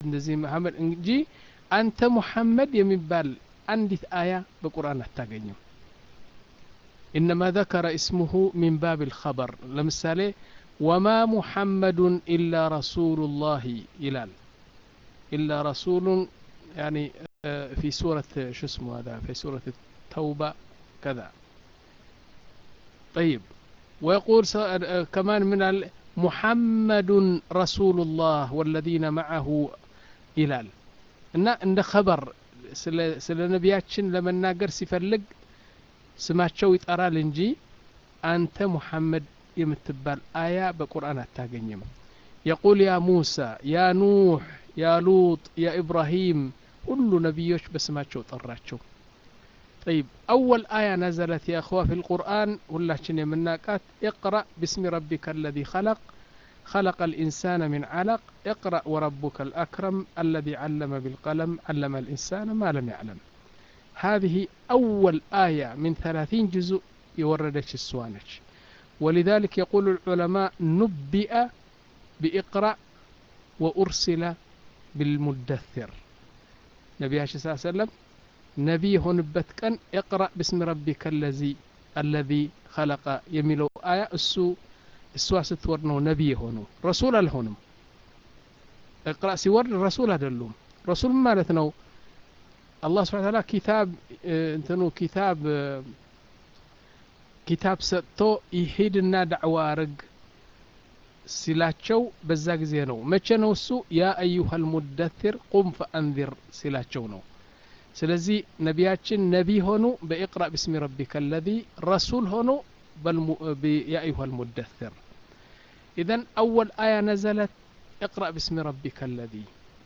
እንደዚህ መሐመድ እንጂ አንተ ሙሐመድ የሚባል አንዲት አያ በቁርአን አታገኝም ኢነማ ذكر اسمه من باب الخبر ለምሳሌ ወማ ሙሐመዱን ኢላ ረሱሉላህ ይላል ኢላ ረሱሉን يعني في سورة شو اسمه هذا في سورة التوبة كذا طيب ويقول كمان من محمد رسول الله والذين معه ይላል እና እንደ ኸበር ስለ ነቢያችን ለመናገር ሲፈልግ ስማቸው ይጠራል እንጂ አንተ ሙሐመድ የምትባል አያ በቁርአን አታገኝም የቁል ያ ሙሳ ያ ኑሕ ያ ሉጥ ያ ኢብራሂም ሁሉ ነቢዮች በስማቸው ጠራቸው طيب أول آية نزلت يا أخوة في القرآن هلاتشن يمناقات اقرأ باسم ربك الذي خلق خلق الإنسان من علق اقرأ وربك الأكرم الذي علم بالقلم علم الإنسان ما لم يعلم هذه أول آية من ثلاثين جزء يوردش السوانش ولذلك يقول العلماء نبئ بإقرأ وأرسل بالمدثر نبي صلى الله عليه وسلم نبي هون بتكن اقرأ باسم ربك الذي الذي خلق يميلو آية السو እሷ ስትወርድ ነው ነቢይ የሆኑ ረሱል አልሆንም እቅራ ሲወርድ ረሱል አይደሉም ረሱል ማለት ነው አላህ ስብሓን ታላ ኪታብ እንትኑ ኪታብ ኪታብ ሰጥቶ ይሂድና ዳዕዋ አርግ ሲላቸው በዛ ጊዜ ነው መቼ ነው እሱ ያ አዩሃ ልሙደትር ቁም ፈአንዚር ሲላቸው ነው ስለዚህ ነቢያችን ነቢ ሆኑ በኢቅራ ብስሚ ረቢከ አለዚ ረሱል ሆኑ يا أيها المدثر إذا أول آية نزلت اقرأ باسم ربك الذي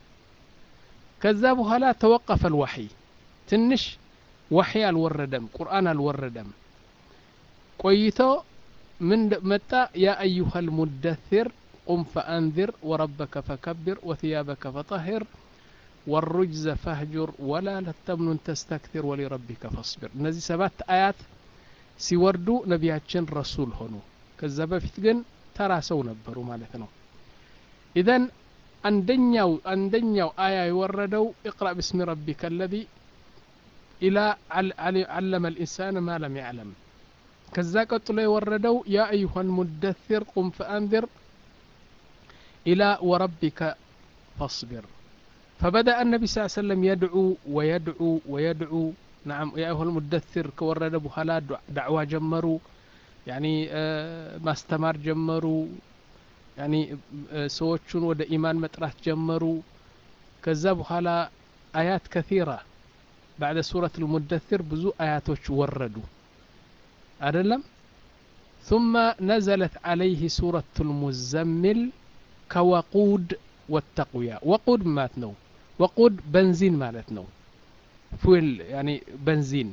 كذبها لا توقف الوحي تنش وحي الوردم قرآن الوردم قيتو من متى يا أيها المدثر قم فأنذر وربك فكبر وثيابك فطهر والرجز فاهجر ولا تمنن تستكثر ولربك فاصبر እነዚህ ሰባት አያት ሲወርዱ ነቢያችን ረሱል ሆኑ ከዛ በፊት ግን ተራ ሰው ነበሩ ማለት ነው ኢዘን አንደኛው አንደኛው አያ የወረደው እቅራ ብስሚ ረቢከ አለዚ ኢላ ዓለመ ልኢንሳን ማ ለም ያዕለም ከዛ ቀጥሎ የወረደው ያ አዩሃ ልሙደثር ቁም ፈአንذር ኢላ ወረቢከ ፈاصብር فبدأ النبي صلى الله عليه وسلم يدعو ويدعو ويدعو نعم يا أيها المدثر كورد بهلا دعوة جمروا يعني ما استمر جمروا يعني سوتشون ود إيمان مترات جمروا كذا بهلا آيات كثيرة بعد سورة المدثر بزو آياتوش وردوا أدلم ثم نزلت عليه سورة المزمل كوقود والتقوية وقود ماتنو وقود بنزين مالتنو ፉል ያኒ በንዚን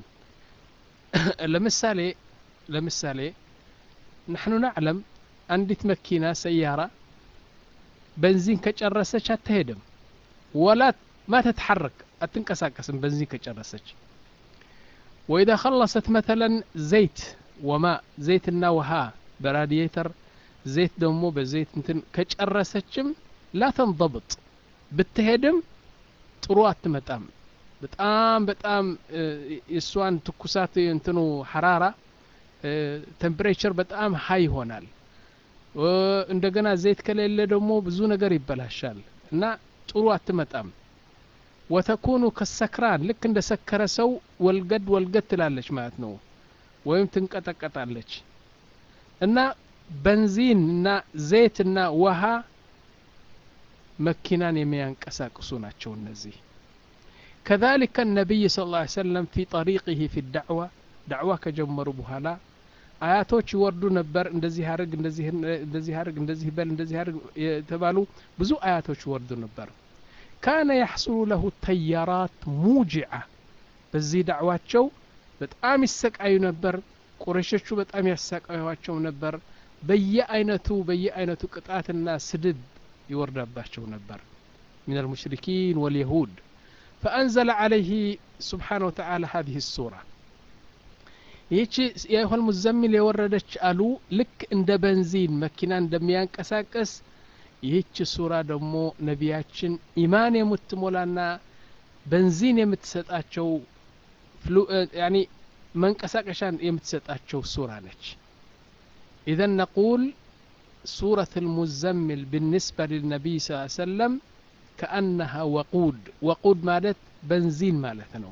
ለምሳሌ ለምሳሌ نحن نعلم አንዲት መኪና ሰያራ በንዚን ከጨረሰች አትሄድም ወላ ما تتحرك አትንቀሳቀስም በንዚን ከጨረሰች وإذا خلصت مثلا زيت وماء زيትና ውሃ በራዲየተር ዘይት ደግሞ በዘይት እንትን ከጨረሰችም ላ ተንضبጥ ብትሄድም ጥሩ አትመጣም በጣም በጣም የእሷን ትኩሳት እንትኑ ሐራራ ቴምፕሬቸር በጣም ሀይ ይሆናል እንደገና ዘይት ከሌለ ደግሞ ብዙ ነገር ይበላሻል እና ጥሩ አትመጣም ወተኩኑ ከሰክራን ልክ እንደ ሰከረ ሰው ወልገድ ወልገድ ትላለች ማለት ነው ወይም ትንቀጠቀጣለች እና በንዚን እና ዘይት እና ውሃ መኪናን የሚያንቀሳቅሱ ናቸው እነዚህ كذلك النبي صلى الله عليه وسلم في طريقه في الدعوة دعوة كجمروا بهلا አያቶች ይወርዱ ነበር እንደዚህ አርግ እንደዚህ አርግ እንደዚህ በል እንደዚህ አርግ የተባሉ ብዙ አያቶች ይወርዱ ነበር ካነ ያሕሱሉ ለሁ ተያራት ሙጅዓ በዚህ ዳዕዋቸው በጣም ይሰቃዩ ነበር ቁረሾቹ በጣም ያሰቃዩቸው ነበር በየአይነቱ በየአይነቱ ቅጣትና ስድብ ይወርዳባቸው ነበር من المشركين واليهود فأنزل عليه سبحانه وتعالى هذه السورة ይህቺ የይሆል ሙዘሚል የወረደች አሉ ልክ እንደ በንዚን መኪና እንደሚያንቀሳቀስ ይህች ሱራ ደግሞ ነቢያችን ኢማን የምትሞላና በንዚን የምትሰጣቸው ያኒ መንቀሳቀሻን የምትሰጣቸው ሱራ ነች ኢዘን ነቁል ሱረት ልሙዘምል بالنسبة للنبي صلى الله عليه وسلم كأنها وقود وقود ማለት በንዚን ማለት ነው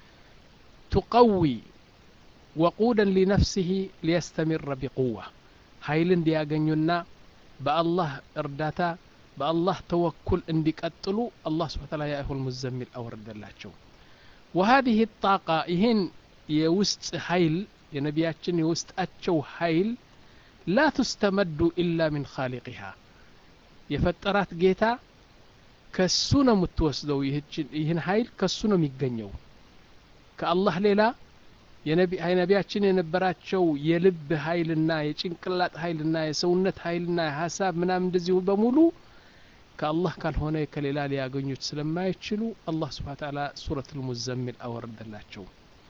تقوي وقودا لنفسه ليستمر بقوة ኃይል እንዲያገኙና በአላህ እርዳታ በአላህ ተወኩል እንዲቀጥሉ አላህ ስብሓ ታላ የአይሁል ሙዘሚል አወረደላቸው ወሀዚህ ጣቃ ይህን የውስጥ ኃይል የነቢያችን የውስጣቸው ኃይል ላ ትስተመዱ ኢላ ሚን ኻሊቂሃ የፈጠራት ጌታ ከሱ ነው የምትወስደው ይህን ኃይል ከሱ ነው የሚገኘው ከአላህ ሌላ የነቢያችን የነበራቸው የልብ ኃይልና የጭንቅላት ኃይልና የሰውነት ኃይልና የሀሳብ ምናምን እንደዚሁ በሙሉ ከአላህ ካልሆነ ከሌላ ሊያገኙት ስለማይችሉ አላህ ስብሓ ተዓላ ሱረት ልሙዘሚል አወረደላቸው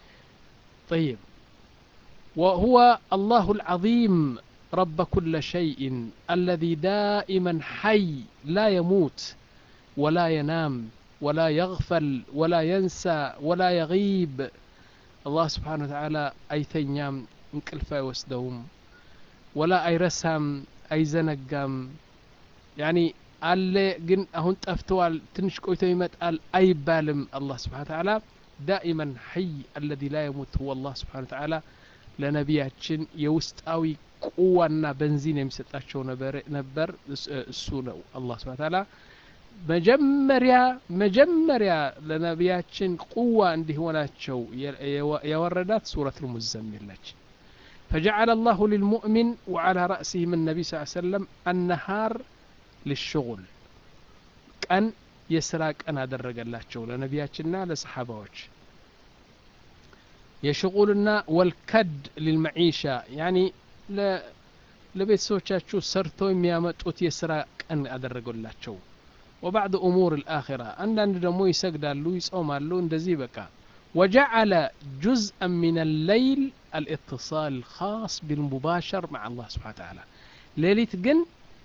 طيب وهو الله العظيم رب كل شيء الذي دائما حي لا يموت ولا ينام ولا يغفل ولا ينسى ولا يغيب الله سبحانه وتعالى አይተኛም እንቅልፍ አይወስደውም ወላ አይረሳም አይዘነጋም ያኒ አለ ግን አሁን ጠፍተዋል ትንሽ ቆይቶ ይመጣል አይባልም አላህ ስብሓን ተዓላ ዳኢመን ሐይ አለዚ ላ የሙት ሁወ አላህ ስብሓን ተዓላ ለነቢያችን የውስጣዊ ቁዋና በንዚን የሚሰጣቸው ነበር እሱ ነው አላህ ስብሓን ተዓላ መጀመሪያ መጀመሪያ ለነቢያችን ቁዋ እንዲሆናቸው ያወረዳት ሱረት ልሙዘሚል ነች فجعل الله للمؤمن وعلى رأسهم النبي صلى الله عليه وسلم النهار للشغل ቀን የስራ ቀን አደረገላቸው ለነቢያችንና ለሰሓባዎች የሽቁልና ወልከድ ሊልመዒሻ ያኒ ለቤተሰቦቻችሁ ሰርተው የሚያመጡት የስራ ቀን አደረገላቸው وبعد أمور الآخرة عندنا دمو يسجدالو يصومالو اندزي بكا وجعل جزءا من الليل الاتصال الخاص بالمباشر مع الله سبحانه وتعالى ليلة جن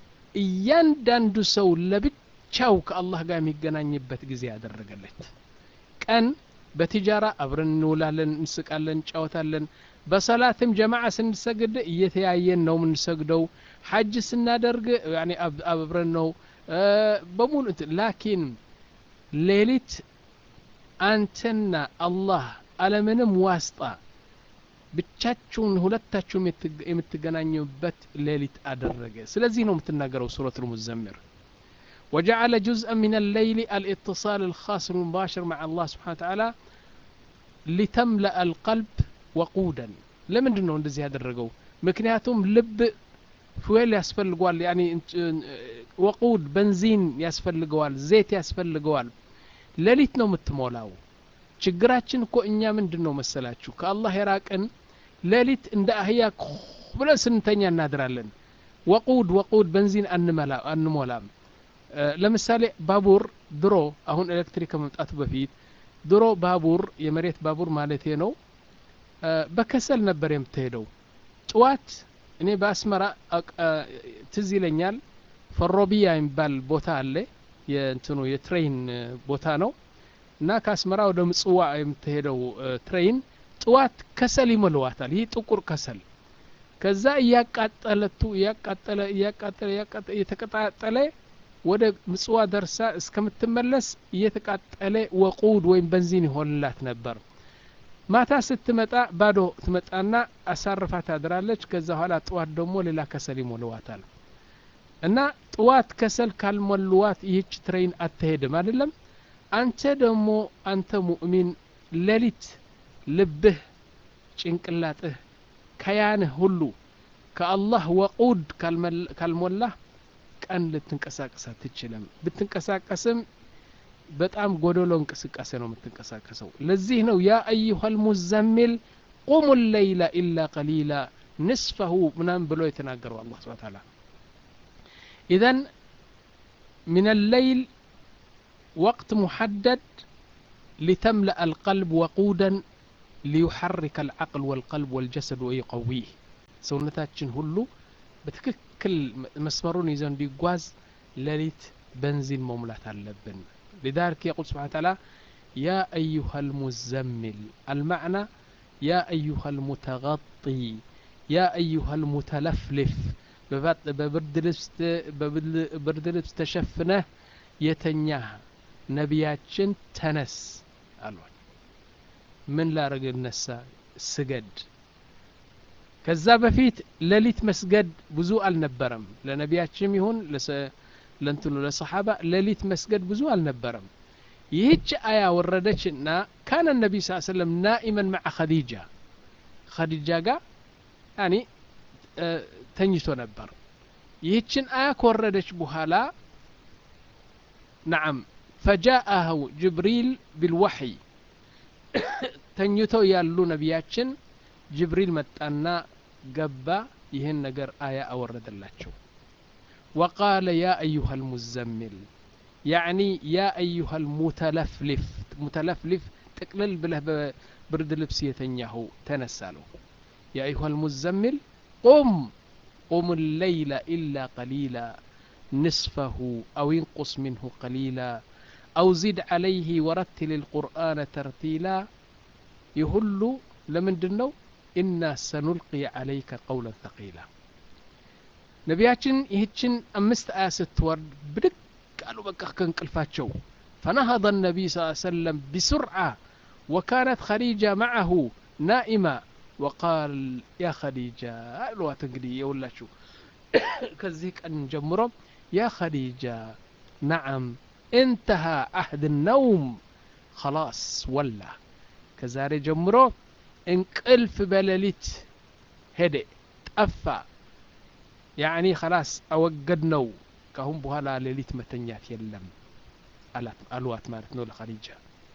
እያንዳንዱ ሰው ለብቻው ከአላህ ጋር የሚገናኝበት ጊዜ ያደረገለት ቀን በቲጃራ አብረን እንውላለን እንስቃለን እንጫወታለን በሰላትም ጀማዓ ስንሰግድ እየተያየን ነው የምንሰግደው ሐጅ ስናደርግ አብረን ነው በሙሉ ላኪን ሌሊት አንተና አላህ አለምንም ዋስጣ ብቻችሁን ሁለታችሁም የምትገናኙበት ሌሊት አደረገ ስለዚህ ነው የምትናገረው ሱረት ልሙዘምር وجعل جزءا من الليل الاتصال الخاص المباشر مع الله سبحانه وتعالى لتملأ القلب وقودا لمن ነው እንደዚህ ያደረገው ምክንያቱም ልብ ፉዌል ያስፈልገዋል ያኒ ወቁድ በንዚን ያስፈልገዋል ዘይት ያስፈልገዋል ሌሊት ነው የምትሞላው ችግራችን እኮ እኛ ምንድን ነው መሰላችሁ ከአላህ የራቅን ሌሊት እንደ አህያ ብለን ስንተኛ እናድራለን ወቁድ ወቁድ በንዚን አንሞላም ለምሳሌ ባቡር ድሮ አሁን ኤሌክትሪክ ከመምጣቱ በፊት ድሮ ባቡር የመሬት ባቡር ማለት ነው በከሰል ነበር የምትሄደው ጥዋት እኔ በአስመራ ትዝ ይለኛል ፈሮቢያ የሚባል ቦታ አለ የእንትኑ የትሬን ቦታ ነው እና ከአስመራ ወደ ምጽዋ የምትሄደው ትሬን ጥዋት ከሰል ይሞልዋታል ይህ ጥቁር ከሰል ከዛ እያቃጠለቱ እያቃጠለ እያቃጠለ እየተቀጣጠለ ወደ ምጽዋ ደርሳ እስከምትመለስ እየተቃጠለ ወቁድ ወይም በንዚን ይሆንላት ነበር ማታ ስትመጣ ባዶ ትመጣና አሳርፋ ታድራለች ከዛ ኋላ ጥዋት ደግሞ ሌላ ከሰል ይሞልዋታል እና ጥዋት ከሰል ካልሞልዋት ይህች ትሬን አትሄድም አይደለም አንተ ደግሞ አንተ ሙእሚን ሌሊት ልብህ ጭንቅላጥህ ከያንህ ሁሉ ከአላህ ወቁድ ካልሞላህ ቀን ልትንቀሳቀስ አትችልም ብትንቀሳቀስም በጣም ጎደሎ እንቅስቃሴ ነው የምትንቀሳቀሰው ለዚህ ነው ያ አዩሃ ልሙዘሚል ቁሙ ለይላ ኢላ ቀሊላ ንስፈሁ ምናምን ብሎ የተናገረው አላ ስብን ታላ ኢዘን ምን الليل وقت محدد لتملأ القلب وقودا ليحرك العقل والقلب والجسد ويقويه ሰውነታችን ሁሉ በትክክል መስመሩን ይዘው እንዲጓዝ ሌሊት በንዚን መሙላት አለብን لذلك يقول سبحانه وتعالى يا أيها المزمل المعنى يا أيها المتغطي يا أيها المتلفلف በብርድ ልብስ ተሸፍነህ የተኛህ ነቢያችን ተነስ አሏል ምን ላረግ እነሳ ስገድ ከዛ በፊት ሌሊት መስገድ ብዙ አልነበረም ለነቢያችንም ይሁን ለእንትኑ ለሰሓባ ሌሊት መስገድ ብዙ አልነበረም ይህች አያ ወረደችና ካነ ነቢ ስ ሰለም ናኢመን መዓ ኸዲጃ ኸዲጃ ጋር ያኒ ተኝቶ ነበር ይህችን አያ ከወረደች በኋላ ነዓም ፈጃአሁ ጅብሪል ቢልወሕይ ተኝተው ያሉ ነቢያችን ጅብሪል መጣና ገባ ይህን ነገር አያ አወረደላቸው وقال يا أيها المزمل يعني يا أيها المتلفلف متلفلف تقلل بله برد لبس يتنياه تنسالو يا أيها المزمل قم قم الليل إلا قليلا نصفه أو ينقص منه قليلا أو زد عليه ورتل القرآن ترتيلا يهل لمن دنو إنا سنلقي عليك قولا ثقيلا ነቢያችን ይህችን አምስት አያ ስትወርድ ብድግ አሉ በቃ ከእንቅልፋቸው فنهض النبي صلى الله عليه وسلم بسرعة وكانت خديجة معه نائمة وقال يا خديجة الوقت እንግዲህ የውላችሁ ከዚህ ቀን ጀምሮ يا خديجة نعم انتهى عهد النوم خلاص ولا ከዛሬ ጀምሮ እንቅልፍ በሌሊት ሄደ ጠፋ ያኒ خلاص አወገድ ነው ካሁን በኋላ ሌሊት መተኛት የለም አልዋት ማለት ነው ለኸዲጃ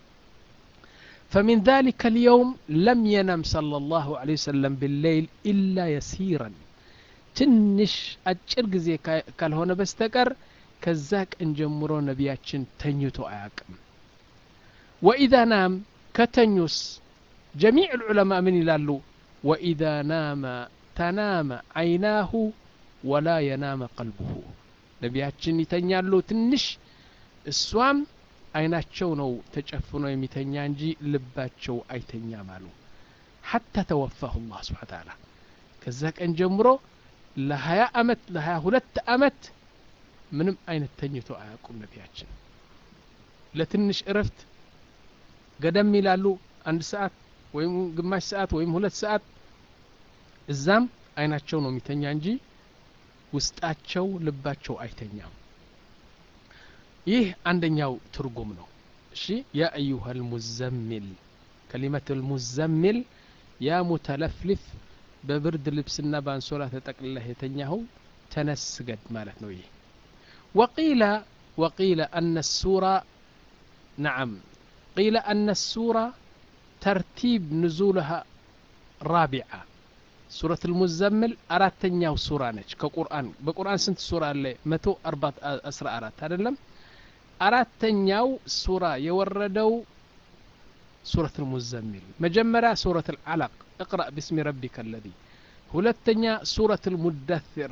فمن ذلك اليوم لم ينم صلى الله عليه وسلم بالليل إلا يسيرا ትንሽ አጭር ጊዜ ካልሆነ በስተቀር ከዛ ቀን ጀምሮ ነቢያችን ተኝቶ አያቅም ወኢዛ ናም ከተኙስ ጀሚዕ ልዑለማ ምን ይላሉ ወኢዛ ናመ ተናመ አይናሁ ወላ የናመ ቀልቡሁ ነቢያችን ይተኛሉ ትንሽ እሷም አይናቸው ነው ተጨፍኖ የሚተኛ እንጂ ልባቸው አይተኛም አሉ ሐታ ተወፋሁ ላህ ስብሓን ታላ ከዛ ቀን ጀምሮ ለሀያ አመት ለሀያ ሁለት አመት ምንም አይነት ተኝቶ አያውቁም ነቢያችን ለትንሽ እረፍት ገደም ይላሉ አንድ ሰዓት ወይም ግማሽ ሰዓት ወይም ሁለት ሰዓት እዛም አይናቸው ነው የሚተኛ እንጂ ውስጣቸው ልባቸው አይተኛም ይህ አንደኛው ትርጉም ነው እሺ ያ አዩሃ ልሙዘሚል ከሊመት ልሙዘሚል ያ ሙተለፍልፍ በብርድ ልብስና በአንሶላ ተጠቅልለህ የተኛኸው ተነስ ስገድ ማለት ነው ይህ ወቂለ وقيل أن السورة نعم قيل أن السورة ترتيب نزولها رابعة سورة المزمل أراتنياو سورة نج كقرآن بقرآن سنت سورة اللي متو أربعة أسرى أرات هذا لم أراتنياو سورة يوردو سورة المزمل مجمرة سورة العلق اقرأ باسم ربك الذي هلتنيا سورة المدثر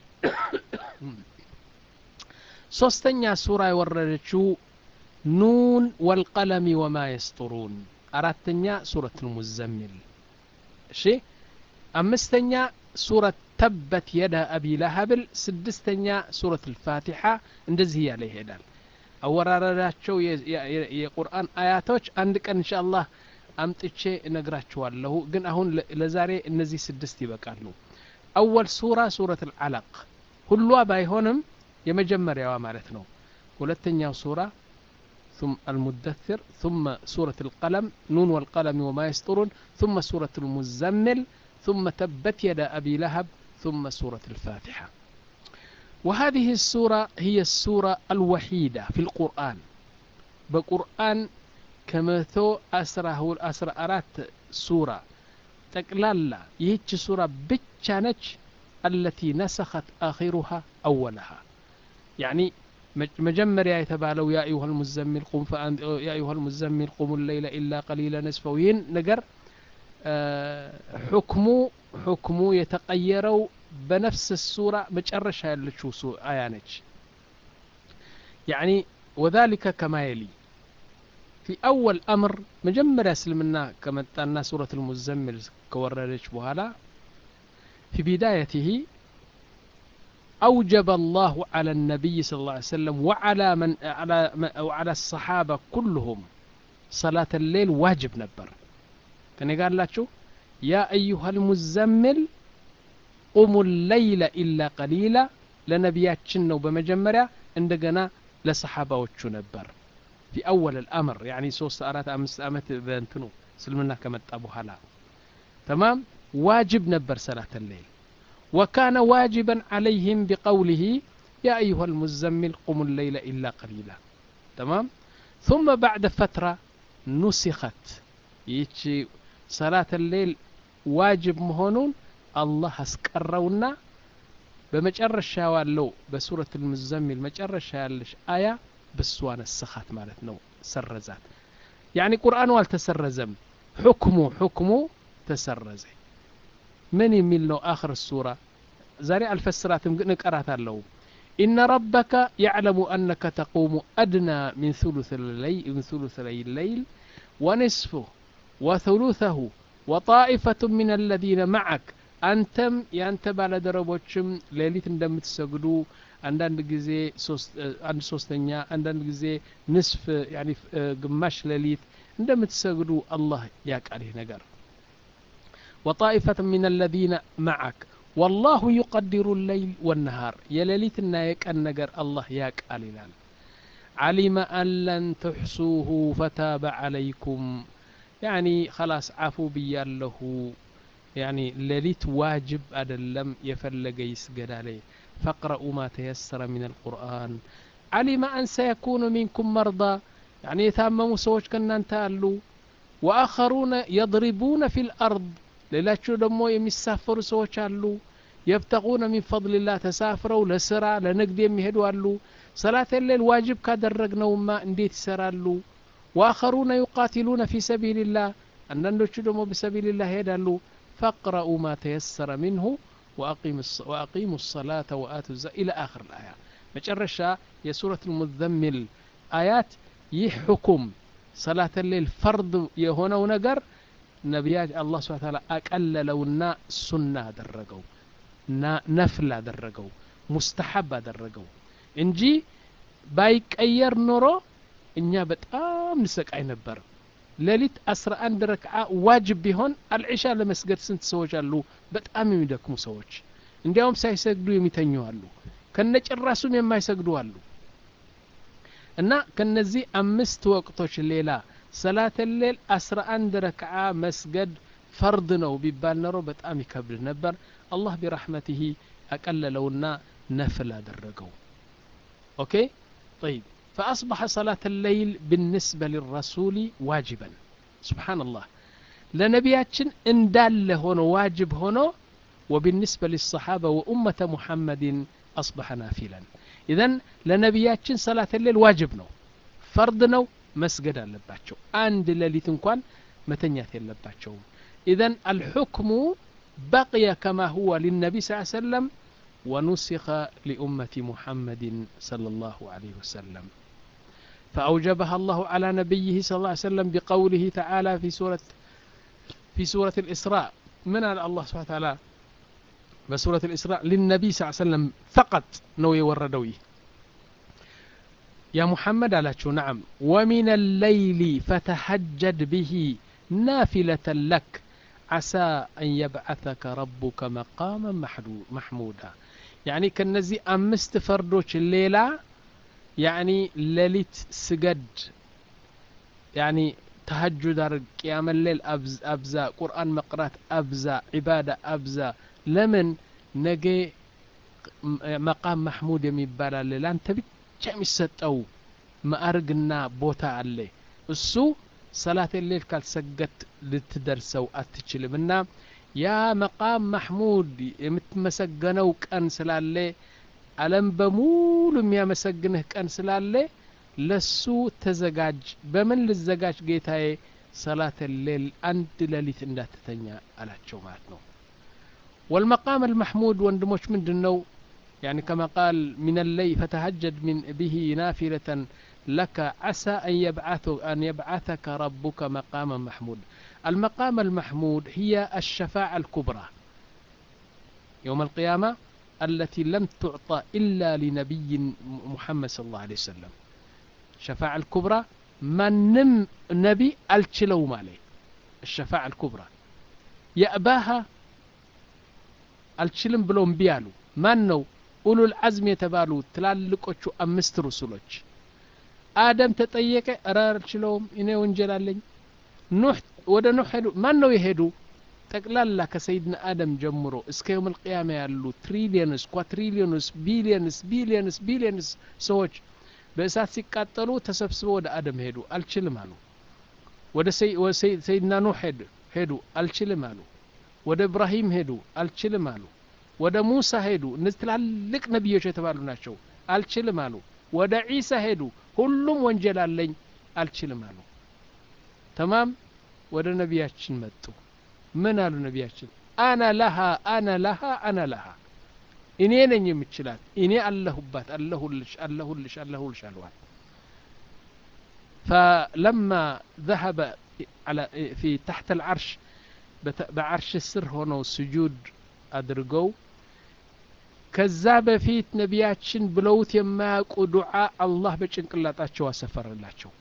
ሶስተኛ ሱራ የወረደችው ኑን ወልቀለሚ ወማ የስጡሩን አራተኛ ሱረት ልሙዘሚል እሺ አምስተኛ ሱረት ተበት የዳ አቢ ለሀብል ስድስተኛ ሱረት ልፋቲሓ እንደዚህ እያለ ይሄዳል አወራረዳቸው የቁርአን አያቶች አንድ ቀን እንሻ አላህ አምጥቼ እነግራችኋለሁ ግን አሁን ለዛሬ እነዚህ ስድስት ይበቃሉ አወል ሱራ ሱረት ልዓለቅ ሁሏ ባይሆንም የመጀመሪያዋ ማለት ነው ሁለተኛው ሱራ ثم المدثر ثم سورة القلم نون والقلم وما يسطرون ثم سورة المزمل ثم تبت يد أبي لهب ثم سورة الفاتحة وهذه السورة هي السورة الوحيدة في القرآن بقرآن كمثو أسره الأسر أرات سورة تقلالا يهيش سورة بتشانج التي نسخت آخرها أولها يعني مجمريا يتبالو يا أيها المزمل قم فأن يا أيها المزمل قم الليل إلا قليلا نصفه ين نقر آه حكمو حكمو يتقيروا بنفس السورة مجرش هالشو سو آيانج يعني وذلك كما يلي في أول أمر مجمرة سلمنا كما تأنا سورة المزمل كوردش بهلا في بدايته أوجب الله على النبي صلى الله عليه وسلم وعلى من على وعلى الصحابة كلهم صلاة الليل واجب نبر كان قال لك يا أيها المزمل قوموا الليل إلا قليلا لنبياتشن ነው በመጀመሪያ እንደገና ለሰሓባዎቹ ነበር في أول الأمر يعني ሶስት አራት አምስት ዓመት በእንትኑ እስልምና ከመጣ በኋላ تمام واجب نبر صلاة الليل وكان واجبا عليهم بقوله يا أيها المزمل قم الليل إلا قليلا تمام ثم بعد فترة نسخت يتشي صلاة الليل واجب مهونون الله اسكرونا በመጨረሻ ያለው በሱረት ልሙዘሚል መጨረሻ ያለሽ አያ በሷን ስኻት ማለት ነው ሰረዛት ያኒ ቁርአኑ አልተሰረዘም ሕክሙ ሕክሙ ተሰረዘ ምን የሚል ነው አኽር ሱራ ዛሬ አልፈስራትም ግን እቀራት አለው إن ربك يعلم أنك تقوم أدنى من ثلث الليل من ثلثي الليل ونصفه وثلثه وطائفة من الذين معك አንተም የአንተ ባለደረቦችም ሌሊት እንደምትሰግዱ አንዳንድ ጊዜ አንድ ሶስተኛ አንዳንድ ጊዜ ንስፍ ያኒ ግማሽ ሌሊት እንደምትሰግዱ አላህ ያቃል ይህ ነገር وطائفة من الذين معك والله يقدر الليل والنهار يليلتنا يكن نجر الله يقال ይላል علم أن لن تحصوه فتاب عليكم يعني خلاص عفو بياله يعني ليلت واجب أدلم يفلق يسجد عليه فاقرأوا ما تيسر من القرآن علم أن سيكون منكم مرضى يعني يتامموا سوش كنا انتالوا وآخرون يضربون في الأرض ሌላቸው ደግሞ የሚሳፈሩ ሰዎች አሉ የብተቁነ ሚን ፈضልላህ ተሳፍረው ለስራ ለንግድ የሚሄዱ አሉ ሰላት ሌል ዋጅብ ካደረግነውማ እንዴት ይሰራሉ ወአኸሩነ ዩቃቲሉነ ፊ ሰቢልላህ አንዳንዶቹ ደግሞ በሰቢልላህ ይሄዳሉ ፈቅረኡ ማ ተየሰረ ሚንሁ ወአቂሙ ሰላተ ወአቱ ዛ ኢላ አኽር ልአያ መጨረሻ የሱረት ልሙዘሚል አያት ይህ ሕኩም ሰላት ሌል ፈርድ የሆነው ነገር ነቢያት አላህ ስብሐ ተዓላ አቀለለውና ሱና አደረገው እና ነፍል አደረገው ሙስተሐብ አደረገው እንጂ ባይቀየር ኖሮ እኛ በጣም ንሰቃይ ነበር ሌሊት አስራ አንድ ረክዓ ዋጅብ ቢሆን አልዒሻ ለመስገድ ስንት ሰዎች አሉ በጣም የሚደክሙ ሰዎች እንዲያውም ሳይሰግዱ የሚተኙ አሉ ከነጭራሱም የማይሰግዱ አሉ እና ከነዚህ አምስት ወቅቶች ሌላ ሰላተ ሌል አስራ አንድ ረክዓ መስገድ ፈርድ ነው ቢባል ኖሮ በጣም ይከብድ ነበር አላህ ቢራሕመትህ አቀለለውና ነፍል አደረገው ኦኬ طيب فأصبح صلاة الليل بالنسبة للرسول واجبا سبحان الله لنبياتشن اندال هنا واجب هنا وبالنسبة للصحابة وأمة محمد أصبح نافلا إذا لنبياتشن صلاة الليل واجب نو فرض نو መስገድ አለባቸው አንድ ሌሊት እንኳን መተኛት የለባቸውም ኢዘን አልሑክሙ በቅየ ከማ ሁወ ሊነቢ ስ ሰለም ونسخ لأمة محمد صلى الله عليه وسلم فأوجبها الله على نبيه صلى الله عليه وسلم بقوله تعالى في سورة في سورة الإسراء من الله سبحانه وتعالى بسورة الإسراء للنبي صلى الله عليه وسلم فقط نوي وردوي يا محمد على نعم ومن الليل فتهجد به نافلة لك عسى أن يبعثك ربك مقاما محمودا يعني كنزي أمست فردوش الليلة يعني ليلت سجد يعني تهجد قيام الليل أبز أبزا قرآن مقرات أبزا عبادة أبزا لمن نجي مقام محمود يميبالا الليلة أنت ብቻ የሚሰጠው ማዕርግና ቦታ አለ እሱ ሰላት ሌል ካልሰገድ ልትደርሰው አትችልም እና ያ መቃም ማሕሙድ የምትመሰገነው ቀን ስላለ አለም በሙሉ የሚያመሰግንህ ቀን ስላለ ለሱ ተዘጋጅ በምን ልዘጋጅ ጌታዬ ሰላት ሌል አንድ ሌሊት እንዳትተኛ አላቸው ማለት ነው ወልመቃም አልማሕሙድ ወንድሞች ምንድን ነው يعني كما قال من الليل فتهجد من به نافلة لك عسى أن يبعث أن يبعثك ربك مقاما محمود المقام المحمود هي الشفاعة الكبرى يوم القيامة التي لم تعطى إلا لنبي محمد صلى الله عليه وسلم شفاعة الكبرى من نم نبي التشلو مالي الشفاعة الكبرى يأباها አልችልም ብለው እምቢ አሉ ማን ነው ኡሉል አዝም የተባሉ ትላልቆቹ አምስት ሩሱሎች አደም ተጠየቀ እረ አልችለውም እኔ ወንጀል አለኝ ኑህ ወደ ኑህ ሄዱ ማን ነው የሄዱ ጠቅላላ ከሰይድና አደም ጀምሮ እስከ የውም ልቅያማ ያሉ ትሪሊየንስ ኳትሪሊየንስ ቢሊየንስ ቢሊየንስ ቢሊየንስ ሰዎች በእሳት ሲቃጠሉ ተሰብስበው ወደ አደም ሄዱ አልችልም አሉ ወደ ሰይድና ኑህ ሄዱ ሄዱ አልችልም አሉ ወደ እብራሂም ሄዱ አልችልም አሉ ወደ ሙሳ ሄዱ እነዚህ ትላልቅ ነቢዮች የተባሉ ናቸው አልችልም አሉ ወደ ዒሳ ሄዱ ሁሉም ወንጀል አለኝ አልችልም አሉ ተማም ወደ ነቢያችን መጡ ምን አሉ ነቢያችን አና ለሃ አና ለሃ አና ለሃ እኔ ነኝ የምችላት እኔ አለሁባት አለሁልሽ አለሁልሽ አለሁልሽ አልዋል فلما ذهب على في تحت العرش በዓርሽ ስር ሆነው ስጁድ አድርገው ከዛ በፊት ነቢያችን ብለውት የማያውቁ ዱዓ አላህ በጭንቅላጣቸው አሰፈረላቸው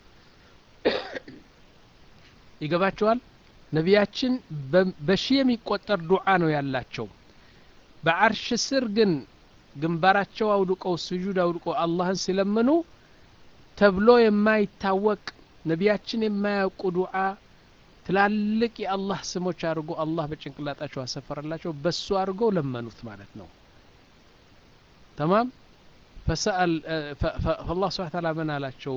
ይገባቸዋል ነቢያችን በሺ የሚቆጠር ዱዓ ነው ያላቸው በዓርሽ ስር ግን ግንባራቸው አውድቀው ስጁድ አውድቀው አላህን ሲለምኑ ተብሎ የማይታወቅ ነቢያችን የማያውቁ ዱዓ ትላልቅ የአላህ ስሞች አድርጎ አላህ በጭንቅላጣቸው አሰፈረላቸው በሱ አድርገው ለመኑት ማለት ነው ተማም فسأل فالله سبحانه وتعالى من አላቸው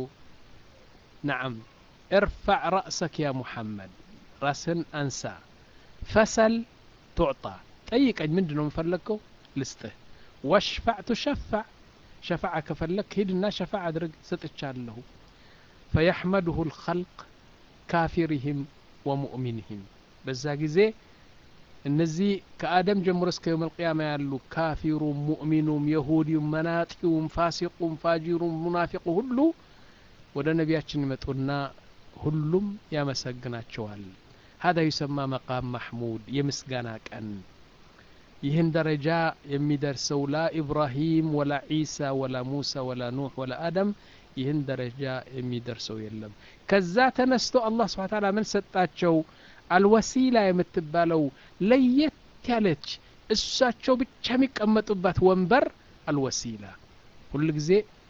نعم ارفع رأسك يا محمد راسن أنسى فسل تعطى ጠይቀኝ ምንድን ነው የምፈለግከው ልስጥህ ወሽፋዕ ትሸፋዕ ሸፋዓ ከፈለግ ሂድና ሸፋዕ አድርግ ሰጥቻለሁ ፈየሕመድሁ ልኸልቅ ካፊርህም ወሙእሚንህም በዛ ጊዜ እነዚህ ከአደም ጀምሮ እስከ የውም ልቅያማ ያሉ ካፊሩም ሙእሚኑም የሁዲውም መናጢውም ፋሲቁም ፋጂሩም ሙናፊቁ ሁሉ ወደ ነቢያችን ይመጡና ሁሉም ያመሰግናቸዋል ሀዳ ዩሰማ መቃም ማሕሙድ የምስጋና ቀን ይህን ደረጃ የሚደርሰው ላ ኢብራሂም ወላ ዒሳ ወላ ሙሳ ወላ ኑሕ ወላ አደም ይህን ደረጃ የሚደርሰው የለም ከዛ ተነስቶ አላህ ስብሓ ታላ ምን ሰጣቸው አልወሲላ የምትባለው ለየት ያለች እሳቸው ብቻ የሚቀመጡባት ወንበር አልወሲላ ሁል ጊዜ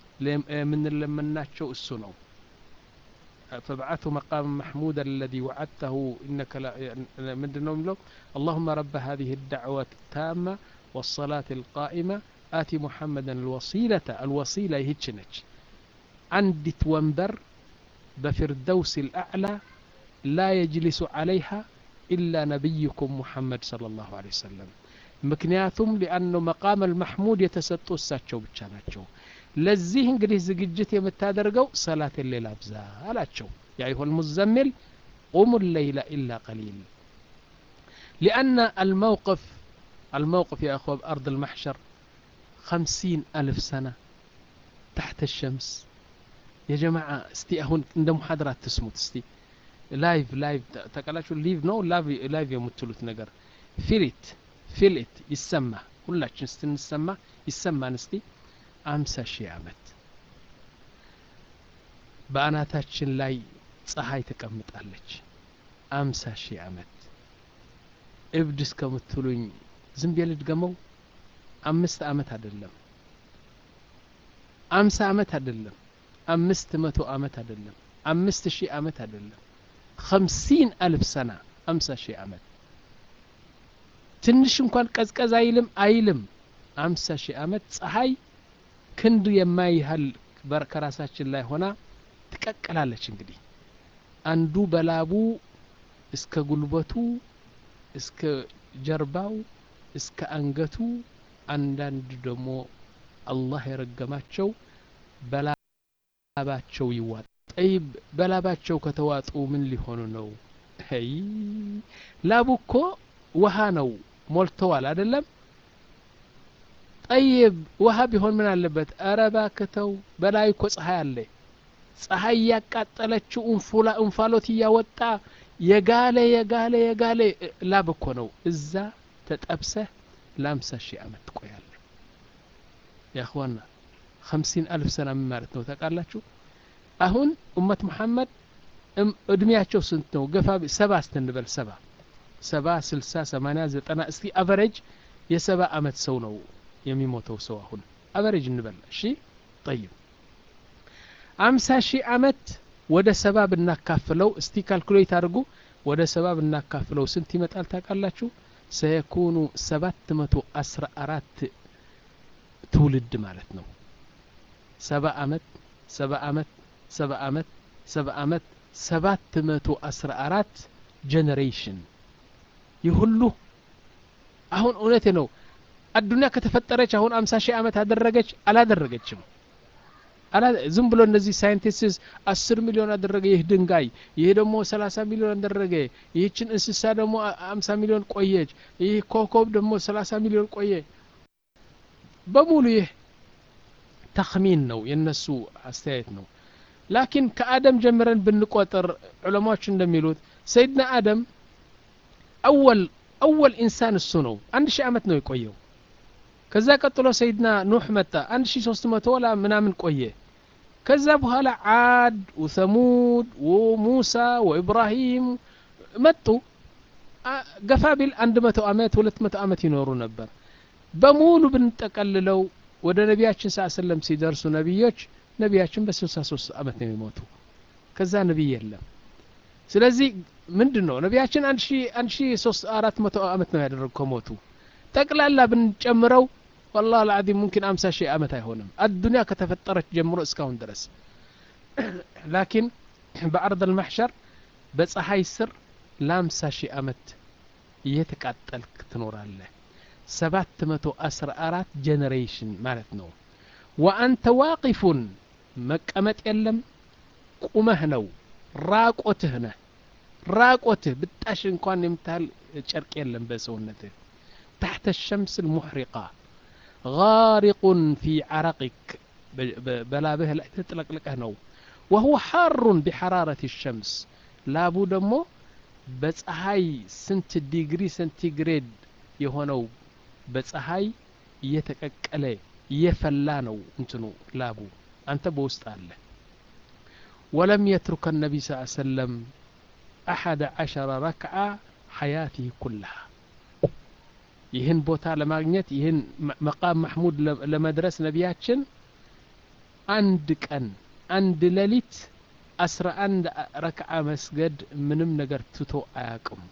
የምንለመናቸው እሱ ነው فابعثه مقام محمودا الذي وعدته إنك لا من له اللهم رب هذه الدعوة التامة والصلاة القائمة آتي محمدا الوصيلة الوصيلة يهتشنج عندي تونبر بفردوس الأعلى لا يجلس عليها إلا نبيكم محمد صلى الله عليه وسلم ምክንያቱም ሊአኑ መቃም አልማሕሙድ የተሰጡ እሳቸው ብቻ ናቸው ለዚህ እንግዲህ ዝግጅት የምታደርገው ሰላት ሌላ ብዛ አላቸው ያ ይሆ ልሙዘሚል ቁሙ ለይላ ኢላ ቀሊል ሊአነ አልመውቅፍ الموقف يا أخوة بأرض المحشر خمسين ألف سنة تحت الشمس يا جماعة استي أهون عند محاضرات تسموت استي لايف لايف تقلاش ليف نو لايف لايف يمتلوت نجر فيلت ፊልት ይሰማ ሁላችን ስትንሰማ ይሰማን እስቲ አምሳ ሺህ ዓመት በአናታችን ላይ ፀሐይ ተቀምጣለች አምሳ ሺህ ዓመት እብድ እስከምትሉኝ ዝም ብዬ ልድገመው አምስት ዓመት አይደለም አምሳ ዓመት አይደለም አምስት መቶ ዓመት አይደለም አምስት ሺህ ዓመት አይደለም خمسين ألف سنة አምሳ ሺህ ዓመት ትንሽ እንኳን ቀዝቀዝ አይልም አይልም አምሳ ሺህ ዓመት ፀሐይ ክንድ የማይህል ከራሳችን ላይ ሆና ትቀቅላለች እንግዲህ አንዱ በላቡ እስከ ጉልበቱ እስከ ጀርባው እስከ አንገቱ አንዳንድ ደግሞ አላህ የረገማቸው በላባቸው ይዋጥ ጠይብ በላባቸው ከተዋጡ ምን ሊሆኑ ነው ይ ላቡ እኮ ውሃ ነው ሞልተዋል አይደለም ጠይብ ውሃ ቢሆን ምን አለበት? ኧረ እባክህ ተው፣ በላይ እኮ ፀሐይ አለ። ፀሐይ እያቃጠለችው እንፉላ እንፋሎት እያወጣ የጋለ የጋለ የጋለ ላብ እኮ ነው። እዛ ተጠብሰህ ለአምሳ ሺህ ዓመት ትቆያለህ። ያእኽዋና ኸምሲን አልፍ ሰና ምን ማለት ነው ታውቃላችሁ? አሁን ኡመት መሐመድ እድሜያቸው ስንት ነው? ገፋ ሰባ ስትንበል ሰባ ሰባ ስልሳ ሰማንያ ዘጠና እስቲ አቨሬጅ የሰባ አመት ሰው ነው የሚሞተው ሰው አሁን አቨሬጅ እንበል እሺ ጠይብ አምሳ ሺህ አመት ወደ ሰባ ብናካፍለው እስቲ ካልኩሌት አድርጉ ወደ ሰባ ብናካፍለው ስንት ይመጣል ታውቃላችሁ ሰየኩኑ ሰባት መቶ አስራ አራት ትውልድ ማለት ነው ሰባ አመት ሰባ አመት ሰባ አመት ሰባ አመት ሰባት መቶ አስራ አራት ጀኔሬሽን ይህ ሁሉ አሁን እውነቴ ነው አዱኒያ ከተፈጠረች አሁን አምሳ ሺህ ዓመት አደረገች አላደረገችም ዝም ብሎ እነዚህ ሳይንቲስትስ አስር ሚሊዮን አደረገ ይህ ድንጋይ ይህ ደግሞ ሰላሳ ሚሊዮን አደረገ ይህችን እንስሳ ደግሞ አምሳ ሚሊዮን ቆየች ይህ ኮከብ ደግሞ ሰላሳ ሚሊዮን ቆየ በሙሉ ይህ ተክሚን ነው የነሱ አስተያየት ነው ላኪን ከአደም ጀምረን ብንቆጥር ዑለማዎች እንደሚሉት ሰይድና አደም አወል አወል ኢንሳን እሱ ነው አንድ ሺህ ዓመት ነው የቆየው ከዛ ቀጥሎ ሰይድና ኑሕ መጣ አንድ ሺህ ሶስት መቶ ወላ ምናምን ቆየ ከዛ በኋላ ዓድ ወሰሙድ ወሙሳ ወኢብራሂም መጡ ገፋ ቢል አንድ መቶ ዓመት ሁለት መቶ ዓመት ይኖሩ ነበር በሙሉ ብንጠቀልለው ወደ ነቢያችን ስ ሰለም ሲደርሱ ነቢዮች ነቢያችን በስልሳ ሶስት ዓመት ነው የሚሞቱ ከዛ ነቢይ የለም ስለዚህ ምንድን ነው ነቢያችን አንድ ሺ ሶስት አራት መቶ ዓመት ነው ያደረጉ ከሞቱ ጠቅላላ ብንጨምረው ወላህ ልዓዚም ሙምኪን አምሳ ሺህ ዓመት አይሆንም አዱኒያ ከተፈጠረች ጀምሮ እስካሁን ድረስ ላኪን በአርድ አልማሕሸር በፀሐይ ስር ለአምሳ ሺህ ዓመት እየተቃጠልክ ትኖራለህ ሰባት መቶ አስራ አራት ጀኔሬሽን ማለት ነው ወአንተ ዋቂፉን መቀመጥ የለም ቁመህ ነው ራቆትህ ነህ ራቆትህ ብጣሽ እንኳን የምታህል ጨርቅ የለም በሰውነትህ تحت الشمس المحرقة غارق في عرقك بلابه لا تطلق لك نو وهو حار بحرارة الشمس لابو دمو በፀሐይ ስንት ዲግሪ ሴንቲግሬድ የሆነው በፀሐይ እየተቀቀለ እየፈላ ነው እንትኑ ላቡ አንተ በውስጥ አለ ወለም የትሩከ ነቢ ስ ሰለም አሐደ ዓሸረ ረክዓ ሐያትህ ኩላሃ ይህን ቦታ ለማግኘት ይህን መቃም ማሕሙድ ለመድረስ ነቢያችን አንድ ቀን አንድ ሌሊት አስራ አንድ ረክዓ መስገድ ምንም ነገር ትቶ አያቅም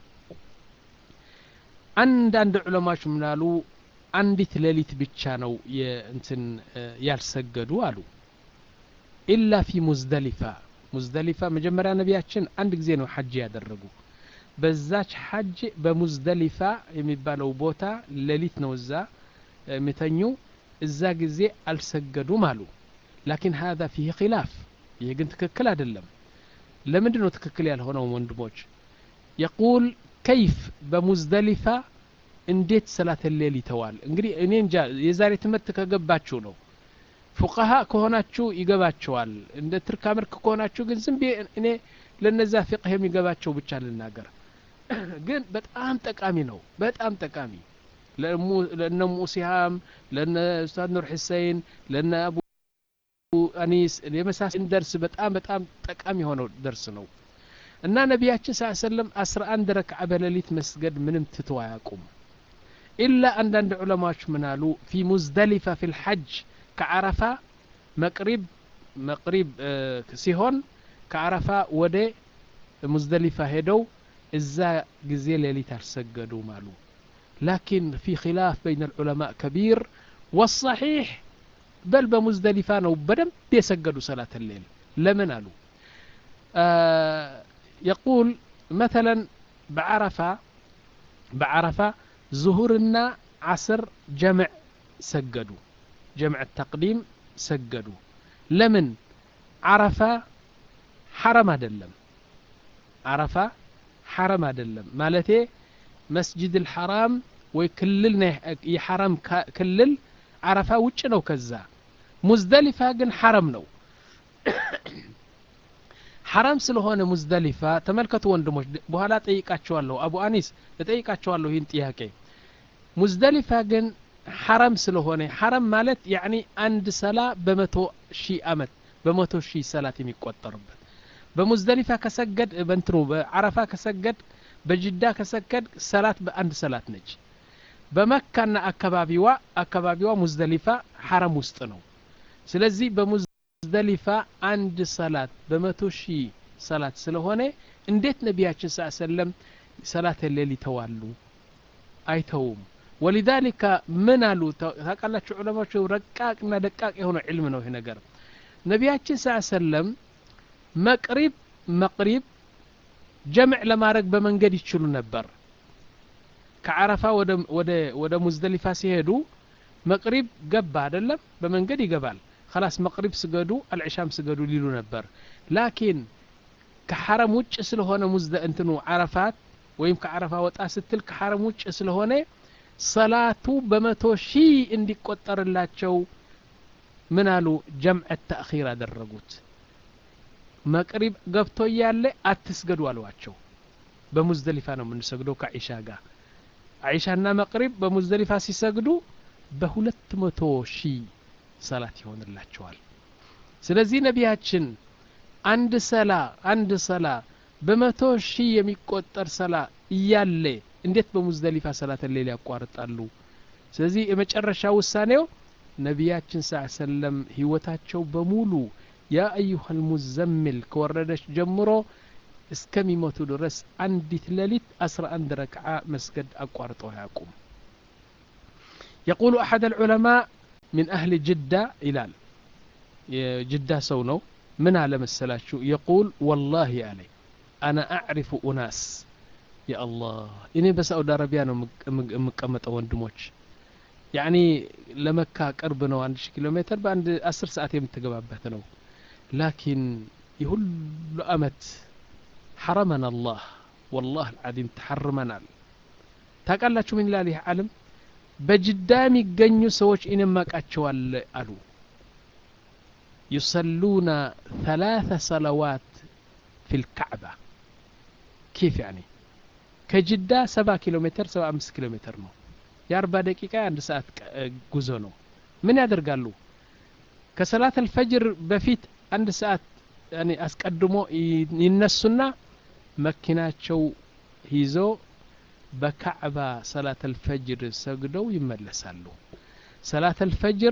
አንዳንድ ዑለማዎች ምናሉ አንዲት ሌሊት ብቻ ነው እንትን ያልሰገዱ አሉ ኢላ ፊ ሙዝደሊፋ ሙዝደሊፋ መጀመሪያ ነቢያችን አንድ ጊዜ ነው ሐጅ ያደረጉ በዛች ሐጅ በሙዝደሊፋ የሚባለው ቦታ ሌሊት ነው እዛ የሚተኙ እዛ ጊዜ አልሰገዱም አሉ ላኪን ሀذا ፊህ ኪላፍ ይህ ግን ትክክል አይደለም ለምንድን ነው ትክክል ያልሆነው ወንድሞች የቁል ከይፍ በሙዝደሊፋ እንዴት ሰላት ሌል ይተዋል እንግዲህ እኔ እንጃ የዛሬ ትምህርት ከገባችሁ ነው ፉቃሃ ከሆናችሁ ይገባቸዋል እንደ ትርካ ምርክ ከሆናችሁ ግን ዝም እኔ ለነዛ ፊቅህ የሚገባቸው ብቻ ልናገር ግን በጣም ጠቃሚ ነው በጣም ጠቃሚ ለእነ ሙሲሃም ለነ ኡስታዝ ኑር ሁሴን ለነ አቡ አኒስ የመሳሰል ደርስ በጣም በጣም ጠቃሚ የሆነው ደርስ ነው እና ነቢያችን ስ ሰለም አስራ አንድ ረክዓ በሌሊት መስገድ ምንም ትቶ አያቁም ኢላ አንዳንድ ዑለማዎች ምናሉ ፊ ሙዝደሊፋ ፊ ልሐጅ ከዓረፋ መቅሪብ መቅሪብ ሲሆን ከዓረፋ ወደ ሙዝደሊፋ ሄደው እዛ ጊዜ ሌሊት አልሰገዱም አሉ ላኪን ፊ ኪላፍ በይን ልዑለማء ከቢር ወصሒሕ በል በሙዝደሊፋ ነው በደንብ የሰገዱ ሰላት ሌል ለምን አሉ የቁል መተለን በዓረፋ በዓረፋ ዙሁርና ዓስር ጀምዕ ሰገዱ ጀምዕ ተቅዲም ሰገዱ ለምን ዓረፋ ሐረም አይደለም ዓረፋ ሐረም አይደለም ማለቴ መስጅድ ልሐራም ወይ ክልል የሐረም ክልል ዓረፋ ውጭ ነው ከዛ ሙዝደሊፋ ግን ሐረም ነው ሐረም ስለሆነ ሙዝደሊፋ ተመልከቱ ወንድሞች በኋላ ጠይቃቸዋለሁ አቡ አኒስ እጠይቃቸዋለሁ ይህን ጥያቄ ሙዝደሊፋ ግን ሐረም ስለሆነ ሐረም ማለት ያኒ አንድ ሰላ በመቶ ሺህ አመት በመቶ ሺህ ሰላት የሚቆጠርበት በሙዝደሊፋ ከሰገድ በንትኑ በዓረፋ ከሰገድ በጅዳ ከሰገድ ሰላት በአንድ ሰላት ነች በመካና አካባቢዋ አካባቢዋ ሙዝደሊፋ ሐረም ውስጥ ነው ስለዚህ በሙዝደሊፋ አንድ ሰላት በመቶ ሺህ ሰላት ስለሆነ እንዴት ነቢያችን ስ ሰለም ሰላት ሌል ይተዋሉ አይተውም ወሊዛሊከ ምን አሉ ታውቃላችሁ ዑለማዎች ረቃቅና ደቃቅ የሆነ ዕልም ነው ይህ ነገር ነቢያችን ስ ሰለም መቅሪብ መቅሪብ ጀምዕ ለማድረግ በመንገድ ይችሉ ነበር ከዓረፋ ወደ ሙዝደሊፋ ሲሄዱ መቅሪብ ገባ አይደለም በመንገድ ይገባል خلاص መቅሪብ ስገዱ አልዕሻም ስገዱ ሊሉ ነበር ላኪን ከሐረም ውጭ ስለሆነ ሙዝደ እንትኑ ዓረፋት ወይም ከዓረፋ ወጣ ስትል ከሐረም ውጭ ስለሆነ ሰላቱ በመቶ ሺህ እንዲቆጠርላቸው ምን አሉ ጀምዕ ተእኺር አደረጉት መቅሪብ ገብቶ እያለ አትስገዱ አሏቸው በሙዝደሊፋ ነው የምንሰግደው ከዒሻ ጋር ዒሻና መቅሪብ በሙዝደሊፋ ሲሰግዱ በሁለት መቶ ሺህ ሰላት ይሆንላቸዋል ስለዚህ ነቢያችን አንድ ሰላ አንድ ሰላ በመቶ ሺህ የሚቆጠር ሰላ እያለ እንዴት በሙዝደሊፋ ሰላት ሌል ያቋርጣሉ ስለዚህ የመጨረሻ ውሳኔው ነቢያችን ስ ሰለም ህይወታቸው በሙሉ ያ አዩሃ ልሙዘሚል ከወረደች ጀምሮ እስከሚሞቱ ድረስ አንዲት ሌሊት አስራ አንድ ረክዓ መስገድ አቋርጠው አያውቁም يقول أحد العلماء من أهل جدة إلال جدة سونو من على مسلاتشو يقول والله علي أنا أعرف أناس يا الله إني بس أود عربيان مقمة وندموش يعني لمكة قرب ነው አንድ ሺህ ኪሎ ሜትር በአንድ አስር ሰዓት የምትገባበት ነው ላኪን የሁሉ አመት ሐረመን አላህ ወላህ አልዓዚም ተሐርመናል ታውቃላችሁ ምን ይላል ይህ ዓለም በጅዳ የሚገኙ ሰዎች ኢንማቃቸዋል አሉ يصلون ثلاث صلوات في الكعبة كيف يعني كجدة سبعة كيلو متر سبعة أمس كيلو متر ነው የአርባ ደቂቃ የአንድ ሰዓት ጉዞ ነው ምን ያደርጋሉ ከሰላት አልፈጅር በፊት አንድ ሰዓት አስቀድሞ ይነሱና መኪናቸው ይዞ በካዕባ ሰላት አልፈጅር ሰግደው ይመለሳሉ ሰላት አልፈጅር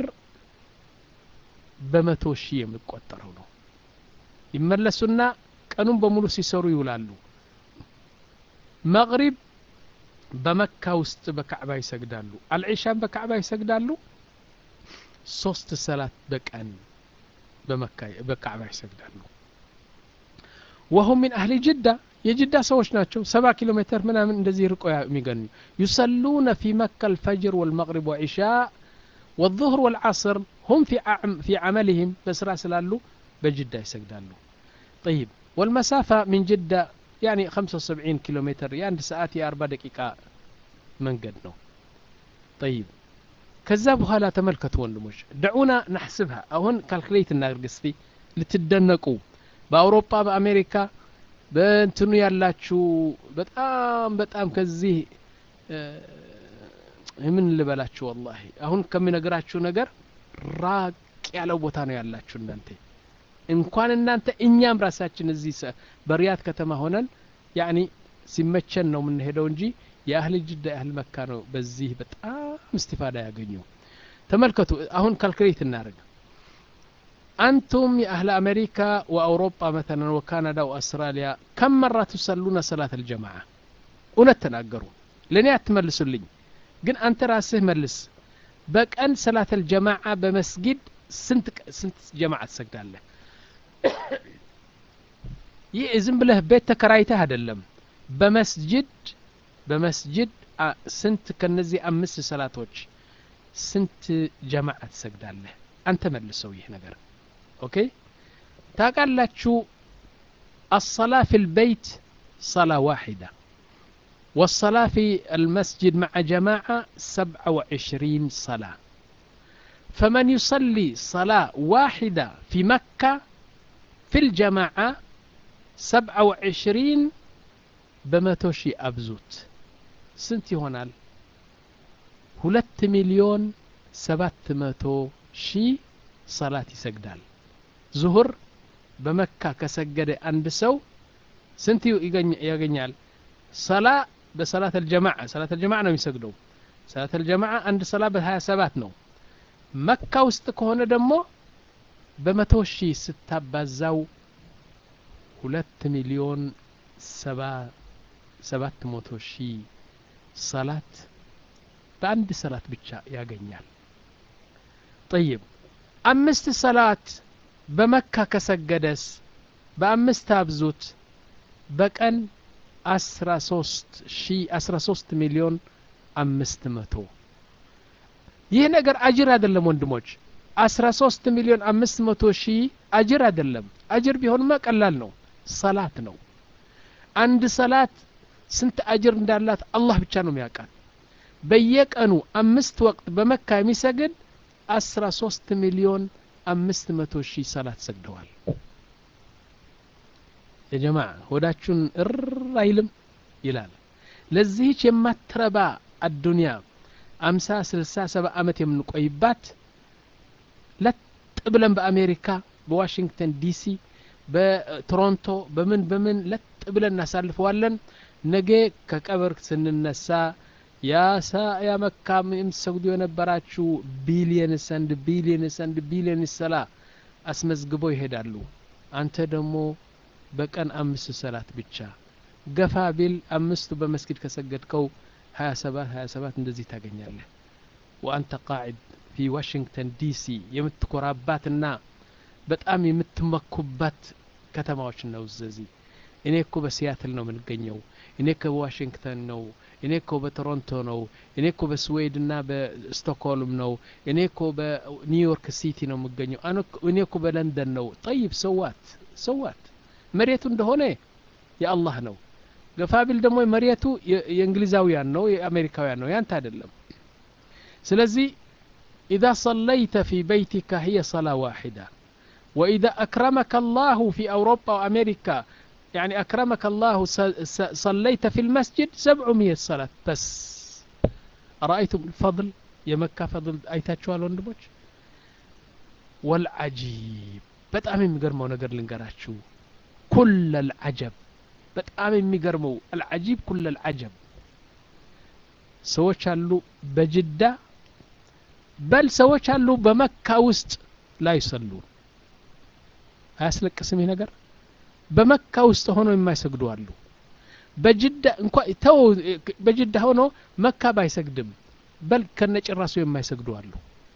በመቶ ሺህ የሚቆጠረው ነው ይመለሱና ቀኑን በሙሉ ሲሰሩ ይውላሉ መቅሪብ በመካ ውስጥ በካዕባ ይሰግዳሉ አልዒሻን በካዕባ ይሰግዳሉ ሶስት ሰላት በቀን በመካ በካዕባ ይሰግዳሉ ወሁም ሚን አህሊ ጅዳ የጅዳ ሰዎች ናቸው ሰባ ኪሎ ሜትር ምናምን እንደዚህ ርቆ የሚገኙ ዩሰሉነ ፊ መካ አልፈጅር ወልመቅሪብ ወዒሻእ والظهر والعصر هم في في عملهم بسرا سلالو بجدة يسجدالو طيب والمسافة من جدة يعني 75 كيلو متر يعني ساعات يا أربع دقيقة من قد نو طيب كذاب هلا تملكت وندموش دعونا نحسبها أهون كالكليت النارقستي لتدنقوا بأوروبا بأمريكا በእንትኑ ያላችሁ በጣም በጣም ከዚህ ምን ልበላችሁ ወላሂ አሁን ከሚነግራችሁ ነገር ራቅ ያለው ቦታ ነው ያላችሁ እናንተ እንኳን እናንተ እኛም ራሳችን እዚህ በሪያድ ከተማ ሆነን ያኒ ሲመቸን ነው የምንሄደው እንጂ የአህል ጅዳ የአህል መካ ነው በዚህ በጣም እስቲፋዳ ያገኙ ተመልከቱ አሁን ካልኩሌት እናደርግ أنتم يا أهل أمريكا وأوروبا مثلا وكندا وأستراليا كم مرة تصلون صلاة الجماعة ونتناقروا لن يتملسوا لي ግን አንተ ራስህ መልስ በቀን ሰላት አልጀማዓ በመስጊድ ስንት ስንት ጀማዓ ትሰግዳለህ ይህ ዝም ብለህ ቤት ተከራይተህ አይደለም በመስጅድ በመስጅድ ስንት ከነዚህ አምስት ሰላቶች ስንት ጀማዓ ትሰግዳለህ አንተ መልሰው ይህ ነገር ኦኬ ታውቃላችሁ አሰላ ፊ ልበይት ሰላ ዋሒዳ والصلاة في المسجد مع جماعة سبعة وعشرين صلاة فمن يصلي صلاة واحدة في مكة في الجماعة سبعة وعشرين بمتوشي أبزوت سنتي هونال ሁለት ሚሊዮን ሰባት መቶ ሺህ ሰላት ይሰግዳል ዙሁር በመካ ከሰገደ አንድ ሰው ስንት ያገኛል ሰላ በሰላት አልጀማዓ ሰላት አልጀማዓ ነው የሚሰግደው ሰላት አልጀማዓ አንድ ሰላ በሀያ ሰባት ነው መካ ውስጥ ከሆነ ደግሞ በመቶ ሺህ ስታባዛው ሁለት ሚሊዮን ሰባ ሰባት መቶ ሺህ ሰላት በአንድ ሰላት ብቻ ያገኛል ጠይብ አምስት ሰላት በመካ ከሰገደስ በአምስት አብዙት በቀን አስራ ሶስት ሺ አስራ ሶስት ሚሊዮን አምስት መቶ ይህ ነገር አጅር አይደለም ወንድሞች አስራ ሶስት ሚሊዮን አምስት መቶ ሺህ አጅር አይደለም አጅር ቢሆንማ ቀላል ነው ሰላት ነው አንድ ሰላት ስንት አጅር እንዳላት አላህ ብቻ ነው የሚያውቃል በየቀኑ አምስት ወቅት በመካ የሚሰግድ አስራ ሶስት ሚሊዮን አምስት መቶ ሺህ ሰላት ሰግደዋል የጀማ ሆዳችሁን እር አይልም ይላል ለዚህች የማትረባ አዱንያ አምሳ ስልሳ ሰባ አመት የምንቆይባት ለጥ ብለን በአሜሪካ በዋሽንግተን ዲሲ በቶሮንቶ በምን በምን ለጥ ብለን እናሳልፈዋለን ነገ ከቀብር ስንነሳ ያሳ ያ መካም የምትሰግዱ የነበራችሁ ቢሊየንስ አንድ ቢሊየንስ አንድ ቢሊየንስ ሰላ አስመዝግበው ይሄዳሉ አንተ ደግሞ በቀን አምስት ሰላት ብቻ ገፋ ቢል አምስቱ በመስጊድ ከሰገድከው ሀያ ሰባት ሀያ ሰባት እንደዚህ ታገኛለህ ወአንተ ቃዒድ ፊ ዋሽንግተን ዲሲ የምትኮራባትና በጣም የምትመኩባት ከተማዎች ነው እዚህ እኔ እኮ በሲያትል ነው የምንገኘው እኔ እኮ በዋሽንግተን ነው እኔ እኮ በቶሮንቶ ነው እኔ እኮ በስዌድና በስቶክሆልም ነው እኔ እኮ በኒውዮርክ ሲቲ ነው የምገኘው እኔ እኮ በለንደን ነው ጠይብ ሰዋት ሰዋት መሬቱ እንደሆነ የአላህ ነው ገፋቢል ደግሞ መሬቱ የእንግሊዛውያን ነው የአሜሪካውያን ነው ያንተ አይደለም ስለዚህ إذا صليت في بيتك هي صلاة واحدة وإذا أكرمك الله في أوروبا وأمريكا يعني أكرمك الله صليت في المسجد سبعمية صلاة بس أرأيتم الفضل يا مكة فضل أيتاتشوال وندبوش والعجيب በጣም የሚገርመው ነገር ልንገራችሁ ኩል አልዓጀብ በጣም የሚገርመው አልዓጂብ ኩል አልዓጀብ ሰዎች አሉ በጅዳ በል ሰዎች አሉ በመካ ውስጥ ላይ ሰሉን አያስለቅስም ይህ ነገር በመካ ውስጥ ሆኖ የማይሰግዱ አሉ በጅዳ እንኳ ተው በጅዳ ሆኖ መካ ባይሰግድም በል ከነጭራሱ የማይሰግዱ አሉ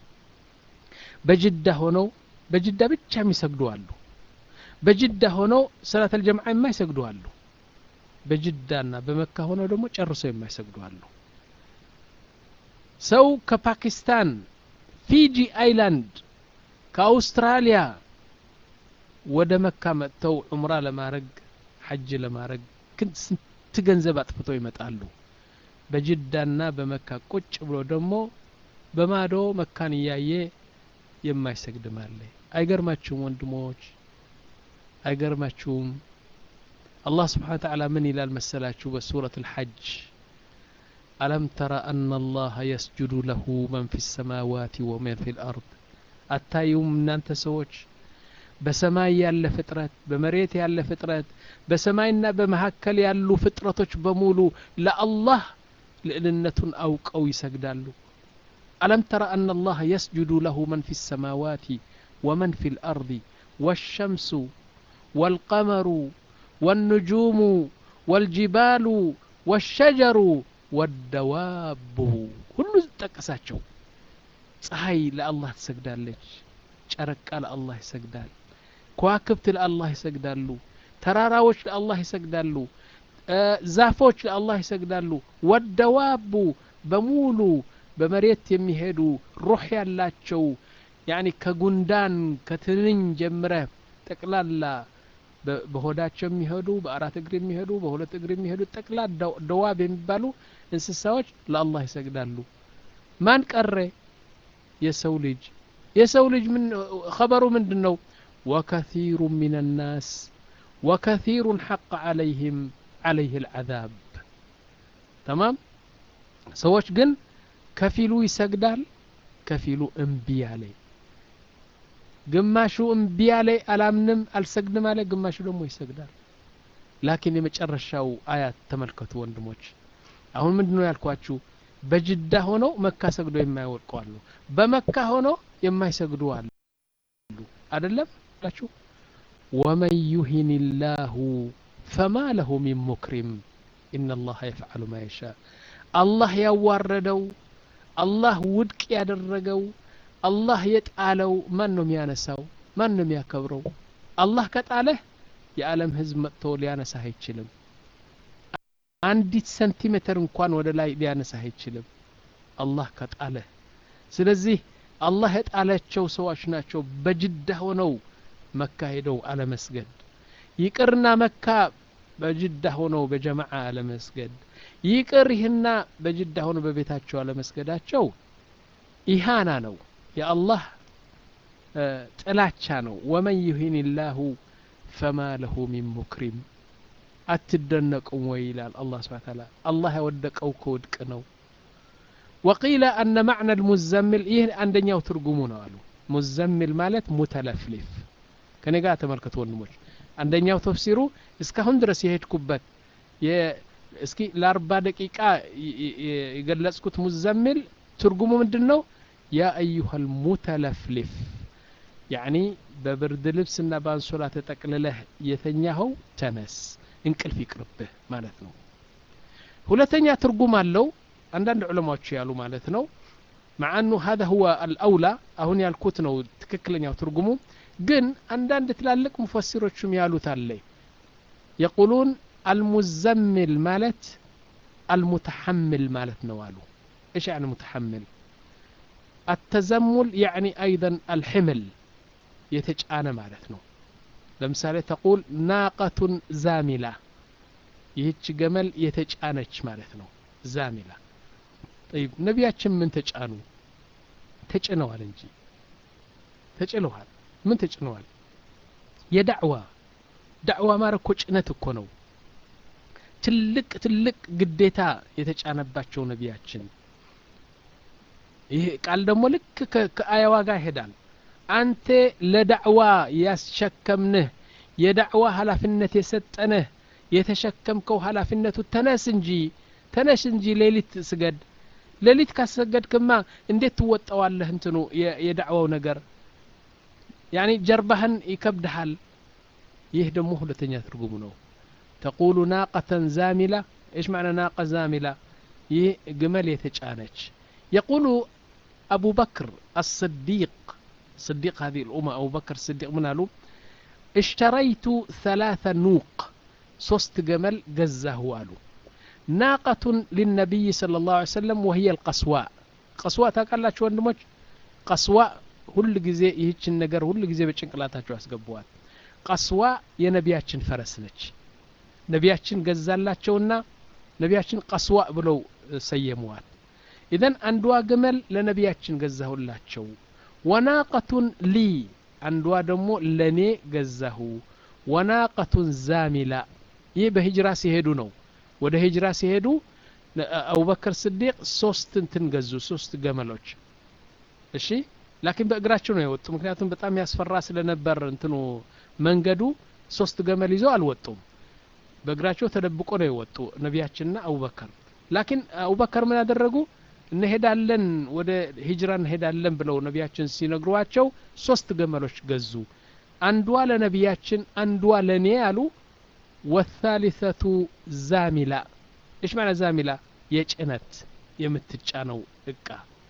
በጅዳ ሆነው በጅዳ ብቻ የሚሰግዱ አሉ በጅዳ ሆነው ሰላት አልጀምዓ የማይሰግዱ አሉ በጅዳና በመካ ሆነው ደግሞ ጨርሰው የማይሰግዱ አሉ ሰው ከፓኪስታን ፊጂ አይላንድ ከአውስትራሊያ ወደ መካ መጥተው ዑምራ ለማድረግ ሐጅ ለማድረግ ግን ስንት ገንዘብ አጥፍተው ይመጣሉ በጅዳና በመካ ቁጭ ብሎ ደግሞ በማዶ መካን እያየ የማይሰግድም አለ አይገርማችሁም ወንድሞች አይገርማችሁም አላህ ስብሓን ተዓላ ምን ይላል መሰላችሁ በሱረት ልሐጅ ألم تر أن الله يسجد له من في السماوات ومن في الأرض أتايوم من أنت سوتش በሰማይ ያለ ፍጥረት በመሬት ያለ ፍጥረት በሰማይና በመካከል ያሉ ፍጥረቶች በሙሉ ለአላህ ልዕልነቱን አውቀው ይሰግዳሉ ألم تر أن الله يسجد له من في السماوات ومن في الأرض والشمس والقمر والنجوم والجبال والشجر ወደዋቡ ሁሉ ጠቀሳቸው ፀሐይ ለአላህ ትሰግዳለች ጨረቃ ለአላህ ይሰግዳል ከዋክብት ለአላህ ይሰግዳሉ ተራራዎች ለአላህ ይሰግዳሉ ዛፎች ለአላህ ይሰግዳሉ ወደዋቡ በሙሉ በመሬት የሚሄዱ ሩህ ያላቸው ያኒ ከጉንዳን ከትንኝ ጀምረ ጠቅላላ በሆዳቸው የሚሄዱ በአራት እግር የሚሄዱ በሁለት እግር የሚሄዱ ጠቅላ ደዋብ የሚባሉ እንስሳዎች ለአላህ ይሰግዳሉ ማን ቀረ የሰው ልጅ የሰው ልጅ ምን ኸበሩ ምንድን ነው ወከثيሩ ምን الናስ ወከثيሩ ሐق عليهم عليه العذاب ተማም ሰዎች ግን ከፊሉ ይሰግዳል ከፊሉ እምቢ አለ ግማሹ እምቢ አለ አላምንም አልሰግድም አለ ግማሹ ደግሞ ይሰግዳል ላኪን የመጨረሻው አያት ተመልከቱ ወንድሞች አሁን ምንድን ነው ያልኳችሁ በጅዳ ሆነው መካ ሰግዶ የማይወድቁ አሉ በመካ ሆነው የማይሰግዱ አሉ አደለም ላችሁ ወመን ዩሂን ላሁ ፈማ ለሁ ሚን ሙክሪም ኢነ ላሀ የፍዓሉ ማ የሻ አላህ ያዋረደው አላህ ውድቅ ያደረገው አላህ የጣለው ማን ነው የሚያነሳው ማን ነው የሚያከብረው አላህ ከጣለህ የዓለም ህዝብ መጥቶ ሊያነሳህ አይችልም አንዲት ሰንቲሜትር እንኳን ወደ ላይ ሊያነሳህ አይችልም አላህ ከጣለህ ስለዚህ አላህ የጣላቸው ሰዎች ናቸው በጅዳ ሆነው መካ ሄደው አለመስገድ ይቅርና መካ በጅዳ ሆነው በጀማዓ አለመስገድ ይቅር ይህና በጅዳ ሆነው በቤታቸው አለመስገዳቸው ኢሃና ነው የአላህ ጥላቻ ነው ወመን ዩሂን ላሁ ፈማ ለሁ ሚን ሙክሪም አትደነቁም ወይ ይላል አላህ ስብሓን ታላ አላህ ያወደቀው ከውድቅ ነው ወቂለ አነ ማዕና ልሙዘምል ይህ አንደኛው ትርጉሙ ነው አሉ ሙዘምል ማለት ሙተለፍሊፍ ከኔ ጋር ተመልከቱ ወንድሞች አንደኛው ተፍሲሩ እስካሁን ድረስ የሄድኩበት እስኪ ለአርባ ደቂቃ የገለጽኩት ሙዘምል ትርጉሙ ምንድን ነው ያ አዩሃ ልሙተለፍሊፍ ያኒ በብርድ ልብስና በአንሶላ ተጠቅልለህ የተኛኸው ተነስ እንቅልፍ ይቅርብህ ማለት ነው ሁለተኛ ትርጉም አለው አንዳንድ ዑለማዎች ያሉ ማለት ነው مع أنه هذا هو الأولى አሁን ያልኩት ነው ትክክለኛው ትርጉሙ ግን አንዳንድ ትላልቅ ሙፈሲሮችም ያሉት አለ የቁሉን አልሙዘምል ማለት አልሙተሐምል ማለት ነው አሉ ايش يعني متحمل التزمل يعني أيضا الحمل የተጫነ ማለት ነው ለምሳሌ ተቁል ናቀቱን ዛሚላ ይህች ገመል የተጫነች ማለት ነው ዛሚላ ጠይብ ነቢያችን ምን ተጫኑ ተጭነዋል እንጂ ተጭነዋል ምን ተጭነዋል የዳዕዋ ዳዕዋ ማረ እኮ ጭነት እኮ ነው ትልቅ ትልቅ ግዴታ የተጫነባቸው ነቢያችን ይህ ቃል ደግሞ ልክ ከአያዋ ጋር ይሄዳል አንተ ለዳዕዋ ያስሸከምንህ የዳዕዋ ኃላፊነት የሰጠንህ የተሸከምከው ኃላፊነቱ ተነስ እንጂ ተነስ እንጂ ሌሊት ስገድ ሌሊት ካሰገድክማ እንዴት ትወጣዋለህ እንትኑ የዳዕዋው ነገር ያኒ ጀርባህን ይከብድሃል ይህ ደግሞ ሁለተኛ ትርጉሙ ነው ተቁሉ ናቀተን ዛሚላ ايش معنى ناقة زاملة ይህ ግመል የተጫነች يقول أبو بكر الصديق صديق هذه الأمة أبو بكر الصديق من قالوا اشتريت ثلاث نوق صست جمل جزه قالوا ناقة للنبي صلى الله عليه وسلم وهي القصواء قصواء ታውቃላችሁ ወንድሞች ቀስዋ ሁል ጊዜ ይህችን ነገር ሁል ጊዜ በጭንቅላታቸው ያስገቡዋል ቀስዋ የነቢያችን ፈረስ ነች ነቢያችን ገዛላቸውና ነቢያችን ቀስዋ ብለው ሰየሙዋል ኢዘን አንዷ ግመል ለነቢያችን ገዛሁላቸው ወናቀቱን ሊ አንዷ ደግሞ ለእኔ ገዛሁ ወናቀቱን ዛሚላ ይህ በሂጅራ ሲሄዱ ነው ወደ ሂጅራ ሲሄዱ አቡበክር ስዲቅ ሶስት እንትን ገዙ ሶስት ገመሎች እሺ ላኪን በእግራቸው ነው የወጡ ምክንያቱም በጣም ያስፈራ ስለነበር እንትኑ መንገዱ ሶስት ገመል ይዘው አልወጡም በእግራቸው ተደብቆ ነው የወጡ ነቢያችንና አቡበከር ላኪን አቡበከር ምን ያደረጉ እንሄዳለን ወደ ሂጅራ እንሄዳለን ብለው ነቢያችን ሲነግሯቸው ሶስት ገመሎች ገዙ አንዷ ለነቢያችን አንዷ ለእኔ አሉ ወታሊተቱ ዛሚላ እሽ ማለት ዛሚላ የጭነት የምትጫነው እቃ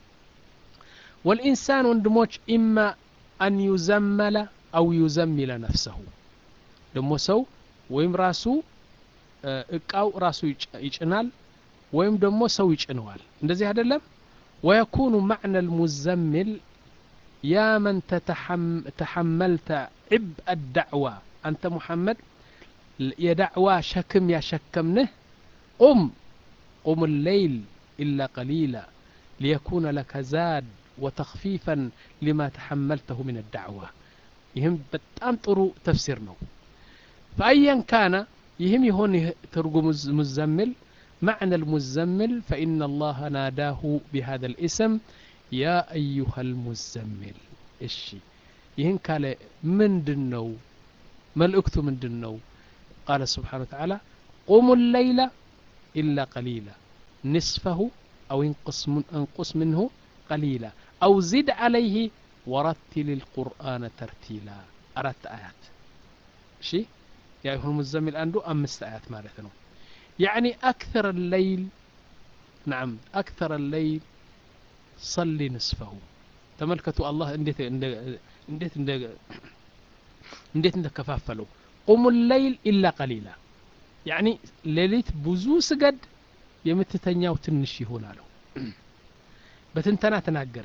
ወልኢንሳን ወንድሞች ኢማ አን ዩዘመለ አው ዩዘሚለ ነፍሰሁ ደግሞ ሰው ወይም ራሱ እቃው ራሱ ይጭናል ወይም ደግሞ ሰው ይጭነዋል እንደዚህ አይደለም ወየኩኑ ማዕነ ልሙዘምል ያ መን ተሐመልተ ዕብአ አዳዕዋ አንተ ሙሐመድ የዳዕዋ ሸክም ያሸከምንህ ቁም ቁም ሌይል ኢላ ቀሊላ ሊየኩነ ለከ ዛድ وتخفيفا لما تحملته من الدعوة يهم بتام طرو تفسير نو فأيا كان يهم يهون ترجم مزمل معنى المزمل فإن الله ناداه بهذا الاسم يا أيها المزمل الشي يهن قال من دنو ملئكت من دنو قال سبحانه وتعالى قوموا الليل إلا قليلا نصفه أو انقص, من انقص منه قليلا أو زد عليه ورتل القرآن ترتيلا أردت آيات شي يا أيها المزمل أندو أمست آيات مالتنا يعني أكثر الليل نعم أكثر الليل صلي نصفه تملكتوا الله انديت انديت انديت انديت كفافلو قم الليل إلا قليلا يعني ليلت بزو سجد የምትተኛው ትንሽ ይሆን አለው በትንተና ተናገረ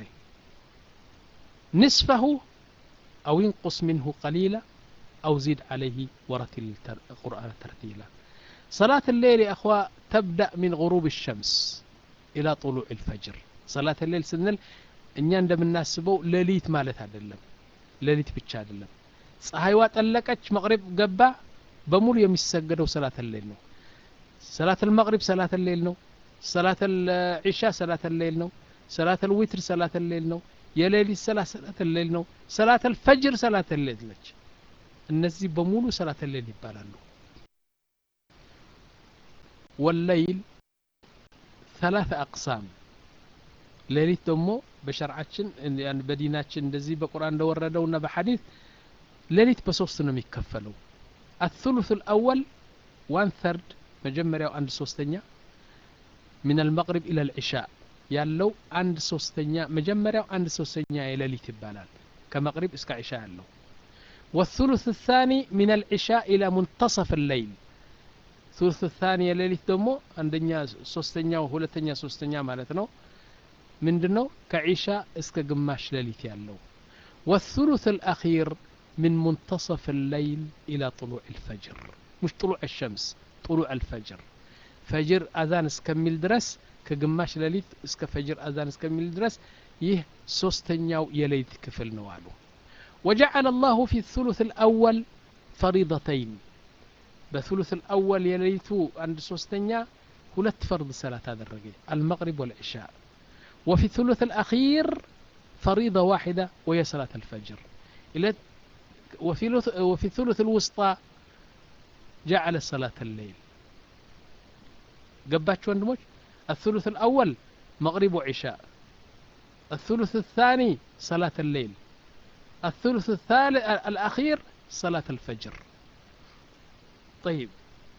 ንስፈሁ አው ይንቁስ ምንሁ ቀሊላ አው ዚድ عليه ورتل القرآن ترتيلا صلاة الليل يا أخوة تبدأ من غروب الشمس إلى طلوع الفجر صلاة الليل سنل እኛ እንደምናስበው ሌሊት ማለት አይደለም ሌሊት ብቻ አይደለም ፀሐይዋ ጠለቀች መቅሪብ ገባ በሙሉ የሚሰገደው ሰላት ሌል ነው ሰላት المغرب ሰላት ሌል ነው ሰላት العሻ ሰላት ሌል ነው ሰላት الዊትር ሰላት ሌል ነው የሌሊት ሰላት ሰላት ሌል ነው ሰላት الفجر ሰላት ሌል ነች እነዚህ በሙሉ ሰላት ሌል ይባላሉ والليل ثلاث أقسام ሌሊት ደግሞ በሸርዓችን በዲናችን እንደዚህ በቁርአን እንደወረደውና በሐዲስ ሌሊት በሶስት ነው የሚከፈለው الثلث الأول وان ثرد መጀመሪያው አንድ ሶስተኛ من المغرب إلى العشاء ያለው አንድ ሶስተኛ መጀመሪያው አንድ ሶስተኛ የሌሊት ይባላል ከመቅሪብ እስከ ዒሻ ያለው والثلث الثاني من العشاء إلى منتصف الليل ثلث الثاني የሌሊት ደግሞ አንደኛ ሶስተኛው ሁለተኛ ሶስተኛ ማለት ነው ምንድነው ከዒሻ እስከ ግማሽ ሌሊት ያለው والثلث الأخير من منتصف الليل إلى طلوع الفجر مش طلوع الشمس طلوع الفجر فجر أذان اسكمل درس كجماش لليت اسك فجر أذان اسكمل درس يه سوستنياو يليت كفل نوالو وجعل الله في الثلث الأول فريضتين بثلث الأول يليتو عند سوستنيا هلت فرض صلاة هذا الرجل المغرب والعشاء وفي الثلث الأخير فريضة واحدة وهي صلاة الفجر إلى وفي وفي الثلث الوسطى جعل صلاة الليل قباتش وندموش الثلث الأول مغرب وعشاء الثلث الثاني صلاة الليل الثلث الثالث الأخير صلاة الفجر طيب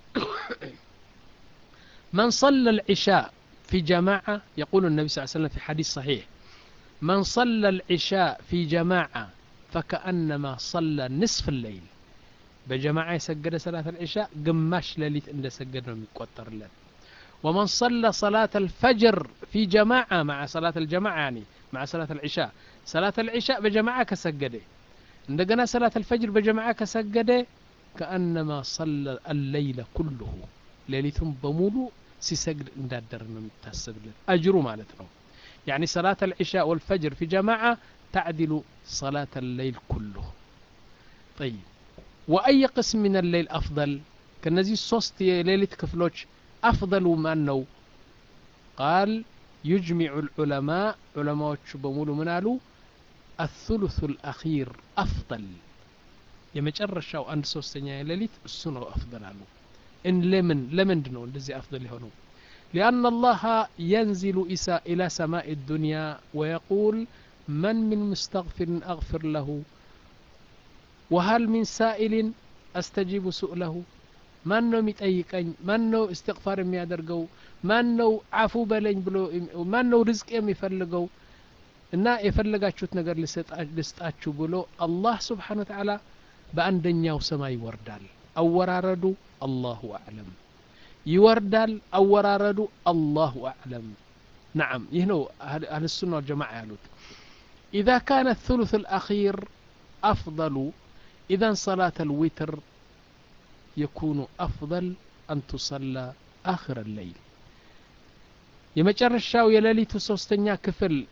من صلى العشاء في جماعة يقول النبي صلى الله عليه وسلم في حديث صحيح من صلى العشاء في جماعة فكأنما صلى نصف الليل بجماعة يسجد صلاة العشاء قماش لليت إن سجد من يقطر له ومن صلى صلاة الفجر في جماعة مع صلاة الجماعة يعني مع صلاة العشاء صلاة العشاء بجماعة كسجده عندنا صلاة الفجر بجماعة كسجده كأنما صلى الليل كله ليلتهم بمولو ሲሰግድ እንዳደር ነው የሚታሰብልን አጅሩ ማለት ነው يعني صلاة العشاء والفجر في جماعة تعدل صلاة الليل كله طيب وأي قسم من الليل أفضل كنزي صوست ليلة كفلوش أفضل ما أنه قال يجمع العلماء علماء بمولو منالو الثلث الأخير أفضل يمجرشاو أن سوستنيا ليلة السنة أفضل عنه إن لمن لمن دنو الذي أفضل هنا لأن الله ينزل إسا إلى سماء الدنيا ويقول من من مستغفر أغفر له وهل من سائل أستجيب سؤله من نو متأيكين من نو استغفار يادرقو من نو عفو بلين بلو من نو رزق يفلقو እና የፈለጋችሁት ነገር ልስጣችሁ ብሎ አላህ ስብሓን ወተዓላ በአንደኛው ሰማይ ይወርዳል አወራረዱ አላሁ አዕለም ይወርዳል አወራረዱ አላሁ አዕለም نعم يهنو أهل السنة والجماعة يالوت إذا كان الثلث الأخير أفضل إذا صلاة الوتر يكون أفضل أن تصلى آخر الليل يمجر الشاو يلالي تسوستنيا كفل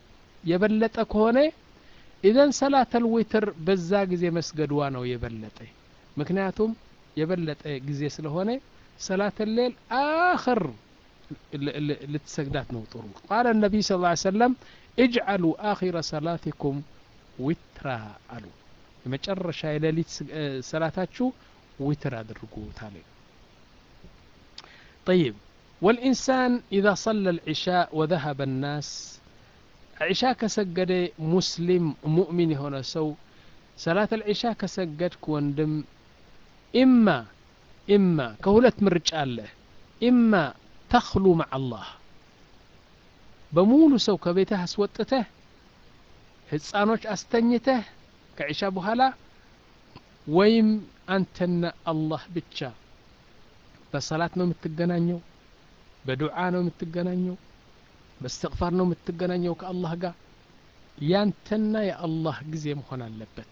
የበለጠ ከሆነ ኢዘን ሰላተል ዊትር በዛ ጊዜ መስገድዋ ነው የበለጠ ምክንያቱም የበለጠ ጊዜ ስለሆነ ሰላት ሌል አኽር ልትሰግዳት ነው ጥሩ ቃለ ነቢይ ስ ላ ሰለም እጅዓሉ አኺረ ሰላቲኩም ዊትራ አሉ የመጨረሻ የሌሊት ሰላታችሁ ዊትር አድርጉት አለ طيب والإنسان إذا صلى العشاء وذهب الناس عشاء كسجد مسلم مؤمن هنا سو صلاة العشاء كسجدك وندم إما إما كهولة مرج الله إما تخلو مع الله በሙሉ ሰው ከቤትህ አስወጥተህ ህፃኖች አስተኝተህ ከዒሻ በኋላ ወይም አንተና አላህ ብቻ በሰላት ነው የምትገናኘው በዱዓ ነው የምትገናኘው በእስትቅፋር ነው የምትገናኘው ከአላህ ጋር ያንተና የአላህ ጊዜ መሆን አለበት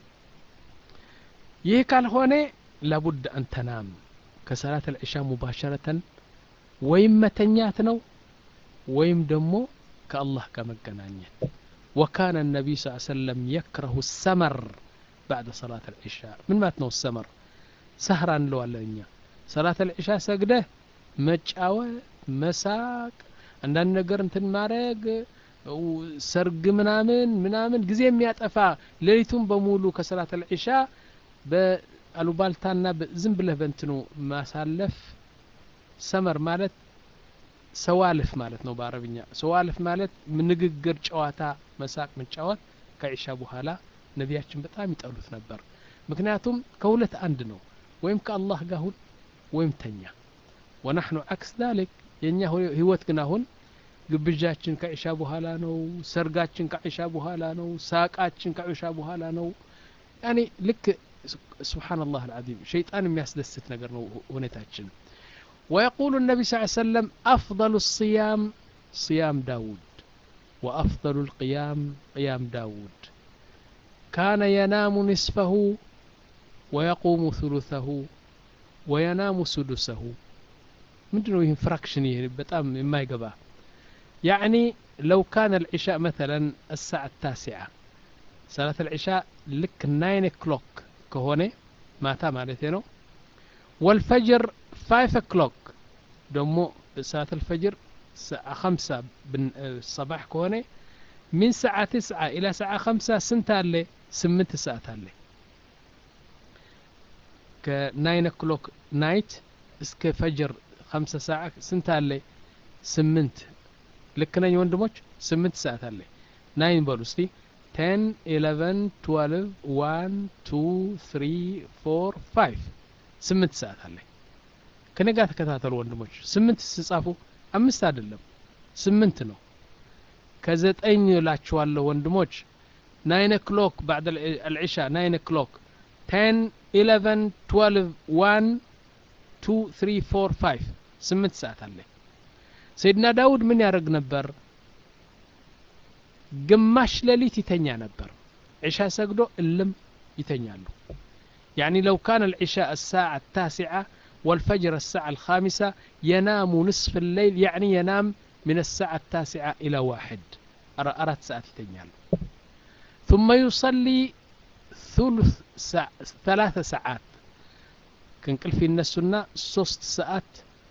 ይህ ካልሆነ ላቡድ አንተናም ከሰላት አልዒሻ ሙባሸረተን ወይም መተኛት ነው ወይም ደግሞ ከአላህ ጋር መገናኘት وكان النبي صلى الله عليه وسلم يكره السمر بعد صلاة العشاء من ما تنو السمر سهرا لو على صلاة العشاء سجده መጫወት መሳቅ አንዳንድ ነገር እንትን ማድረግ ሰርግ ምናምን ምናምን ጊዜ የሚያጠፋ ሌሊቱን በሙሉ ከሰላት አልዒሻ በአሉባልታና ዝም ብለህ በእንትኑ ማሳለፍ ሰመር ማለት ሰዋልፍ ማለት ነው በአረብኛ ሰዋልፍ ማለት ንግግር ጨዋታ መሳቅ መጫወት ከዒሻ በኋላ ነቢያችን በጣም ይጠሉት ነበር ምክንያቱም ከሁለት አንድ ነው ወይም ከአላህ ጋር ሁን ወይም ተኛ ወናሕኑ አክስ ዛሊክ የእኛ ህይወት ግን አሁን ግብዣችን ከዒሻ በኋላ ነው ሰርጋችን ከዒሻ በኋላ ነው ሳቃችን ከዒሻ በኋላ ነው ያኒ ልክ ስብሓንላህ አልዓዚም ሸይጣን የሚያስደስት ነገር ነው ሁኔታችን ويقول النبي صلى الله عليه وسلم أفضل الصيام صيام داود وأفضل القيام قيام داود كان ينام نصفه ويقوم ثلثه وينام سدسه ምንድነው ይህን ፍራክሽን ይህ በጣም የማይገባ ያዕኒ ለው ካነ العشاء مثلا الساعة التاسعة صلاة العشاء ልክ ናይን ኦክሎክ ከሆነ ማታ ማለት ነው والفجر 5 o'clock ደሞ ሰዓት الفجر خمسة الصباح كونه من ساعة تسعة إلى ساعة خمسة سنت عليه سمنت ساعات عليه كناين o'clock نايت እስከ ፈጅር خمسة ساعة سنت عليه سمنت ልክ ነኝ ወንድሞች ስምንት ሰዓት አለ ናይን በሉ እስቲ ቴን ኢለቨን ትዋልቭ ዋን ቱ ትሪ ፎር ፋይቭ ስምንት ሰዓት አለ ከኔ ጋር ተከታተሉ ወንድሞች ስምንት ስጻፉ አምስት አይደለም ስምንት ነው ከዘጠኝ እላችኋለሁ ወንድሞች ናይን ኦክሎክ ባዕድ አልዒሻ ናይን ኦክሎክ ቴን ኢለቨን ትዋልቭ ዋን ቱ ትሪ ፎር ፋይቭ ስምንት ሰዓት አለ ሰይድና ዳውድ ምን ያደርግ ነበር ግማሽ ሌሊት ይተኛ ነበር ዒሻ ሰግዶ እልም ይተኛሉ يعني لو كان العشاء الساعة التاسعة والفجر الساعة الخامسة ينام نصف الليل يعني ينام من الساعة التاسعة إلى واحد أرات ساعات يتنيال ثم يصلي ثلث ساعة ثلاث ساعات كنقل في النسنا ሶስት ሰዓት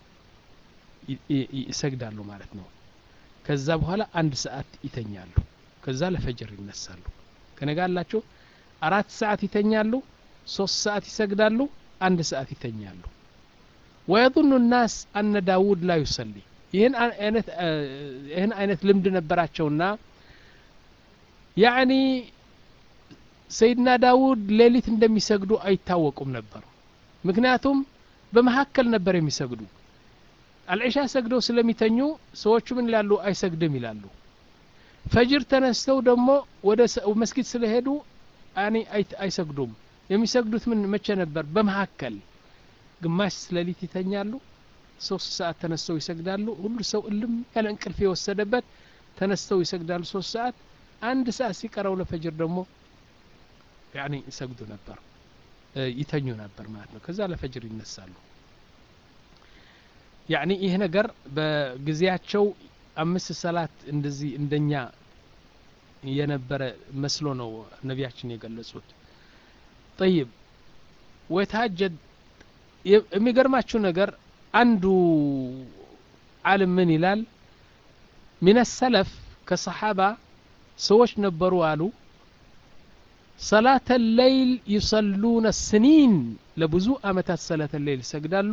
ይሰግዳሉ ማለት ነው ከዛ በኋላ አንድ ሰዓት ይተኛሉ ከዛ ለፈጅር ይነሳሉ ከነጋላችሁ አራት ሰዓት ይተኛሉ ሶስት ሰዓት ይሰግዳሉ አንድ ሰዓት ይተኛሉ ወየظن الناس أن داود لا يصلي ይህን አይነት ይህን አይነት ልምድ ነበራቸውና ያዕኒ ሰይድና ዳውድ ሌሊት እንደሚሰግዱ አይታወቁም ነበር ምክንያቱም በመካከል ነበር የሚሰግዱ አልዒሻ ሰግደው ስለሚተኙ ሰዎቹ ምን ይላሉ አይሰግድም ይላሉ ፈጅር ተነስተው ደግሞ ወደ መስጊድ ስለሄዱ ያኒ አይሰግዱም የሚሰግዱት ምን መቼ ነበር በመካከል ግማሽ ሌሊት ይተኛሉ ሶስት ሰዓት ተነስተው ይሰግዳሉ ሁሉ ሰው እልም ያለ እንቅልፍ የወሰደበት ተነስተው ይሰግዳሉ ሶስት ሰዓት አንድ ሰዓት ሲቀረው ለፈጅር ደግሞ ያኒ ይሰግዱ ነበር ይተኙ ነበር ማለት ነው ከዛ ለፈጅር ይነሳሉ ያኒ ይህ ነገር በጊዜያቸው አምስት ሰላት እንደዚህ እንደኛ የነበረ መስሎ ነው ነቢያችን የገለጹት ጠይብ ወየተሀጀድ የሚገርማችሁ ነገር አንዱ ዓለም ምን ይላል ሚን ሰለፍ ከሰሓባ ሰዎች ነበሩ አሉ ሰላተ ለይል ይሰሉነ ስኒን ለብዙ አመታት ሰላተ ለይል ይሰግዳሉ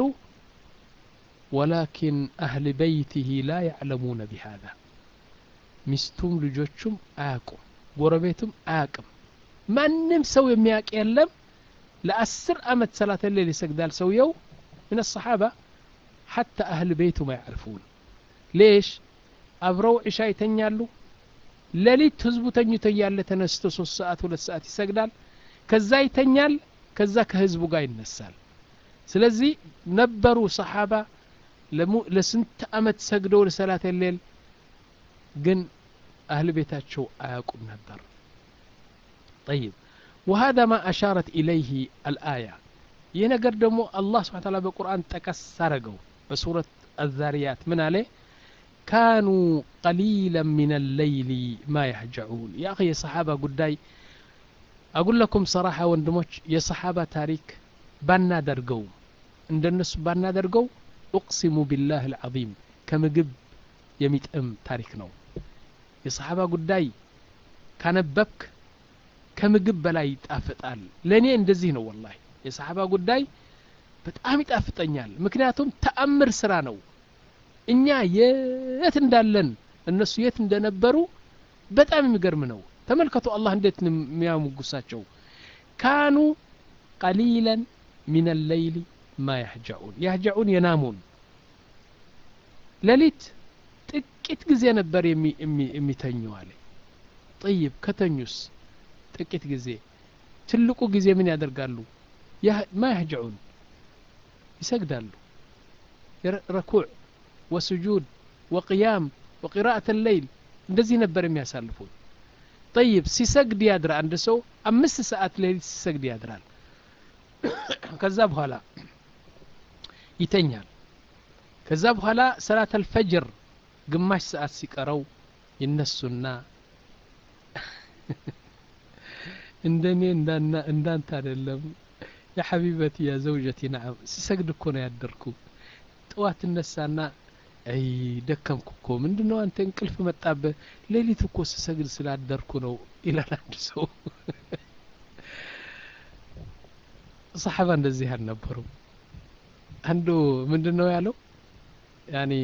ወላኪን አህል በይትህ ላ ያዕለሙነ ቢሃذا ሚስቱም ልጆቹም አያቁም ጎረቤቱም አያቅም ማንም ሰው የሚያውቅ የለም ለአስር አመት ሰላተ ሌል ይሰግዳል ሰውየው ምን الصحابة حتى أهل بيته ما يعرفون ليش አብረው ዒሻ ይተኛሉ ሌሊት ህዝቡ ተኝቶ እያለ ተነስቶ ሶስት ሰዓት ሁለት ሰዓት ይሰግዳል ከዛ ይተኛል ከዛ ከህዝቡ ጋር ይነሳል ስለዚህ ነበሩ ሰሓባ ለስንት አመት ሰግደው ለሰላት ሌል ግን አህል ቤታቸው አያውቁም ነበር طيب وهذا ما أشارت إليه الآية ينقر دمو الله سبحانه وتعالى بالقرآن تكس سرقوا بسورة الذاريات من عليه كانوا قليلا من الليل ما يهجعون يا أخي يا صحابة قداي أقول لكم صراحة وندموش يا صحابة تاريك بانا درقوا عند الناس بانا درقوا أقسم بالله العظيم كمقب يميت أم تاريك نو يا صحابة قداي ካነበብክ ከምግብ በላይ ይጣፍጣል ለእኔ እንደዚህ ነው ወላሂ የሰሓባ ጉዳይ በጣም ይጣፍጠኛል ምክንያቱም ተአምር ስራ ነው እኛ የት እንዳለን እነሱ የት እንደነበሩ በጣም የሚገርም ነው ተመልከቱ አላህ እንዴት የሚያሙጉሳቸው ካኑ ቀሊለን ሚን ለይሊ ማ ያህጃኡን ያህጃኡን የናሙን ሌሊት ጥቂት ጊዜ ነበር የሚተኙ አለ ጠይብ ከተኙስ ጥቂት ጊዜ ትልቁ ጊዜ ምን ያደርጋሉ ማ ያህጀዑን ይሰግዳሉ ረኩዕ ወስጁድ ወቅያም ወቂራአት ለይል እንደዚህ ነበር የሚያሳልፉት ጠይብ ሲሰግድ ያድር አንድ ሰው አምስት ሰዓት ሌሊት ሲሰግድ ያድራል ከዛ በኋላ ይተኛል ከዛ በኋላ ሰላት አልፈጅር ግማሽ ሰዓት ሲቀረው ይነሱና እንደኔ እንዳንተ አይደለም የሐቢበቲ ያ ዘውጀቲ ነዓም ሲሰግድ እኮ ነው ያደርኩ ጠዋት እነሳና አይ ደከምኩ እኮ ምንድን ነው አንተ እንቅልፍ መጣበህ ሌሊት እኮ ስሰግድ ስላደርኩ ነው ይላል አንድ ሰው ሰሓባ እንደዚህ አልነበሩም አንዱ ምንድን ነው ያለው ያኒ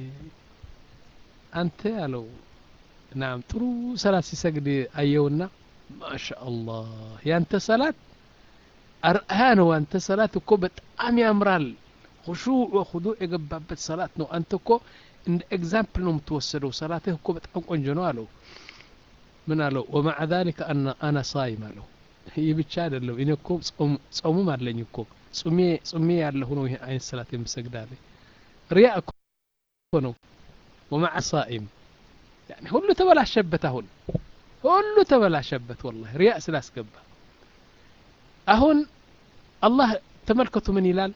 አንተ ያለው ናም ጥሩ ሰላት ሲሰግድ አየውና ማሻ አላህ ያንተ ሰላት አርአያ ነው አንተ ሰላት እኮ በጣም ያምራል ሁሹዕ ወኹዱዕ የገባበት ሰላት ነው አንተ እኮ እንደ ኤግዛምፕል ነው የምትወሰደው ሰላትህ እኮ በጣም ቆንጆ ነው አለው ምን አለው ወማዕ ዛሊከ አና ሳይም አለው ይህ ብቻ አይደለም እኔ እኮ ጾሙም አለኝ እኮ ጹሜ ጹሜ ያለሁ ነው ይህ አይነት ሰላት የምሰግዳለ ሪያ እኮ ነው ወማዕ ሳኢም ያኒ ሁሉ ተበላሸበት አሁን ሁሉ ተበላሸበት ወላሂ ሪያ ስላስገባ አሁን አላህ ተመልከቱ ምን ይላል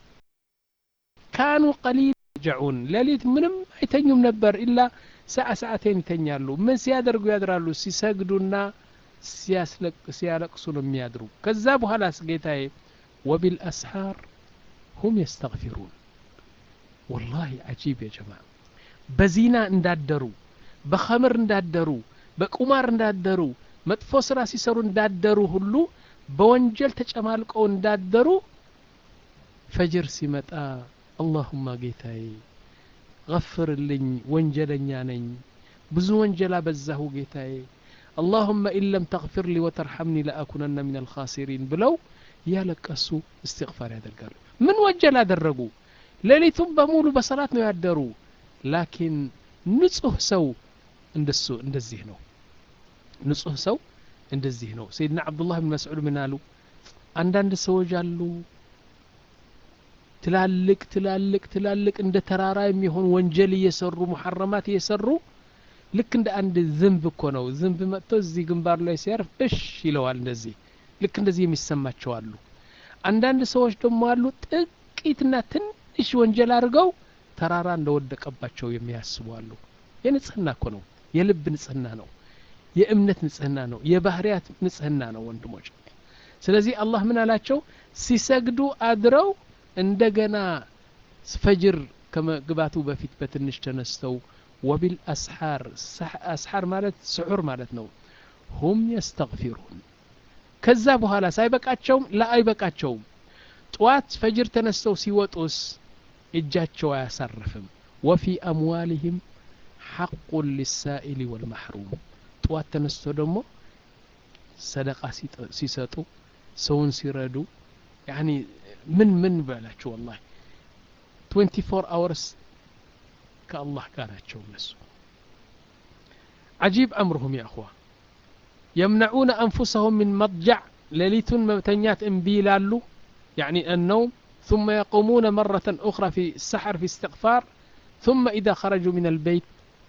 ካኑ ቀሊል ጀዑን ሌሊት ምንም አይተኙም ነበር ኢላ ሰዓ ሰዓቴን ይተኛሉ ምን ሲያደርጉ ያድራሉ ሲሰግዱና ሲያለቅሱ ነው የሚያድሩ ከዛ በኋላስ ጌታዬ ወቢልአስሓር ሁም የስተግፊሩን ወላሂ አጂብ ያ ጀማ በዚና እንዳደሩ በኸምር እንዳደሩ በቁማር እንዳደሩ መጥፎ ስራ ሲሰሩ እንዳደሩ ሁሉ በወንጀል ተጨማልቀው እንዳደሩ ፈጅር ሲመጣ አላሁማ ጌታዬ ገፍርልኝ ወንጀለኛ ነኝ ብዙ ወንጀል አበዛሁ ጌታዬ اللهم إن لم تغفر لي وترحمني لأكونن من الخاسرين بلو ያለቀሱ እስትግፋር ያደርጋሉ ምን ወንጀል አደረጉ ሌሊቱም በሙሉ በሰላት ነው ያደሩ ላኪን ንጹህ ሰው እንደሱ እንደዚህ ነው ንጹህ ሰው እንደዚህ ነው ሰይድና አብዱላህ ብን መስዑድ ምን አሉ አንዳንድ ሰዎች አሉ ትላልቅ ትላልቅ ትላልቅ እንደ ተራራ የሚሆን ወንጀል እየሰሩ ሙሐረማት እየሰሩ ልክ እንደ አንድ ዝንብ እኮ ነው ዝንብ መጥቶ እዚህ ግንባሩ ላይ ሲያርፍ እሽ ይለዋል እንደዚህ ልክ እንደዚህ የሚሰማቸው አሉ አንዳንድ ሰዎች ደግሞ አሉ ጥቂትና ትንሽ ወንጀል አድርገው ተራራ እንደወደቀባቸው የሚያስቡ አሉ የንጽህና እኮ ነው የልብ ንጽህና ነው የእምነት ንጽህና ነው የባህርያት ንጽህና ነው ወንድሞች ስለዚህ አላህ ምን አላቸው ሲሰግዱ አድረው እንደገና ፈጅር ከመግባቱ በፊት በትንሽ ተነስተው ወቢል አስሓር አስሓር ማለት ስዑር ማለት ነው ሁም የስተግፊሩን ከዛ በኋላ ሳይበቃቸውም ላ አይበቃቸውም ጠዋት ፈጅር ተነስተው ሲወጡስ እጃቸው አያሳርፍም ወፊ አምዋልህም ሐቁን ሊሳኢሊ ወልማሕሩም ጠዋት ተነስቶ ደግሞ ሰደቃ ሲሰጡ ሰውን ሲረዱ ያኒ ምን ምን በላቸው ወላሂ 24 አወርስ ከአላህ ጋር ናቸው እነሱ عجيب أمرهم يا أخوة يمنعون أنفسهم من مضجع ليلة متنيات انبيلالو يعني النوم ثم يقومون مرة أخرى في السحر في استغفار ثم إذا خرجوا من البيت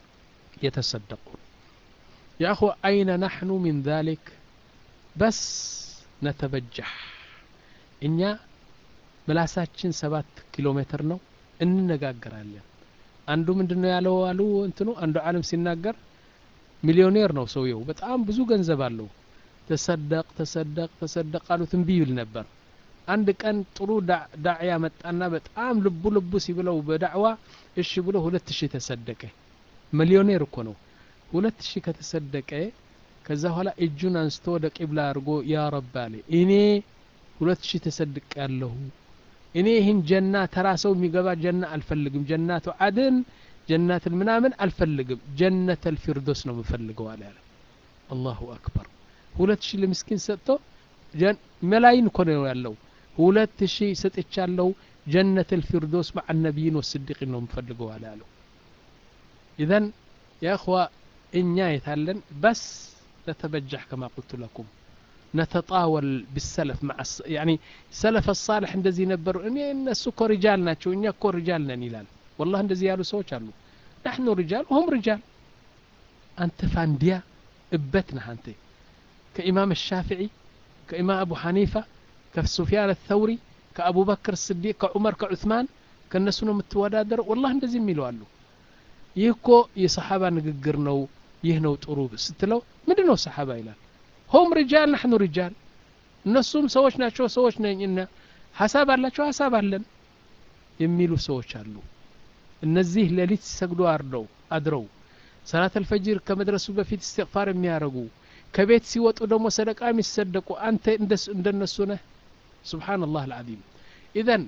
يتصدقون يا أخوة أين نحن من ذلك بس نتبجح እኛ ምላሳችን ሰባት ኪሎ ሜትር ነው እንነጋገራለን አንዱ ምንድን ነው ያለው አሉ እንትኑ አንዱ አለም ሲናገር ሚሊዮኔር ነው ሰውየው በጣም ብዙ ገንዘብ አለው ተሰደቅ ተሰደቅ ተሰደቅ አሉት እምቢ ይል ነበር አንድ ቀን ጥሩ ዳዕያ መጣና በጣም ልቡ ልቡ ሲብለው በዳዕዋ እሺ ብሎ ሁለት ሺህ ተሰደቀ ሚሊዮኔር እኮ ነው ሁለት ሺህ ከተሰደቀ ከዛ በኋላ እጁን አንስቶ ወደ ቂብላ አድርጎ ያ ረብ አለ እኔ ሁለት ሺህ ተሰድቅ ያለሁ እኔ ይህን ጀና ተራ ሰው የሚገባ ጀና አልፈልግም ጀናቱ አድን ጀናትን ምናምን አልፈልግም ጀነት አልፊርዶስ ነው የምፈልገው አለ ያለ አላሁ አክበር ሁለት ሺህ ለምስኪን ሰጥቶ መላይን እኮ ነው ያለው ሁለት ሺህ ሰጥቻለሁ ጀነት አልፊርዶስ መዓ ነቢይን ወስዲቂን ነው የምፈልገው አለ ያለው ኢዘን የእኽዋ እኛ የታለን በስ ነተበጃሕ ከማ ቁልቱ ለኩም نتطاول بالسلف مع الس... يعني سلف الصالح እንደዚህ ነበሩ እኔ እነሱ እኮ ሪጃል ናቸው እኛ እኮ ሪጃል ነን ይላል والله እንደዚህ ያሉ ሰዎች አሉ نحن رجال وهم رجال أنت فانديا እበት ነህ አንተ كإمام الشافعي كإمام أبو حنيفة كسفيان الثوري كأبو بكر الصديق كعمر كعثمان ከእነሱ ነው የምትወዳደረው والله እንደዚህ የሚለው አሉ ይህ እኮ የሰሓባ ንግግር ነው ይህ ነው ጥሩ ስትለው ምንድን ነው ሰሓባ ይላል هم رجال نحن رجال እነሱም ሰዎች ናቸው ሰዎች ነኝ እና ሀሳብ አላቸው ሀሳብ አለን የሚሉ ሰዎች አሉ እነዚህ ሌሊት ሲሰግዱ አርደው አድረው ሰላት አልፈጅር ከመድረሱ በፊት እስትግፋር የሚያደርጉ ከቤት ሲወጡ ደግሞ ሰደቃ የሚሰደቁ አንተ እንደነሱ ነህ ስብሓንላህ አልዓዚም ኢዘን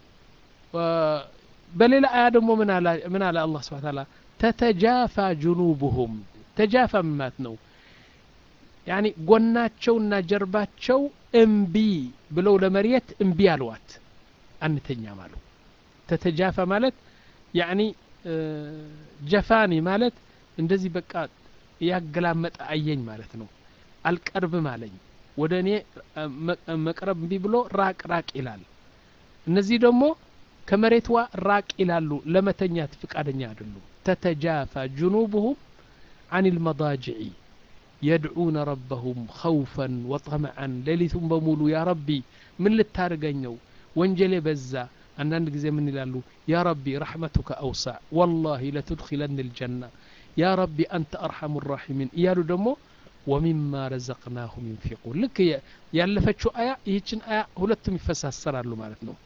በሌላ አያ ደግሞ ምን አለ አላህ ስብሓን ታላ ተተጃፋ ጅኑቡሁም ተጃፋ ምን ማለት ነው ያኒ ጎናቸውና ጀርባቸው እምቢ ብለው ለመሬት እምቢ አልዋት አንተኛም አሉ ተተጃፈ ማለት ያኒ ጀፋኒ ማለት እንደዚህ በቃ ያገላመጠ አየኝ ማለት ነው አልቀርብም አለኝ ወደ እኔ መቅረብ እምቢ ብሎ ራቅ ራቅ ይላል እነዚህ ደግሞ ከመሬትዋ ራቅ ይላሉ ለመተኛት ፍቃደኛ አይደሉም ተተጃፋ ጅኑብሁም عن المضاجع يدعون ربهم خوفا وطمعا ليلቱን በሙሉ ያ ረቢ ምን ልታርገኝ ነው ወንጀሌ በዛ አንዳንድ ጊዜ ምን ይላሉ ያ ረቢ ረሕመቱከ አውሳዕ ወላሂ ለትድኪለን ልጀና ያ ረቢ አንተ አርሐሙ ራሒሚን እያሉ ደግሞ ወሚማ ረዘቅናሁም ዩንፊቁን ልክ ያለፈችው አያ ይህችን አያ ሁለቱም ይፈሳሰራሉ ማለት ነው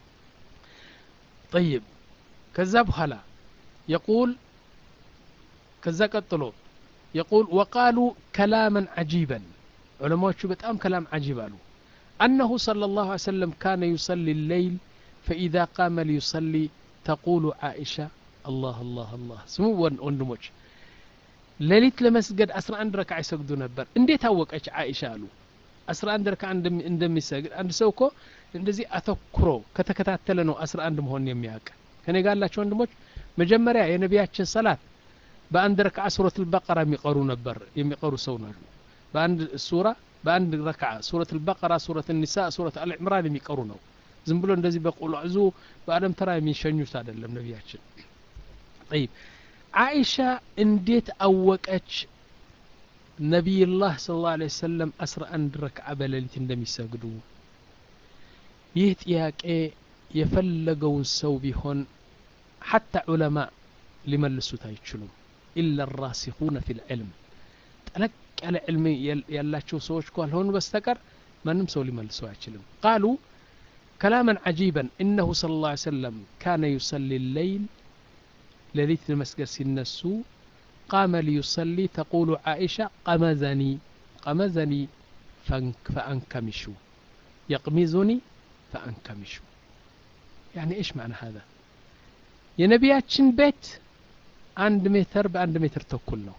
ጠይብ ከዛ በኋላ የቁል ከዛ ቀጥሎ يقول وقالوا كلاما عجيبا علماء بتام كلام عجيب قالوا أنه صلى الله عليه وسلم كان يصلي الليل فإذا قام ليصلي تقول عائشة الله الله الله سمو وندموش ليلت لمسجد أسرع عند ركعة يسجدوا نبر اندي تاوقش عائشة قالوا أسرع عند ركعة عندما يسجد عند سوكو እንደዚህ አተኩሮ ከተከታተለ ነው አስራ አንድ መሆን የሚያውቅ ከኔ ጋር ላቸው ወንድሞች መጀመሪያ የነቢያችን ሰላት በአንድ ረክዓ ሱረት አልበቀራ የሚቀሩ ነበር የሚቀሩ ሰው ነው በአንድ ሱራ በአንድ ረክዓ ሱረት አልበቀራ ሱረት ኒሳ ሱረት አልዕምራን የሚቀሩ ነው ዝም ብሎ እንደዚህ በቁልዕዙ በአለም ተራ የሚሸኙት አይደለም ነቢያችን ጠይብ አይሻ እንዴት አወቀች ነቢይላህ ስለ ላ ሰለም አስራ አንድ ረክዓ በሌሊት እንደሚሰግዱ ይህ ጥያቄ የፈለገውን ሰው ቢሆን ሐታ ዑለማ ሊመልሱት አይችሉም ኢላ ራሲኹነ ፊ ልዕልም ጠለቅ ያለ ዕልም ያላቸው ሰዎች ካልሆኑ በስተቀር ማንም ሰው ሊመልሰው አይችልም ቃሉ كلاما عجيبا إنه صلى الله عليه وسلم كان يصلي الليل ليلة المسجد سنسو قام ليصلي تقول عائشة قمزني قمزني فأنكمشوا يقمزني فأنكمشوا يعني إيش معنى هذا يا نبياتشن بيت عند متر بعند متر تكل ነው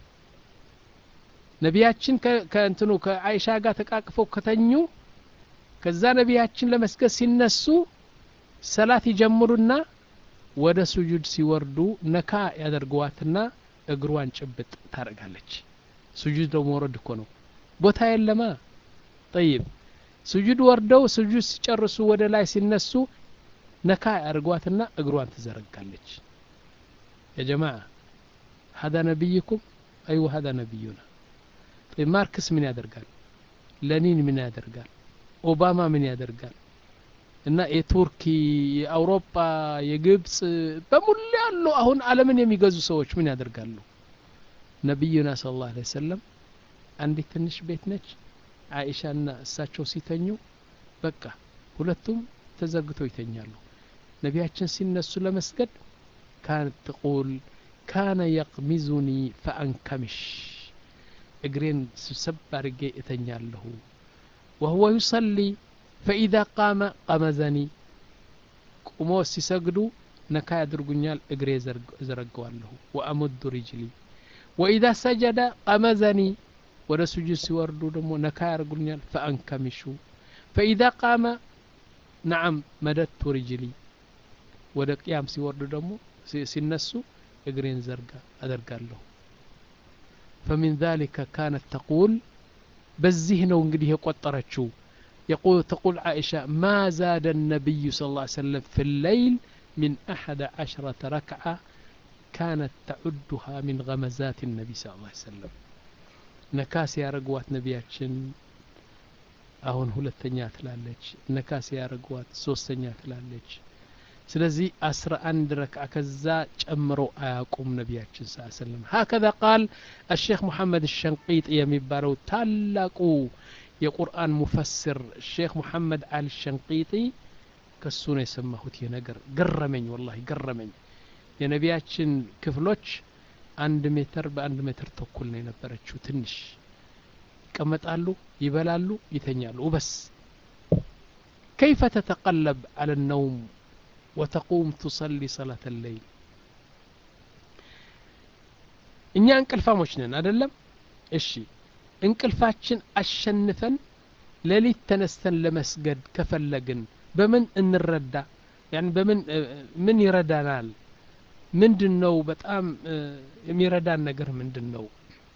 ነቢያችን ከእንትኑ ከአይሻ ጋር ተቃቅፈው ከተኙ ከዛ ነቢያችን ለመስገድ ሲነሱ ሰላት ይጀምሩና ወደ ሱጁድ ሲወርዱ ነካ ያደርገዋትና እግሯን ጭብጥ ታደርጋለች ሱጁድ ደግሞ ወረድ እኮ ነው ቦታ የለማ ጠይብ ሱጁድ ወርደው ሱጁድ ሲጨርሱ ወደ ላይ ሲነሱ ነካ ያደርጓትና እግሯን ትዘረጋለች የጀማዓ ሀዳ ነቢይኩም አይወ ሀዳ ነቢዩና ማርክስ ምን ያደርጋል ለኒን ምን ያደርጋል ኦባማ ምን ያደርጋል እና የቱርኪ የአውሮፓ የግብፅ በሙሉ ያሉ አሁን አለምን የሚገዙ ሰዎች ምን ያደርጋሉ ነቢዩና ስለ ላሁ ሰለም አንዲት ትንሽ ቤት ነች አይሻና እሳቸው ሲተኙ በቃ ሁለቱም ተዘግተው ይተኛሉ ነቢያችን ሲነሱ ለመስገድ ካነት ትቁል ካነ የቅሚዙኒ ፈአንከምሽ እግሬን ስብሰብ አድርጌ እተኛለሁ وهو يصلي فإذا قام قمزني ቁሞ ሲሰግዱ ነካ ያድርጉኛል እግሬ ዘረገዋለሁ ወአሙዱ ሪጅሊ ወኢዛ ሰጀደ ቀመዘኒ ወደ ሱጁድ ሲወርዱ ደግሞ ነካ ያደርጉኛል ፈአንከሚሹ ፈኢዛ ቃመ ነዓም መደቱ ሪጅሊ ወደ ቅያም ሲወርዱ ደግሞ ሲነሱ እግሬን ዘርጋ አደርጋለሁ فمن ذلك كانت تقول በዚህ ነው እንግዲህ የቆጠረችው يقول تقول عائشة ما زاد النبي صلى الله عليه وسلم في الليل من أحد عشرة ركعة كانت تعدها من غمزات النبي صلى الله عليه وسلم نكاس يا رقوات نبياتشن አሁን ሁለተኛ ትላለች ነካስ ያደርጓት ሶስተኛ ትላለች ስለዚህ አስራ አንድ ረክዓ ከዛ ጨምሮ አያቁም ነቢያችን ስ ሰለም ሀከዛ ቃል አሼክ ሙሐመድ ሸንቂጥ የሚባለው ታላቁ የቁርአን ሙፈስር ሼክ ሙሐመድ አል ሸንቂጢ ከሱ ነው የሰማሁት ይህ ነገር ገረመኝ ወላሂ ገረመኝ የነቢያችን ክፍሎች አንድ ሜትር በአንድ ሜትር ተኩል ነው የነበረችው ትንሽ ይቀመጣሉ ይበላሉ ይተኛሉ ወበስ كيف تتقلب على النوم وتقوم تصلي صلاة الليل እኛ እንቅልፋሞች ነን አደለም እሺ እንቅልፋችን አሸንፈን ሌሊት ተነስተን ለመስገድ ከፈለግን በምን እንረዳ ያን በምን ምን ይረዳናል ምንድን ነው በጣም የሚረዳን ነገር ምንድን ነው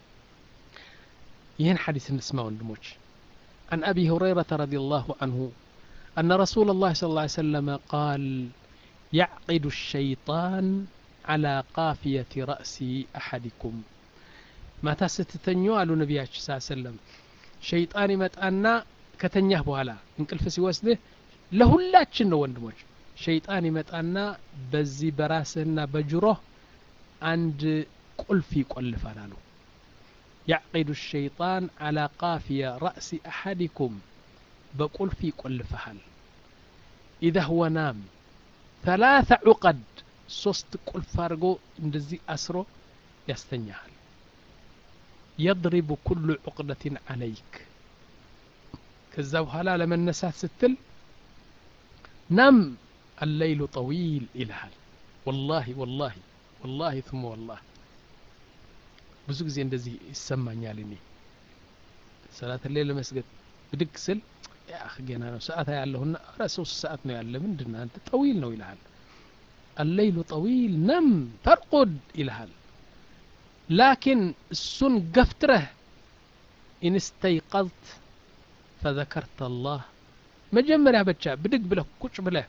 ይህን ሐዲስ እንስማ ወንድሞች عن أبي هريرة رضي الله عنه أن رسول الله صلى الله عليه وسلم قال يعقد الشيطان على قافية رأس أحدكم ما تستتنيو قالوا نبي صلى الله عليه وسلم شيطان يمتأنا ከተኛህ በኋላ እንቅልፍ ሲወስድህ ለሁላችን ነው ወንድሞች ሸይጣን ይመጣና በዚህ በራስህና በጅሮህ አንድ ቁልፍ ይቆልፋል አሉ يعقد الشيطان على قافية رأس أحدكم بقلف يقلفها إذا هو نام ثلاث عقد ሶስት ቁልፍ አድርጎ እንደዚህ አስሮ ያስተኛሃል የضرب كل عقدة عليك ከዛ በኋላ ለመነሳት ስትል ናም አለይሉ ጠዊል ይልሃል ወላሂ ወላሂ ወላሂ ثم ወላሂ ብዙ ጊዜ እንደዚህ ይሰማኛል እኔ ሰላት ላይ ለመስገድ ብድግ ስል ያህ ገና ነው ሰዓት ያለሁና ኧረ ሶስት ሰዓት ነው ያለ ምንድን አንተ ጠዊል ነው ይልሃል الليل طويل نم ترقد ይልሃል ላኪን እሱን ገፍትረህ ኢን استيقظت فذكرت الله مجمريا بچا بدق بله كوش بله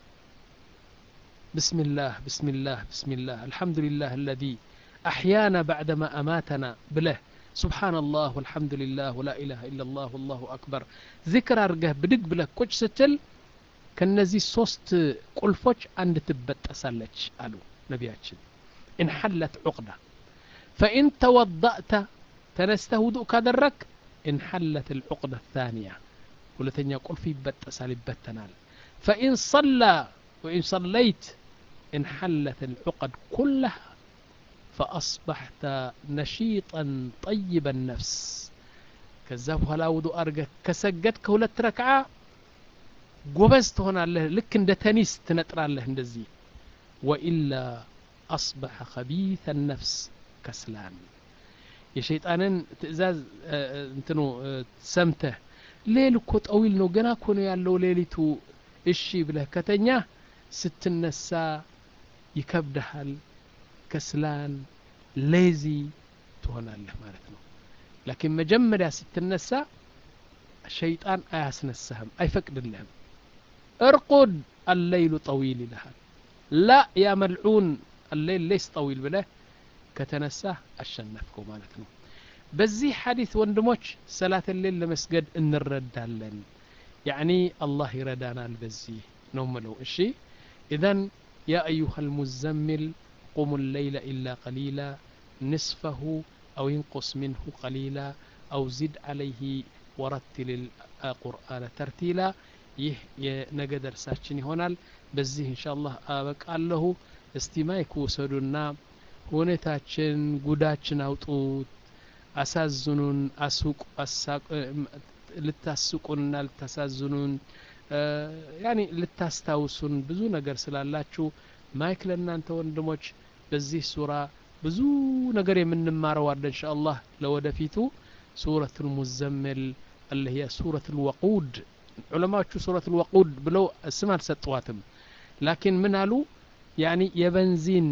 بسم الله بسم الله بسم الله الحمد لله الذي أحيانا بعدما أماتنا بله سبحان الله والحمد لله ولا إله إلا الله والله أكبر ذكر أرقه بدق بله كوش ستل كنزي صوست قلفوش عند تبت أسالج قالوا نبياتشن إن حلت عقدة فإن توضأت ተነስተህ ውዱእ ካደረግ እንሐለት ልዑቅደ ታንያ ሁለተኛ ቁልፍ ይበጠሳል ይበተናል ፈኢን ሰላ ወኢን ሰለይት انحلت العقد كلها فأصبحت نشيطا طيب النفس كذاب هلا وضوء أرجع كسجد كولت ركعة ጎበዝ ትሆናለህ ልክ እንደ ተኒስ ትነጥራለህ እንደዚህ ወኢላ አስበሐ ከቢተ ነፍስ ከስላን የሸይጣንን ትእዛዝ እንትኑ ሰምተህ ሌል እኮ ጠዊል ነው ገና እኮ ነው ያለው ሌሊቱ እሺ ብለህ ከተኛ ስትነሳ ይከብድሃል ከስላን ሌዚ ትሆናለህ ማለት ነው ላኪን መጀመሪያ ስትነሳ ሸይጣን አያስነሳህም አይፈቅድልህም ارقد الليل طويل لها لا يا ملعون الليل ليس طويل بله كتنساه الشنفكو مالتنا بزي حديث وندموش صلاة الليل لمسجد ان الردالن يعني الله يردانا البزي نوملو اشي اذا يا ايها المزمل قم الليل الا قليلا نصفه او ينقص منه قليلا او زد عليه ورتل القرآن ترتيلا ይህ የነገ ደርሳችን ይሆናል በዚህ እንሻአላህ አበቃለሁ እስቲ ማይክ ውሰዱና ሁኔታችን ጉዳችን አውጡት አሳዝኑን አሱቅ ልታስቁንና ልታሳዝኑን ያኒ ልታስታውሱን ብዙ ነገር ስላላችሁ ማይክ ለእናንተ ወንድሞች በዚህ ሱራ ብዙ ነገር የምንማረው አለ እንሻአላህ ለወደፊቱ ሱረት ልሙዘምል اللي هي سورة الوقود ዑለማዎቹ ሱረት ልወቁድ ብለው ስም አልሰጠዋትም ላኪን ምን አሉ ያኒ የበንዚን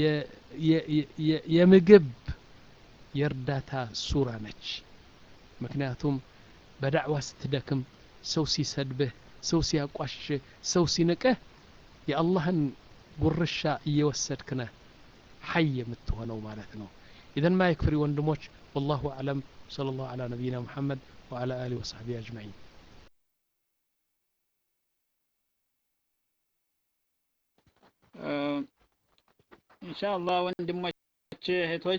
የምግብ የእርዳታ ሱራ ነች ምክንያቱም በዳዕዋ ስትደክም ሰው ሲሰድብህ ሰው ሲያቋሽህ ሰው ሲንቅህ የአላህን ጉርሻ እየወሰድክ ነህ ሐይ የምትሆነው ማለት ነው ኢዘን ማ ይክፍሪ ወንድሞች والله أعلم صلى الله على نبينا محمد وعلى آله وصحبه أجمعين ኢንሻአላህ ወንድሞች እህቶች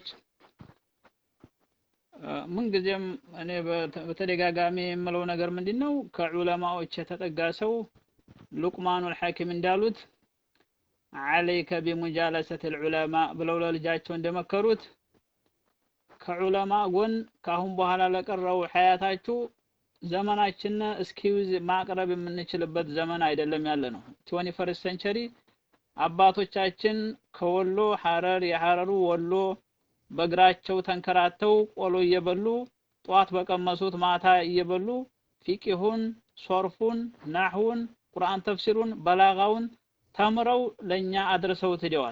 ምንጊዜም እኔ በተደጋጋሚ የምለው ነገር ምንድን ነው ከዑለማዎች የተጠጋ ሰው ሉቅማኑል ሐኪም እንዳሉት አለይከ ቢሙጃለሰት ልዑለማ ብለው ለልጃቸው እንደመከሩት ከዑለማ ጎን ከአሁን በኋላ ለቀረው ሀያታችሁ ዘመናችን እስኪውዝ ማቅረብ የምንችልበት ዘመን አይደለም ያለ ነው ትወኒ ፈርስት ሴንቸሪ አባቶቻችን ከወሎ ሐረር የሐረሩ ወሎ በእግራቸው ተንከራተው ቆሎ እየበሉ ጠዋት በቀመሱት ማታ እየበሉ ፊቂሁን ሶርፉን ናህውን ቁርአን ተፍሲሩን በላጋውን ተምረው ለኛ አድርሰው ትደዋል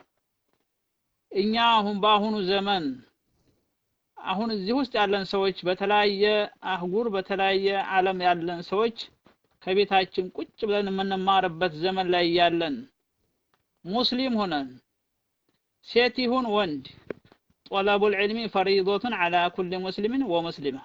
እኛ አሁን በአሁኑ ዘመን አሁን እዚህ ውስጥ ያለን ሰዎች በተለያየ አህጉር በተለያየ ዓለም ያለን ሰዎች ከቤታችን ቁጭ ብለን የምንማርበት ዘመን ላይ ያለን ሙስሊም ሆነን ሴት ይሁን ወንድ طلب العلم فريضة على كل مسلم ومسلمة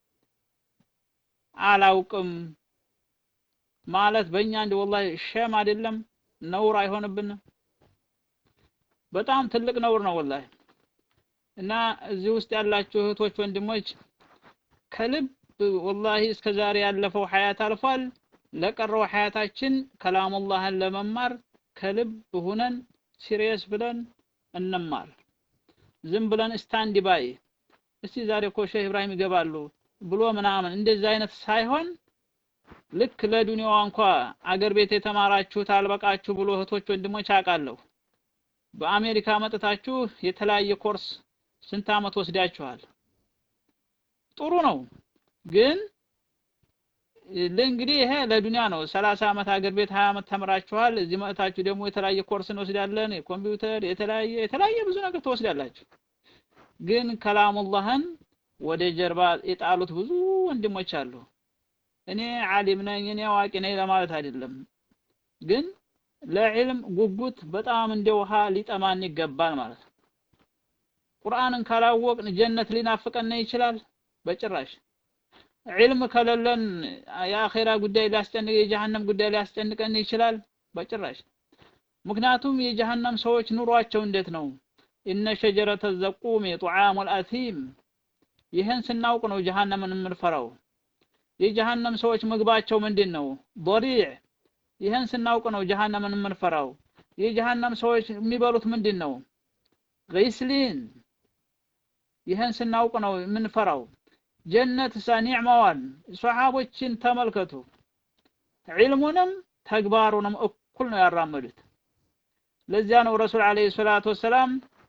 አላውቅም ማለት በእኛ እንደ ወላሂ ሸም አይደለም ነውር አይሆንብንም በጣም ትልቅ ነውር ነው ወላሂ እና እዚህ ውስጥ ያላችሁ እህቶች ወንድሞች ከልብ ወላሂ እስከ ዛሬ ያለፈው ሀያት አልፏል ለቀረው ሀያታችን ከላሙላህን ለመማር ከልብ ሁነን ሲሪየስ ብለን እንማር ዝም ብለን ስታንድ ባይ እስቲ ዛሬ እኮ ሼህ ኢብራሂም ይገባሉ ብሎ ምናምን እንደዚህ አይነት ሳይሆን ልክ ለዱንያዋ እንኳ አገር ቤት የተማራችሁት አልበቃችሁ ብሎ እህቶች ወንድሞች አውቃለሁ በአሜሪካ መጥታችሁ የተለያየ ኮርስ ስንት አመት ወስዳችኋል ጥሩ ነው ግን ለእንግዲህ ይሄ ለዱንያ ነው 30 አመት አገር ቤት 20 አመት ተምራችኋል እዚህ መጥታችሁ ደግሞ የተለያየ ኮርስ እንወስዳለን የኮምፒውተር የተለያየ የተለያየ ብዙ ነገር ትወስዳላችሁ ግን ከላሙላህን ወደ ጀርባ የጣሉት ብዙ ወንድሞች አሉ እኔ ዓሊም ነኝ እኔ አዋቂ ነኝ ለማለት አይደለም ግን ለዕልም ጉጉት በጣም እንደ ውሃ ሊጠማን ይገባል ማለት ነው ቁርአንን ካላወቅን ጀነት ሊናፍቀን ይችላል በጭራሽ ዒልም ከሌለን የአኼራ ጉዳይ ሊያስጨንቅ የጀሃነም ጉዳይ ሊያስጨንቀን ይችላል በጭራሽ ምክንያቱም የጀሃነም ሰዎች ኑሯቸው እንዴት ነው ኢነ ሸጀረተ ዘቁም ጡዓሙ አልአሲም ይህን ስናውቅ ነው ጀሃነምን የምንፈራው። የጀሃነም ሰዎች ምግባቸው ምንድን ነው? ዶሪዕ። ይህን ስናውቅ ነው ጀሃነምን የምንፈራው። የጀሃነም ሰዎች የሚበሉት ምንድን ነው? ገይስሊን። ይህን ስናውቅ ነው የምንፈራው። ጀነት ሳ ኒዕማዋን ሶሓቦችን ተመልከቱ። ዒልሙንም ተግባሩንም እኩል ነው ያራመዱት። ለዚያ ነው ረሱል ዓለይሂ ሰላቱ ወሰላም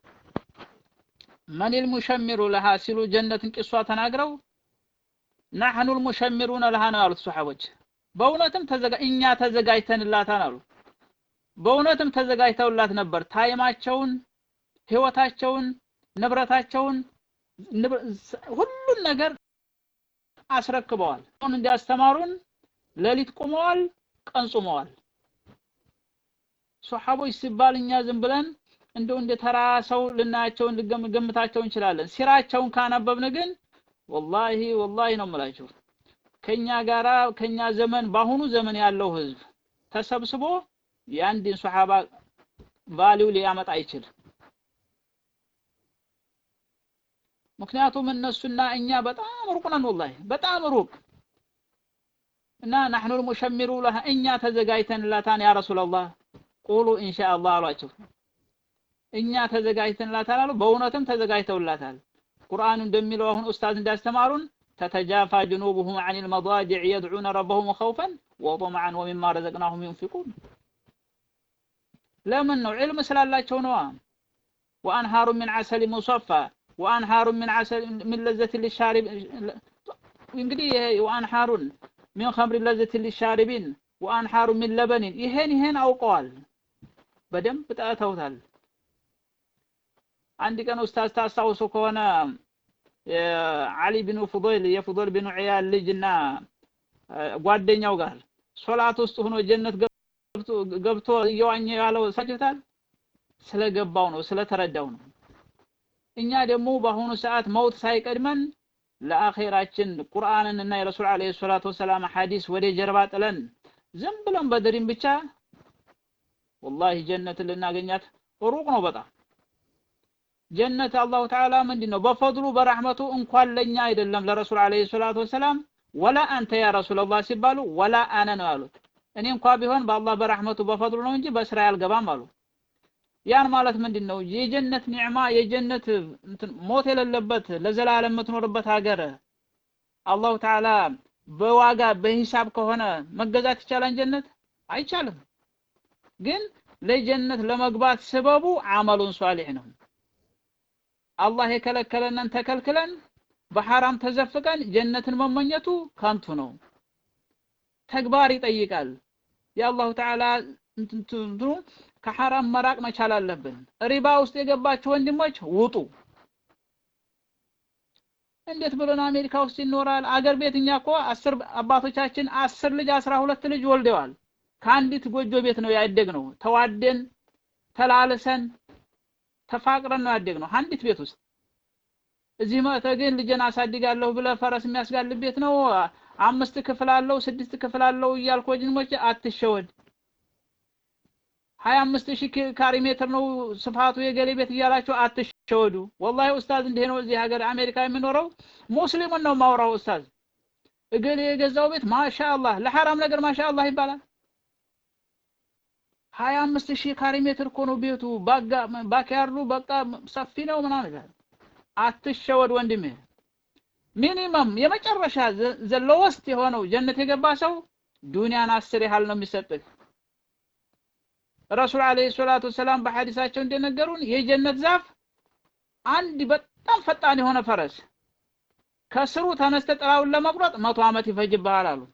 መኒል ሙሸሚሩ ለሃ ሲሉ ጀነትን ቂሷ ተናግረው ናሕኑል ሙሸሚሩነ ለሃ ነው ያሉት ሶሓቦች። በእውነትም ተዘጋ እኛ ተዘጋጅተንላታን አሉ። በእውነትም ተዘጋጅተውላት ነበር። ታይማቸውን፣ ህይወታቸውን፣ ንብረታቸውን ሁሉን ነገር አስረክበዋል። አሁን እንዲያስተማሩን ሌሊት ቁመዋል፣ ቀን ጾመዋል። ሶሐቦች ሲባል እኛ ዝም ብለን እንደው እንደ ተራ ሰው ልናያቸው ልንገምታቸው እንችላለን። ሲራቸውን ካነበብን ግን ወላሂ ወላሂ ነው የምላችሁ ከኛ ጋራ ከኛ ዘመን በአሁኑ ዘመን ያለው ህዝብ ተሰብስቦ የአንድን ሶሐባ ቫሊው ሊያመጣ አይችልም። ምክንያቱም እነሱና እኛ በጣም ሩቅ ነን፣ ወላሂ በጣም ሩቅ እና ናሕኑ ልሙሸሚሩ ለሃ እኛ ተዘጋጅተንላታን ያ ረሱላላህ ቁሉ ኢንሻአላህ አሏቸው። እኛ ተዘጋጅተንላታል አሉ። በእውነትም ተዘጋጅተውላታል። ቁርአኑ እንደሚለው አሁን ኡስታዝ እንዳስተማሩን ተተጃፋ ጅኑቡሁም አን ልመዳጅዕ የድዑነ ረበሁም ኸውፈን ወጠምዐን ወሚማ ረዘቅናሁም ዩንፊቁን። ለምን ነው? ዒልም ስላላቸው ነዋ። ወአንሃሩ ሚን ዐሰሊ ሙሰፋ ወአንሃሩ ሚን ዐሰል ሚን ለዘት ሊሻሪብ እንግዲህ ይሄ ወአንሃሩን ሚን ኸምሪ ለዘት ሊሻሪቢን ወአንሃሩ ሚን ለበኒን ይሄን ይሄን አውቀዋል። በደንብ ጠጥተውታል። አንድ ቀን ኡስታዝ ታስታውሱ ከሆነ የዓሊ ቢኑ ፉዶይል የፉዶይል ቢኑ ዒያል ልጅና ጓደኛው ጋር ሶላት ውስጥ ሆኖ ጀነት ገብቶ እየዋኘ ያለው ሰጅታል። ስለገባው ነው ስለተረዳው ነው። እኛ ደግሞ በአሁኑ ሰዓት መውት ሳይቀድመን ለአኼራችን ቁርአንን እና የረሱል ዓለይሂ ሰላቱ ወሰላም ሐዲስ ወደ ጀርባ ጥለን ዝም ብለን በድሪም ብቻ ወላሂ ጀነትን ልናገኛት ሩቅ ነው በጣም ጀነት አላሁ ተዓላ ምንድን ነው በፈድሉ በረሕመቱ እንኳን ለኛ አይደለም ለረሱል ዓለይሂ ሰላቱ ወሰላም ወላ አንተ ያ ረሱላላህ ሲባሉ ወላ አነ ነው ያሉት። እኔ እንኳ ቢሆን በአላህ በረሕመቱ በፈድሉ ነው እንጂ በስራ ያልገባም አሉ። ያን ማለት ምንድን ነው? የጀነት ኒዕማ የጀነት ሞት የሌለበት ለዘላለም የምትኖርበት ሀገር አላሁ ተዓላ በዋጋ በሂሳብ ከሆነ መገዛት ይቻላል? ጀነት አይቻልም። ግን ለጀነት ለመግባት ስበቡ አመሉን ሷሊሕ ነው። አላህ የከለከለንን ተከልክለን በሐራም ተዘፍቀን ጀነትን መመኘቱ ከንቱ ነው። ተግባር ይጠይቃል። የአላሁ ተዓላ እንትኑ ከሐራም መራቅ መቻል አለብን። ሪባ ውስጥ የገባችሁ ወንድሞች ውጡ። እንዴት ብለን አሜሪካ ውስጥ ይኖራል? አገር ቤት እኛ እኮ አስር አባቶቻችን አስር ልጅ አስራ ሁለት ልጅ ወልደዋል። ከአንዲት ጎጆ ቤት ነው ያደግነው። ተዋደን ተላልሰን ተፋቅረን ነው ያደግነው አንዲት ቤት ውስጥ። እዚህ መጥተህ ግን ልጄን አሳድጋለሁ ብለህ ፈረስ የሚያስጋልብ ቤት ነው አምስት ክፍል አለው ስድስት ክፍል አለው እያልክ ወንድሞቼ አትሸወድ። ሀያ አምስት ሺህ ካሪ ሜትር ነው ስፋቱ የገሌ ቤት እያላችሁ አትሸወዱ። ወላሂ ኡስታዝ እንዲህ ነው እዚህ ሀገር አሜሪካ የሚኖረው ሙስሊሙን ነው ማውራው። ኡስታዝ እገሌ የገዛው ቤት ማሻአላህ ለሐራም ነገር ማሻአላህ ይባላል። ሀያ አምስት ሺህ ካሪ ሜትር እኮ ነው ቤቱ ባክያርዱ በቃ ሰፊ ነው ምናምን ይላል። አትሸወድ ወንድሜ። ሚኒመም የመጨረሻ ዘለወስት የሆነው ጀነት የገባ ሰው ዱንያን አስር ያህል ነው የሚሰጥህ። ረሱል ዓለይሂ ሰላቱ ወሰላም በሐዲሳቸው እንደነገሩን የጀነት ዛፍ አንድ በጣም ፈጣን የሆነ ፈረስ ከስሩ ተነስተ ጥላውን ለመቁረጥ መቶ ዓመት ይፈጅብሃል አሉ።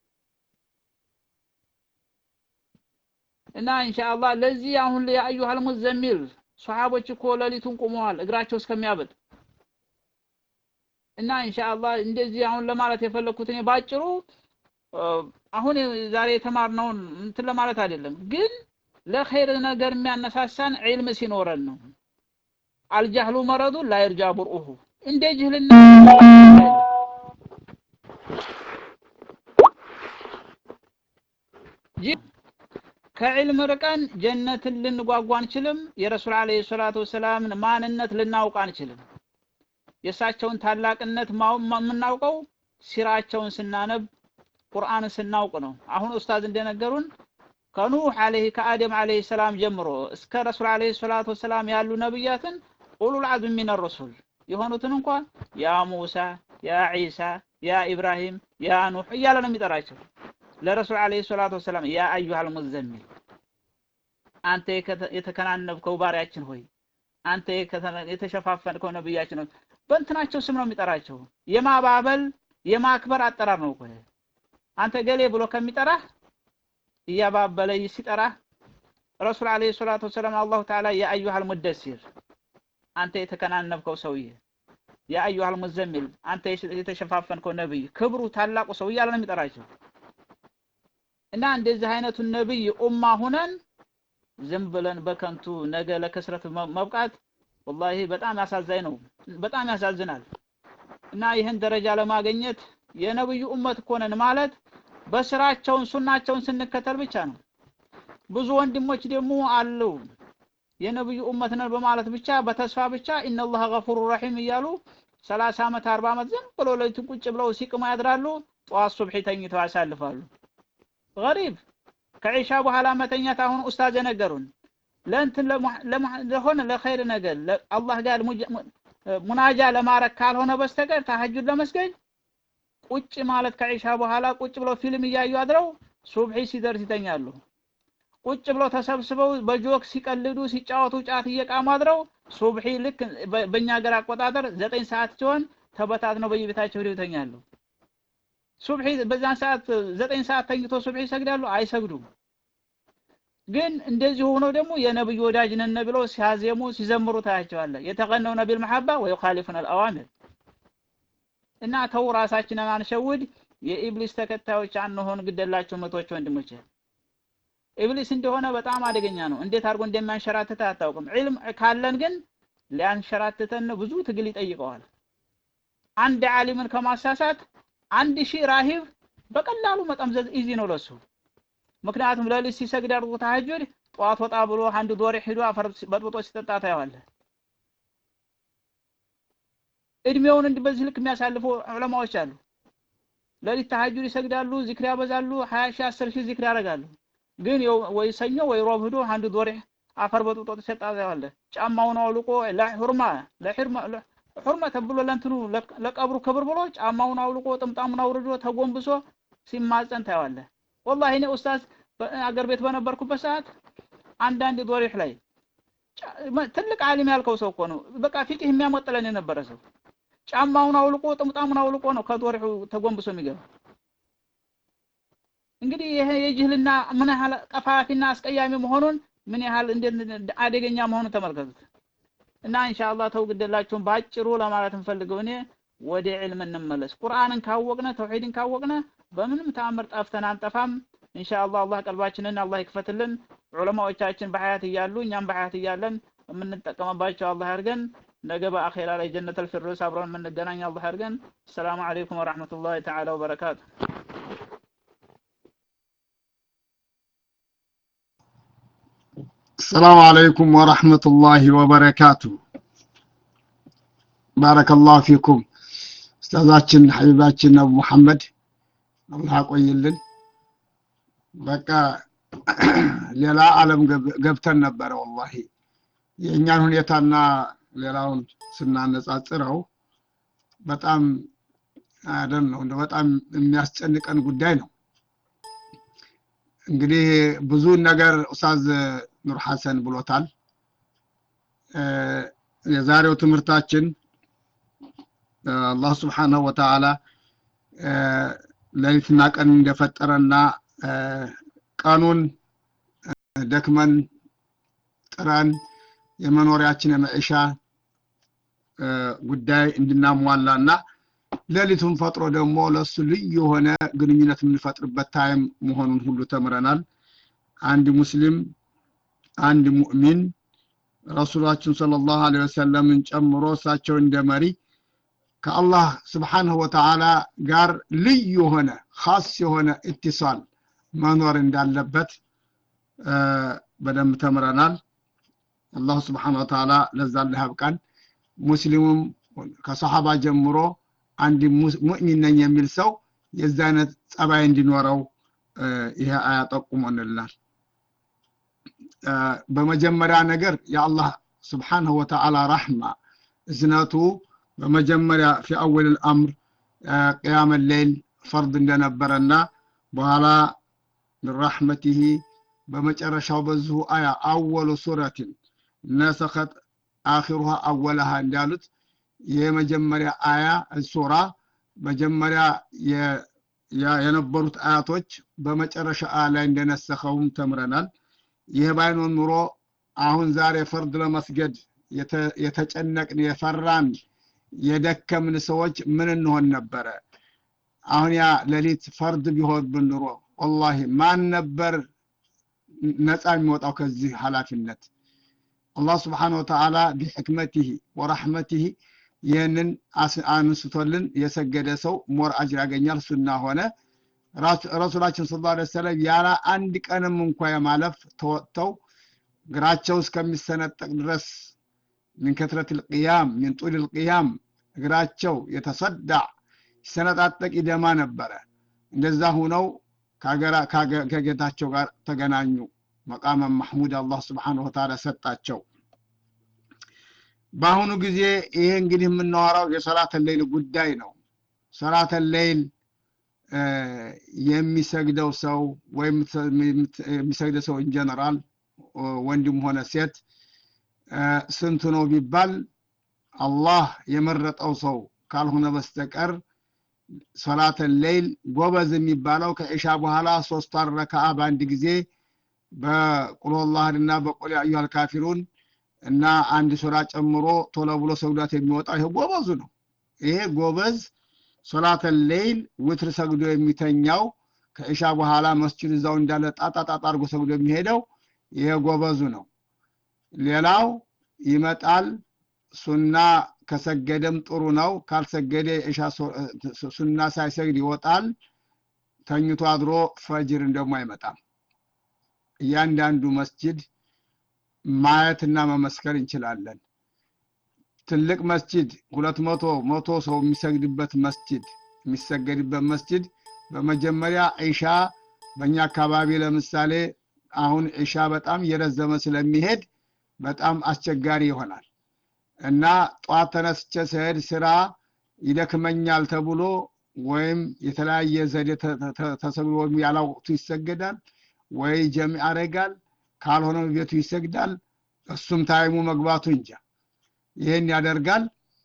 እና ኢንሻአላህ ለዚህ አሁን የአዩሃል ሙዘሚል ሷሃቦች እኮ ሌሊቱን ቁመዋል እግራቸው እስከሚያበጥ እና ኢንሻአላህ እንደዚህ አሁን ለማለት የፈለኩት እኔ ባጭሩ አሁን ዛሬ የተማርነውን እንትን ለማለት አይደለም፣ ግን ለኸይር ነገር የሚያነሳሳን ዒልም ሲኖረን ነው። አልጃህሉ መረዱ ላ ይርጃ ቡርኡሁ እንደ ጅህልና ከዕልም ርቀን ጀነትን ልንጓጓ አንችልም። የረሱል ዓለይሂ ሰላቱ ወሰላምን ማንነት ልናውቅ አንችልም። የእሳቸውን ታላቅነት የምናውቀው ሲራቸውን ስናነብ ቁርአንን ስናውቅ ነው። አሁን ኡስታዝ እንደነገሩን ከኑህ አለይሂ ከአደም አለይሂ ሰላም ጀምሮ እስከ ረሱል አለይሂ ሰላቱ ወሰላም ያሉ ነብያትን ኡሉል አዝም ሚነ ረሱል የሆኑትን እንኳን ያ ሙሳ፣ ያ ዒሳ፣ ያ ኢብራሂም፣ ያ ኑህ እያለ ነው የሚጠራቸው። ለረሱል አለይሂ ሰላቱ ወሰላም ያ አዩሃል ሙዘሚል አንተ የተከናነብከው ባሪያችን ሆይ አንተ የተሸፋፈንከው ነብያችን ሆይ በእንትናቸው ስም ነው የሚጠራቸው። የማባበል የማክበር አጠራር ነው እኮ አንተ ገሌ ብሎ ከሚጠራህ እያባበለ ሲጠራህ ረሱል አለይሂ ሰላቱ ወሰላም አላሁ ተዓላ ያ አዩሃል ሙደሲር አንተ የተከናነብከው ሰውዬ፣ ያ አዩሃል ሙዘሚል አንተ የተሸፋፈንከው ነብይ፣ ክብሩ ታላቁ ሰው እያለ ነው የሚጠራቸው። እና እንደዚህ አይነቱን ነብይ ኡማ ሁነን ዝም ብለን በከንቱ ነገ ለክስረት መብቃት ወላሂ በጣም ያሳዛኝ ነው። በጣም ያሳዝናል። እና ይህን ደረጃ ለማግኘት የነብዩ ኡመት እኮ ነን ማለት በስራቸውን ሱናቸውን ስንከተል ብቻ ነው። ብዙ ወንድሞች ደግሞ አሉ የነብዩ ኡመት ነን በማለት ብቻ በተስፋ ብቻ ኢነላህ ገፉሩ ረሒም እያሉ ሰላሳ ዓመት አርባ ዓመት ዝም ብሎ ሌሊቱን ቁጭ ብለው ሲቅሙ ያድራሉ። ጠዋት ሱብሒ ተኝተው ያሳልፋሉ። ገሪብ ከዒሻ በኋላ መተኛት አሁን ኡስታዝ የነገሩን ለእንትን ለሆነ ለኸይር ነገር አላህ ጋር ሙናጃ ለማረግ ካልሆነ በስተቀር ተሐጁድ ለመስገድ ቁጭ ማለት ከዒሻ በኋላ ቁጭ ብለው ፊልም እያዩ አድረው ሱብሒ ሲደርስ ይተኛሉ። ቁጭ ብለው ተሰብስበው በጆክ ሲቀልዱ ሲጫወቱ ጫት እየቃሙ አድረው ሱብሒ ልክ በእኛ ሀገር አቆጣጠር ዘጠኝ ሰዓት ሲሆን ተበታትነው በየቤታቸው ሄደው ይተኛሉ። ሱብሒ በዛን ሰዓት ዘጠኝ ሰዓት ተኝቶ ሱብሒ ይሰግዳሉ? አይሰግዱም። ግን እንደዚህ ሆኖ ደግሞ የነብዩ ወዳጅ ነን ብለው ሲያዜሙ ሲዘምሩ ታያቸዋለህ። የተቀነው ነቢል መሐባ ወይኻሊፉን አልአዋሚር እና ተው ራሳችንን አንሸውድ። የኢብሊስ ተከታዮች አንሆን። ግደላቸው መቶች ወንድሞች፣ ኢብሊስ እንደሆነ በጣም አደገኛ ነው። እንዴት አድርጎ እንደሚያንሸራትተ አታውቅም። ዒልም ካለን ግን ሊያንሸራትተን ብዙ ትግል ይጠይቀዋል። አንድ ዓሊምን ከማሳሳት አንድ ሺህ ራሂብ በቀላሉ መጠምዘዝ ኢዚ ነው ለሱ። ምክንያቱም ሌሊት ሲሰግድ አድርጎ ተሐጁድ ጠዋት ወጣ ብሎ አንድ ዶሬ ሂዶ አፈር በጥብጦ ሲጠጣ ታየዋለህ። እድሜውን እንዲህ በዚህ ልክ የሚያሳልፉ ዑለማዎች አሉ። ሌሊት ተሐጁድ ይሰግዳሉ፣ ዚክር ያበዛሉ፣ ሀያ ሺህ አስር ሺህ ዚክር ያደርጋሉ። ግን ወይ ሰኞ ወይ ሮብ ሂዶ አንድ ዶሬ አፈር በጥብጦ ሲጠጣ ታየዋለህ። ጫማውን አውልቆ ለሑርማ ለሑርማ ሑርማ ተብሎ ለእንትኑ ለቀብሩ ክብር ብሎ ጫማውን አውልቆ ጥምጣሙን አውርዶ ተጎንብሶ ሲማጸን ታየዋለህ። ወላሂ እኔ ኡስታዝ አገር ቤት በነበርኩበት ሰዓት አንዳንድ ዶሪህ ላይ ትልቅ ዓሊም ያልከው ሰው እኮ ነው። በቃ ፊቅህ የሚያሞጥለን የነበረ ሰው ጫማውን አውልቆ ጥምጣሙን አውልቆ ነው ከዶሪሁ ተጎንብሶ የሚገባ። እንግዲህ ይሄ የጅህልና ምን ያህል ቀፋፊና አስቀያሚ መሆኑን ምን ያህል እንዴት አደገኛ መሆኑን ተመልከቱት። እና ኢንሻአላህ ተው ግደላችሁን ባጭሩ ለማለት እንፈልገው እኔ ወደ ዒልም እንመለስ። ቁርአንን ካወቅነ ተውሂድን ካወቅነ በምንም ተአምር ጠፍተን አንጠፋም። ኢንሻአላህ አላህ ቀልባችንን አላህ ይክፈትልን። ዑለማዎቻችን በሐያት እያሉ እኛም በሐያት እያለን የምንጠቀምባቸው አላህ ያድርገን። ነገ በአኼራ ላይ ጀነተል ፊርደውስ አብረን የምንገናኝ አላህ ያድርገን። ሰላሙ አለይኩም ወራህመቱላሂ ተዓላ ወበረካቱ። السلام عليكم ورحمة الله وبركاته بارك الله فيكم استاذاتنا حبيباتنا ابو محمد الله ያቆይልን በቃ ሌላ ዓለም ገብተን ነበረ ወላሂ የእኛን ሁኔታና ሌላውን ስናነጻጽረው በጣም አደን ነው እንደ በጣም የሚያስጨንቀን ጉዳይ ነው እንግዲህ ብዙ ነገር ኡስታዝ ኑር ሐሰን ብሎታል የዛሬው ትምህርታችን አላህ ስብሓንሁ ወተዓላ ሌሊትና ቀን እንደፈጠረና ቀኑን ደክመን ጥረን የመኖሪያችን የመዕሻ ጉዳይ እንድናሟላና ሌሊቱን ፈጥሮ ደግሞ ለእሱ ልዩ የሆነ ግንኙነት የምንፈጥርበት ታይም መሆኑን ሁሉ ተምረናል አንድ ሙስሊም አንድ ሙእሚን ረሱላችን ሰለላሁ ዐለይሂ ወሰለምን ጨምሮ እሳቸው እንደ መሪ ከአላህ ስብሓንሁ ወተዓላ ጋር ልዩ የሆነ ኻስ የሆነ ኢትሳል መኖር እንዳለበት በደንብ ተምረናል አላሁ ስብሓን ወተዓላ ለዛ ያብቃን ሙስሊሙም ከሰሓባ ጀምሮ አንድ ሙእሚን ነኝ የሚል ሰው የዚ አይነት ጸባይ እንዲኖረው ይሄ አያ ጠቁሞንልናል በመጀመሪያ ነገር የአላህ ስብሓንሁ ወተዓላ ረሕማ እዝነቱ በመጀመሪያ ፊ አወል ልአምር ቅያም ሌይል ፈርድ እንደነበረና በኋላ ምን ረሕመቲህ በመጨረሻው በዚሁ አያ አወሉ ሱረትን ነሰኸት አኺሩሃ አወለሃ እንዳሉት የመጀመሪያ አያ ሱራ መጀመሪያ የነበሩት አያቶች በመጨረሻ አያ ላይ እንደነሰኸውም ተምረናል ይህ ባይኖን ኑሮ አሁን ዛሬ ፈርድ ለመስገድ የተጨነቅን የፈራን የደከምን ሰዎች ምን እንሆን ነበረ አሁን ያ ሌሊት ፈርድ ቢሆንብን ኑሮ ወላሂ ማን ነበር ነፃ የሚወጣው ከዚህ ኃላፊነት አላህ ስብሓን ወተዓላ ቢሕክመቲህ ወራሕመቲህ ይህንን አንስቶልን የሰገደ ሰው ሞር አጅር ያገኛል ሱና ሆነ ረሱላችን ስ ላ ሰለም ያለ አንድ ቀንም እንኳ የማለፍ ተወጥተው እግራቸው እስከሚሰነጠቅ ድረስ ሚን ከትረት ልቅያም ሚን ጡል ልቅያም እግራቸው የተሰዳዕ ሲሰነጣጠቅ ይደማ ነበረ እንደዛ ሁነው ከጌታቸው ጋር ተገናኙ መቃመ ማሕሙድ አላህ ስብሓንሁ ወተዓላ ሰጣቸው በአሁኑ ጊዜ ይሄ እንግዲህ የምናወራው የሰላተ ሌይል ጉዳይ ነው ሰላተ ሌይል የሚሰግደው ሰው ወይም የሚሰግደው ሰው ኢንጀነራል ወንድም ሆነ ሴት ስንቱ ነው ቢባል አላህ የመረጠው ሰው ካልሆነ በስተቀር ሶላተ ሌይል ጎበዝ የሚባለው ከኢሻ በኋላ ሶስት ረከዓ በአንድ ጊዜ በቁልላህና በቁል አዩሃል ካፊሩን እና አንድ ሱራ ጨምሮ ቶሎ ብሎ ሰግዷት የሚወጣው ይሄ ጎበዙ ነው ይሄ ጎበዝ ሶላተ ሌይል ውትር ሰግዶ የሚተኛው ከኢሻ በኋላ መስጅድ እዛው እንዳለ ጣጣጣጣ አድርጎ ሰግዶ የሚሄደው ይሄ ጎበዙ ነው ሌላው ይመጣል ሱና ከሰገደም ጥሩ ነው ካልሰገደ ኢሻ ሱና ሳይሰግድ ይወጣል ተኝቶ አድሮ ፈጅርን ደግሞ አይመጣም እያንዳንዱ መስጅድ ማየትና መመስከር እንችላለን ትልቅ መስጅድ ሁለት መቶ መቶ ሰው የሚሰግድበት መስጅድ የሚሰገድበት መስጅድ በመጀመሪያ ዒሻ በእኛ አካባቢ ለምሳሌ አሁን ዒሻ በጣም እየረዘመ ስለሚሄድ በጣም አስቸጋሪ ይሆናል እና ጠዋት ተነስቼ ስሄድ ስራ ይደክመኛል ተብሎ ወይም የተለያየ ዘዴ ተሰግዶ ወይም ያላወቅቱ ይሰገዳል ወይ ጀሚ ያደርጋል ካልሆነ ቤቱ ይሰግዳል እሱም ታይሙ መግባቱ እንጃ ይህን ያደርጋል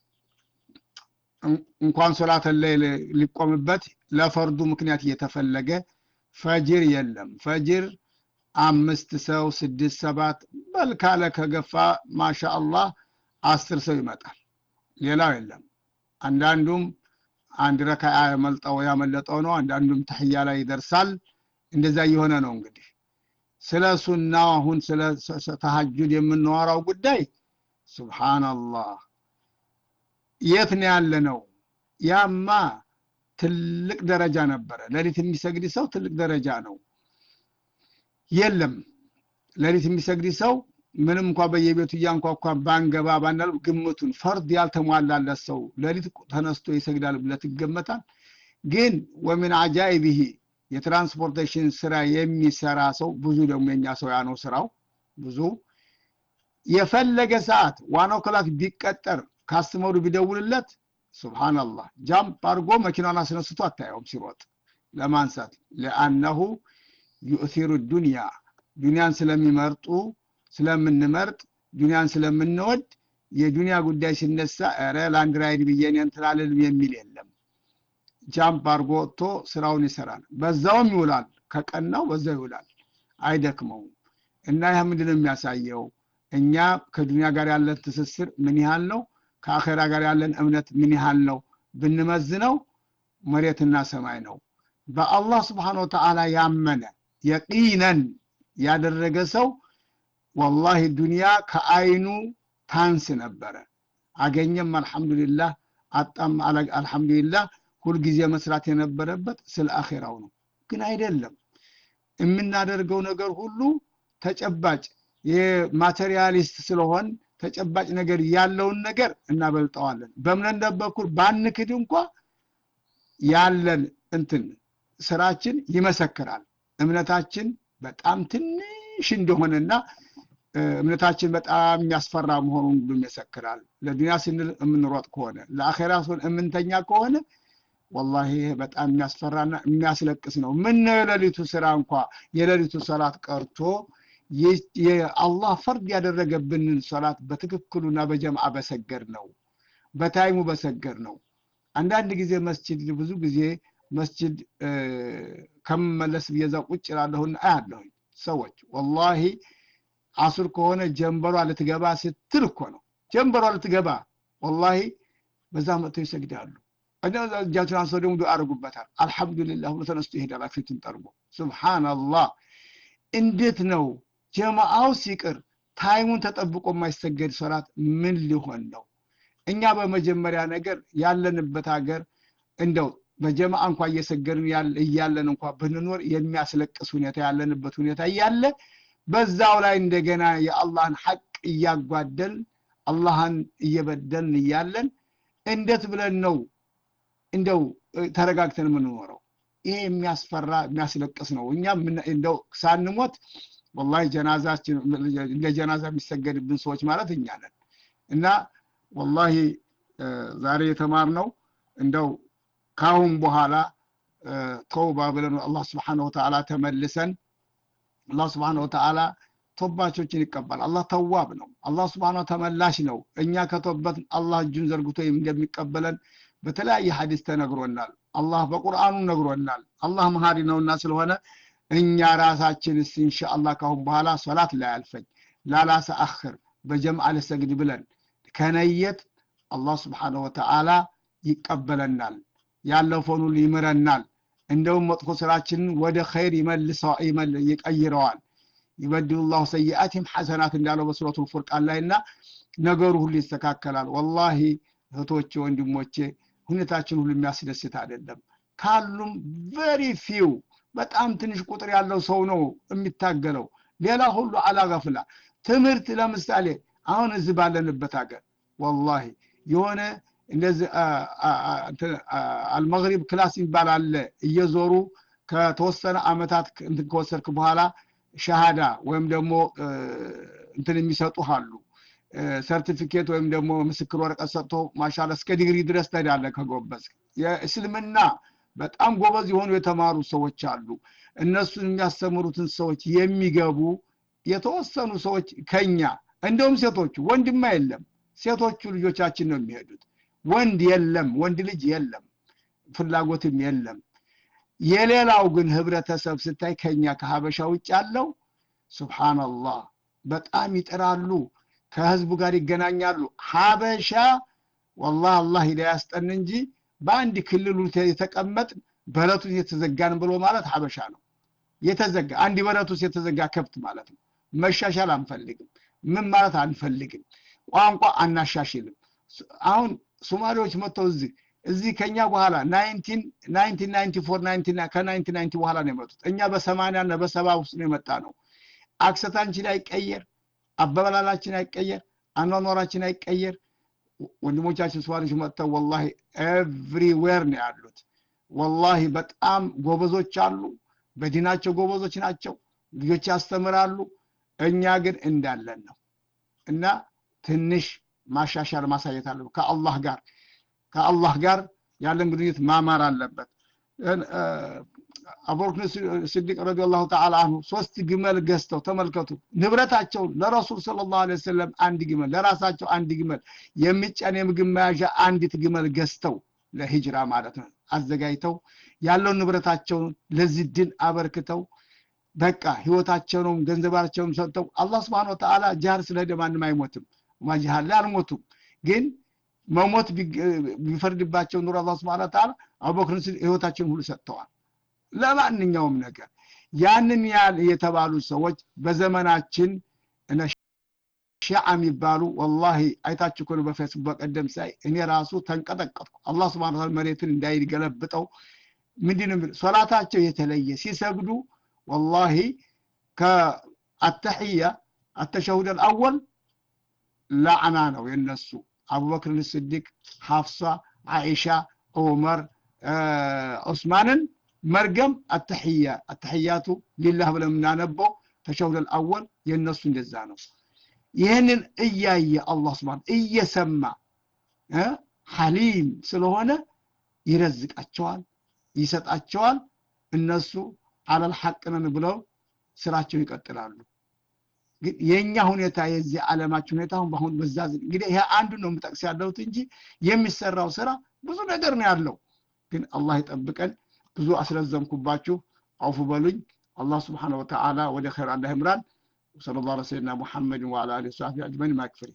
እንኳን ሶላተ ሌይል ሊቆምበት ለፈርዱ ምክንያት እየተፈለገ ፈጅር የለም ፈጅር አምስት ሰው ስድስት ሰባት በልካለ ከገፋ ማሻ አላህ አስር ሰው ይመጣል ሌላው የለም አንዳንዱም አንድ ረካ ያመልጠው ያመለጠው ነው አንዳንዱም ተህያ ላይ ይደርሳል እንደዛ እየሆነ ነው እንግዲህ ስለ ሱናው አሁን ስለ ተሐጁድ የምናወራው ጉዳይ ሱብሃንአላህ የት ነው ያለ ነው ያማ ትልቅ ደረጃ ነበረ ሌሊት የሚሰግድ ሰው ትልቅ ደረጃ ነው የለም ሌሊት የሚሰግድ ሰው ምንም እንኳ በየቤቱ እያንኳኳ ባንገባ ባናል ግምቱን ፈርድ ያልተሟላለት ሰው ሌሊት ተነስቶ ይሰግዳል ብለት ይገመታል ግን ወምን አጃይብህ የትራንስፖርቴሽን ስራ የሚሰራ ሰው ብዙ ደግሞ የኛ ሰው ያ ነው ስራው ብዙ የፈለገ ሰዓት ዋናው ክላክ ቢቀጠር ካስተመሩ ቢደውልለት ሱብሃንአላህ ጃምፕ አድርጎ መኪናውን አስነስቶ አታየውም ሲሮጥ ለማንሳት ለአነሁ ዩእሲሩ ዱንያ ዱንያን ስለሚመርጡ ስለምንመርጥ ዱንያን ስለምንወድ የዱንያ ጉዳይ ሲነሳ ረ ላንድ ራይድ ብዬን እንትላልልም የሚል የለም ጃምፕ አድርጎ ወጥቶ ስራውን ይሰራል በዛውም ይውላል ከቀናው በዛው ይውላል አይደክመውም እና ይህ ምንድን ነው የሚያሳየው እኛ ከዱንያ ጋር ያለን ትስስር ምን ያህል ነው ከአኼራ ጋር ያለን እምነት ምን ያህል ነው ብንመዝነው መሬትና ሰማይ ነው በአላህ ስብሓን ወተዓላ ያመነ የቂነን ያደረገ ሰው ወላሂ ዱንያ ከአይኑ ታንስ ነበረ አገኘም አልሐምዱሊላህ አጣም አልሐምዱሊላህ ሁልጊዜ መስራት የነበረበት ስለ አኼራው ነው ግን አይደለም የምናደርገው ነገር ሁሉ ተጨባጭ የማቴሪያሊስት ስለሆን ተጨባጭ ነገር ያለውን ነገር እናበልጠዋለን። በእምነት በኩል ባንክድ እንኳ ያለን እንትን ስራችን ይመሰክራል። እምነታችን በጣም ትንሽ እንደሆነና እምነታችን በጣም የሚያስፈራ መሆኑን ሁሉ ይመሰክራል። ለዱንያ ስንል የምንሮጥ ከሆነ ለአኼራ ስን የምንተኛ ከሆነ ወላሂ ይሄ በጣም የሚያስፈራና የሚያስለቅስ ነው። ምን ነው የሌሊቱ ስራ እንኳ የሌሊቱ ሰላት ቀርቶ የአላህ ፈርድ ያደረገብንን ሰላት በትክክሉና በጀምዓ በሰገድ ነው፣ በታይሙ በሰገድ ነው። አንዳንድ ጊዜ መስጅድ ብዙ ጊዜ መስጅድ ከምመለስ ብዬ እዛ ቁጭ እላለሁና አያለሁኝ ሰዎች ወላሂ አሱር ከሆነ ጀንበሯ ልትገባ ስትል እኮ ነው ጀንበሯ ልትገባ ወላሂ በዛ መጥተው ይሰግዳሉ። እጃቸውን አንስተው ደግሞ ዱዓ አድርጉበታል። አልሐምዱሊላህ ብሎ ተነስቶ ይሄዳል ፊቱን ጠርጎ። ሱብሃነላህ እንዴት ነው ጀማአው ሲቅር ታይሙን ተጠብቆ የማይሰገድ ሶላት ምን ሊሆን ነው? እኛ በመጀመሪያ ነገር ያለንበት ሀገር እንደው በጀማዓ እንኳ እየሰገድን እያለን እንኳ ብንኖር የሚያስለቅስ ሁኔታ ያለንበት ሁኔታ እያለ በዛው ላይ እንደገና የአላህን ሐቅ እያጓደል አላህን እየበደልን እያለን እንዴት ብለን ነው እንደው ተረጋግተን የምንኖረው? ይሄ የሚያስፈራ የሚያስለቅስ ነው። እኛ እንደው ሳንሞት ወላሂ ጀናዛችን እንደ ጀናዛ የሚሰገድብን ሰዎች ማለት እኛ ነን እና ወላሂ ዛሬ የተማርነው እንደው ካሁን በኋላ ተውባ ብለን አላህ ስብሓነ ወተዓላ ተመልሰን አላህ ስብሓነ ወተዓላ ቶባቾችን ይቀበል። አላህ ተዋብ ነው። አላህ ስብሓነ ተመላሽ ነው። እኛ ከቶበት አላህ እጁን ዘርግቶ እንደሚቀበለን በተለያየ ሐዲስ ተነግሮናል። አላህ በቁርአኑ ነግሮናል። አላህ መሀሪ ነውና ስለሆነ እኛ ራሳችንስ ኢንሻአላህ ካሁን በኋላ ሶላት ላይ አልፈኝ ላላሰ አኽር በጀምዓ ልሰግድ ብለን ከነየት አላህ ስብሓነሁ ወተዓላ ይቀበለናል። ያለፈውን ሁሉ ይምረናል። እንደውም መጥፎ ስራችንን ወደ ኸይር ይቀይረዋል። ይበድሉ ላሁ ሰይአቲም ሐሰናት እንዳለው በሱረቱል ፉርቃን ላይ እና ነገሩ ሁሉ ይስተካከላል። ወላሂ እህቶቼ፣ ወንድሞቼ ሁኔታችን ሁሉ የሚያስደስት አይደለም። ካሉም ቨሪ ፊው በጣም ትንሽ ቁጥር ያለው ሰው ነው የሚታገለው። ሌላ ሁሉ አላገፍላ ትምህርት ለምሳሌ አሁን እዚህ ባለንበት ሀገር ወላሂ የሆነ እንደዚህ አልመግሪብ ክላስ የሚባል አለ። እየዞሩ ከተወሰነ አመታት እንትን ከወሰድክ በኋላ ሸሃዳ ወይም ደግሞ እንትን የሚሰጡ አሉ። ሰርቲፊኬት ወይም ደግሞ ምስክር ወረቀት ሰጥቶ ማሻላ እስከ ዲግሪ ድረስ ትሄዳለህ ከጎበዝ። የእስልምና በጣም ጎበዝ የሆኑ የተማሩ ሰዎች አሉ። እነሱን የሚያስተምሩትን ሰዎች የሚገቡ የተወሰኑ ሰዎች ከኛ እንደውም ሴቶቹ ወንድማ የለም ሴቶቹ ልጆቻችን ነው የሚሄዱት። ወንድ የለም፣ ወንድ ልጅ የለም፣ ፍላጎትም የለም። የሌላው ግን ህብረተሰብ ስታይ ከኛ ከሀበሻ ውጭ ያለው ሱብሃነላህ በጣም ይጥራሉ፣ ከህዝቡ ጋር ይገናኛሉ። ሀበሻ ወላሂ አላህ ሂዳያ ያስጠን እንጂ በአንድ ክልሉ የተቀመጥ በረቱ የተዘጋን ብሎ ማለት ሀበሻ ነው። የተዘጋ አንድ በረት ውስጥ የተዘጋ ከብት ማለት ነው። መሻሻል አንፈልግም። ምን ማለት አንፈልግም። ቋንቋ አናሻሽልም። አሁን ሶማሌዎች መጥተው እዚህ እዚህ ከኛ በኋላ ናይንቲን ናይንቲ ፎር ከናይንቲ ናይንቲ በኋላ ነው የመጡት። እኛ በሰማንያ እና በሰባ ውስጥ ነው የመጣ ነው። አክሰታችን አይቀየር፣ አበበላላችን አይቀየር፣ አኗኗራችን አይቀየር። ወንድሞቻችን ሶማሌዎች መጥተው ወላሂ ኤቭሪዌር ነው ያሉት። ወላሂ በጣም ጎበዞች አሉ። በዲናቸው ጎበዞች ናቸው። ልጆች ያስተምራሉ። እኛ ግን እንዳለን ነው እና ትንሽ ማሻሻል ማሳየት አለበት። ከአላህ ጋር ከአላህ ጋር ያለን ግንኙነት ማማር አለበት። አቡበክር ስዲቅ ረዲየላሁ ተዓላ አንሁ ሶስት ግመል ገዝተው ተመልከቱ። ንብረታቸውን ለረሱል ሰለላሁ ዐለይሂ ወሰለም አንድ ግመል፣ ለራሳቸው አንድ ግመል፣ የሚጫን የምግብ መያዣ አንዲት ግመል ገዝተው ለሂጅራ ማለት ነው አዘጋጅተው ያለውን ንብረታቸውን ለዚህ ድን አበርክተው በቃ ህይወታቸውንም ገንዘባቸውንም ሰጥተው አላህ ስብሐነ ወተዓላ ጃር ስለሄደ ማንም አይሞትም። ማጅሃል ላይ አልሞቱም። ግን መሞት ቢፈርድባቸው ኑሮ አላህ ስብሐነ ወተዓላ አቡበክርን ህይወታቸውን ሁሉ ሰጥተዋል ለማንኛውም ነገር። ያንን ያህል የተባሉ ሰዎች በዘመናችን ሺዓ የሚባሉ ወላሂ አይታችሁ እኮ ነው በፌስቡክ በቀደም ሳይ እኔ ራሱ ተንቀጠቀጥኩ። አላህ ስብሐነ ወተዓላ መሬትን እንዳይገለብጠው ምንድን ነው ሶላታቸው የተለየ ሲሰግዱ ወላሂ ከአተሕያ አተሸሁድ አልአወል ላዕና ነው የነሱ አቡበክርን ስዲቅ ሐፍሳ አይሻ ዑመር ዑስማንን መርገም አተሕያ አተሕያቱ ሊላህ ብለን የምናነበው ተሸሁደል አወል የእነሱ እንደዛ ነው ይህንን እያየ አላህ ስብን እየሰማ ሐሊም ስለሆነ ይረዝቃቸዋል ይሰጣቸዋል እነሱ አለል ሐቅ ነን ብለው ስራቸው ይቀጥላሉ ግን የእኛ ሁኔታ የዚህ ዓለማችን ሁኔታ አሁን በአሁን በዛ እንግዲህ ይሄ አንዱ ነው የምጠቅስ ያለሁት እንጂ የሚሰራው ስራ ብዙ ነገር ነው ያለው ግን አላህ ይጠብቀን ብዙ አስረዘምኩባችሁ አውፉ በሉኝ አላህ ስብሓን ወተዓላ ወደ ኸይር አላህ ይምራን وصلى الله على سيدنا محمد وعلى اله وصحبه اجمعين ما يكفري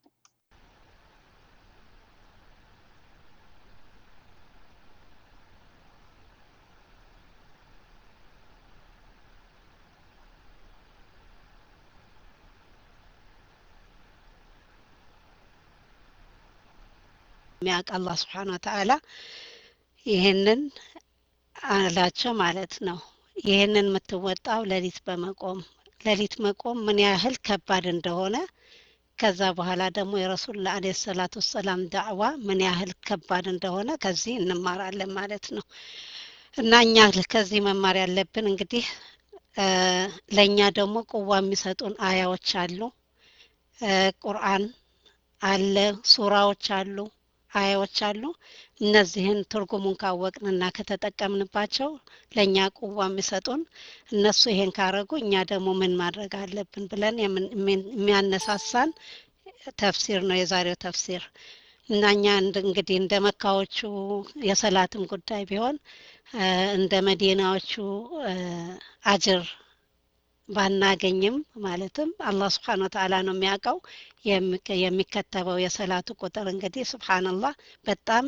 የሚያውቅ አላህ ስብሓን ወተዓላ ይህንን አላቸው ማለት ነው ይህንን የምትወጣው ሌሊት በመቆም ሌሊት መቆም ምን ያህል ከባድ እንደሆነ ከዛ በኋላ ደግሞ የረሱል አለ ሰላቱ ወሰላም ዳዕዋ ምን ያህል ከባድ እንደሆነ ከዚህ እንማራለን ማለት ነው እና እኛ ከዚህ መማር ያለብን እንግዲህ ለእኛ ደግሞ ቁዋ የሚሰጡን አያዎች አሉ ቁርአን አለ ሱራዎች አሉ አያዎች አሉ እነዚህን ትርጉሙን ካወቅንና ከተጠቀምንባቸው ለእኛ ቁዋ የሚሰጡን እነሱ ይሄን ካረጉ እኛ ደግሞ ምን ማድረግ አለብን ብለን የሚያነሳሳን ተፍሲር ነው የዛሬው ተፍሲር እና እኛ እንግዲህ እንደ መካዎቹ የሰላትም ጉዳይ ቢሆን እንደ መዲናዎቹ አጅር ባናገኝም ማለትም አላህ ስብሓን ወተዓላ ነው የሚያውቀው የሚከተበው የሰላቱ ቁጥር እንግዲህ ስብሓንላህ በጣም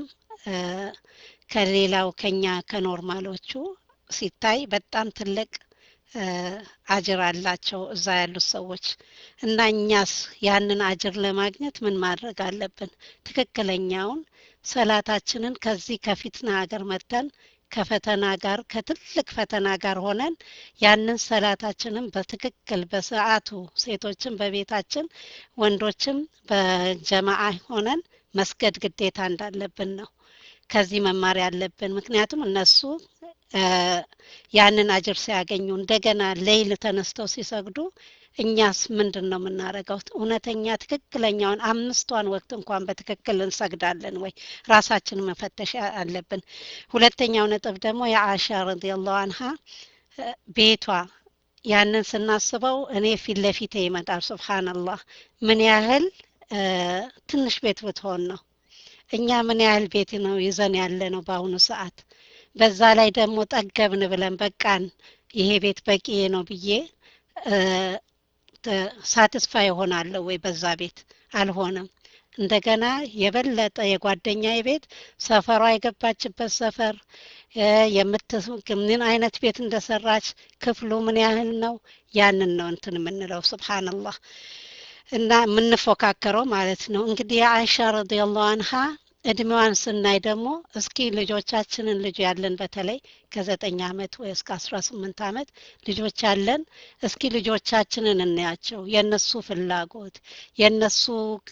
ከሌላው ከኛ ከኖርማሎቹ ሲታይ በጣም ትልቅ አጅር አላቸው እዛ ያሉት ሰዎች እና እኛስ ያንን አጅር ለማግኘት ምን ማድረግ አለብን ትክክለኛውን ሰላታችንን ከዚህ ከፊትና ሀገር መጥተን ከፈተና ጋር ከትልቅ ፈተና ጋር ሆነን ያንን ሰላታችንን በትክክል በሰዓቱ ሴቶችን በቤታችን ወንዶችም በጀማዓ ሆነን መስገድ ግዴታ እንዳለብን ነው ከዚህ መማር ያለብን ምክንያቱም እነሱ ያንን አጅር ሲያገኙ እንደገና ሌይል ተነስተው ሲሰግዱ እኛስ ምንድን ነው የምናደርገው እውነተኛ ትክክለኛውን አምስቷን ወቅት እንኳን በትክክል እንሰግዳለን ወይ ራሳችን መፈተሽ አለብን ሁለተኛው ነጥብ ደግሞ የአሻ ረዲየላሁ አንሃ ቤቷ ያንን ስናስበው እኔ ፊት ለፊቴ ይመጣል ስብሓንላህ ምን ያህል ትንሽ ቤት ብትሆን ነው እኛ ምን ያህል ቤት ነው ይዘን ያለ ነው በአሁኑ ሰዓት በዛ ላይ ደግሞ ጠገብን ብለን በቃን ይሄ ቤት በቂ ነው ብዬ ሳትስፋይ ይሆናለሁ ወይ በዛ ቤት አልሆነም እንደገና የበለጠ የጓደኛ ቤት ሰፈሯ የገባችበት ሰፈር ምን አይነት ቤት እንደሰራች ክፍሉ ምን ያህል ነው ያንን ነው እንትን የምንለው ስብሓንላህ እና የምንፎካከረው ማለት ነው እንግዲህ የአይሻ ረዲየላሁ አንሃ እድሜዋን ስናይ ደግሞ እስኪ ልጆቻችንን ልጅ ያለን በተለይ ከዘጠኝ አመት ወይ እስከ አስራ ስምንት አመት ልጆች ያለን እስኪ ልጆቻችንን እናያቸው የእነሱ ፍላጎት የእነሱ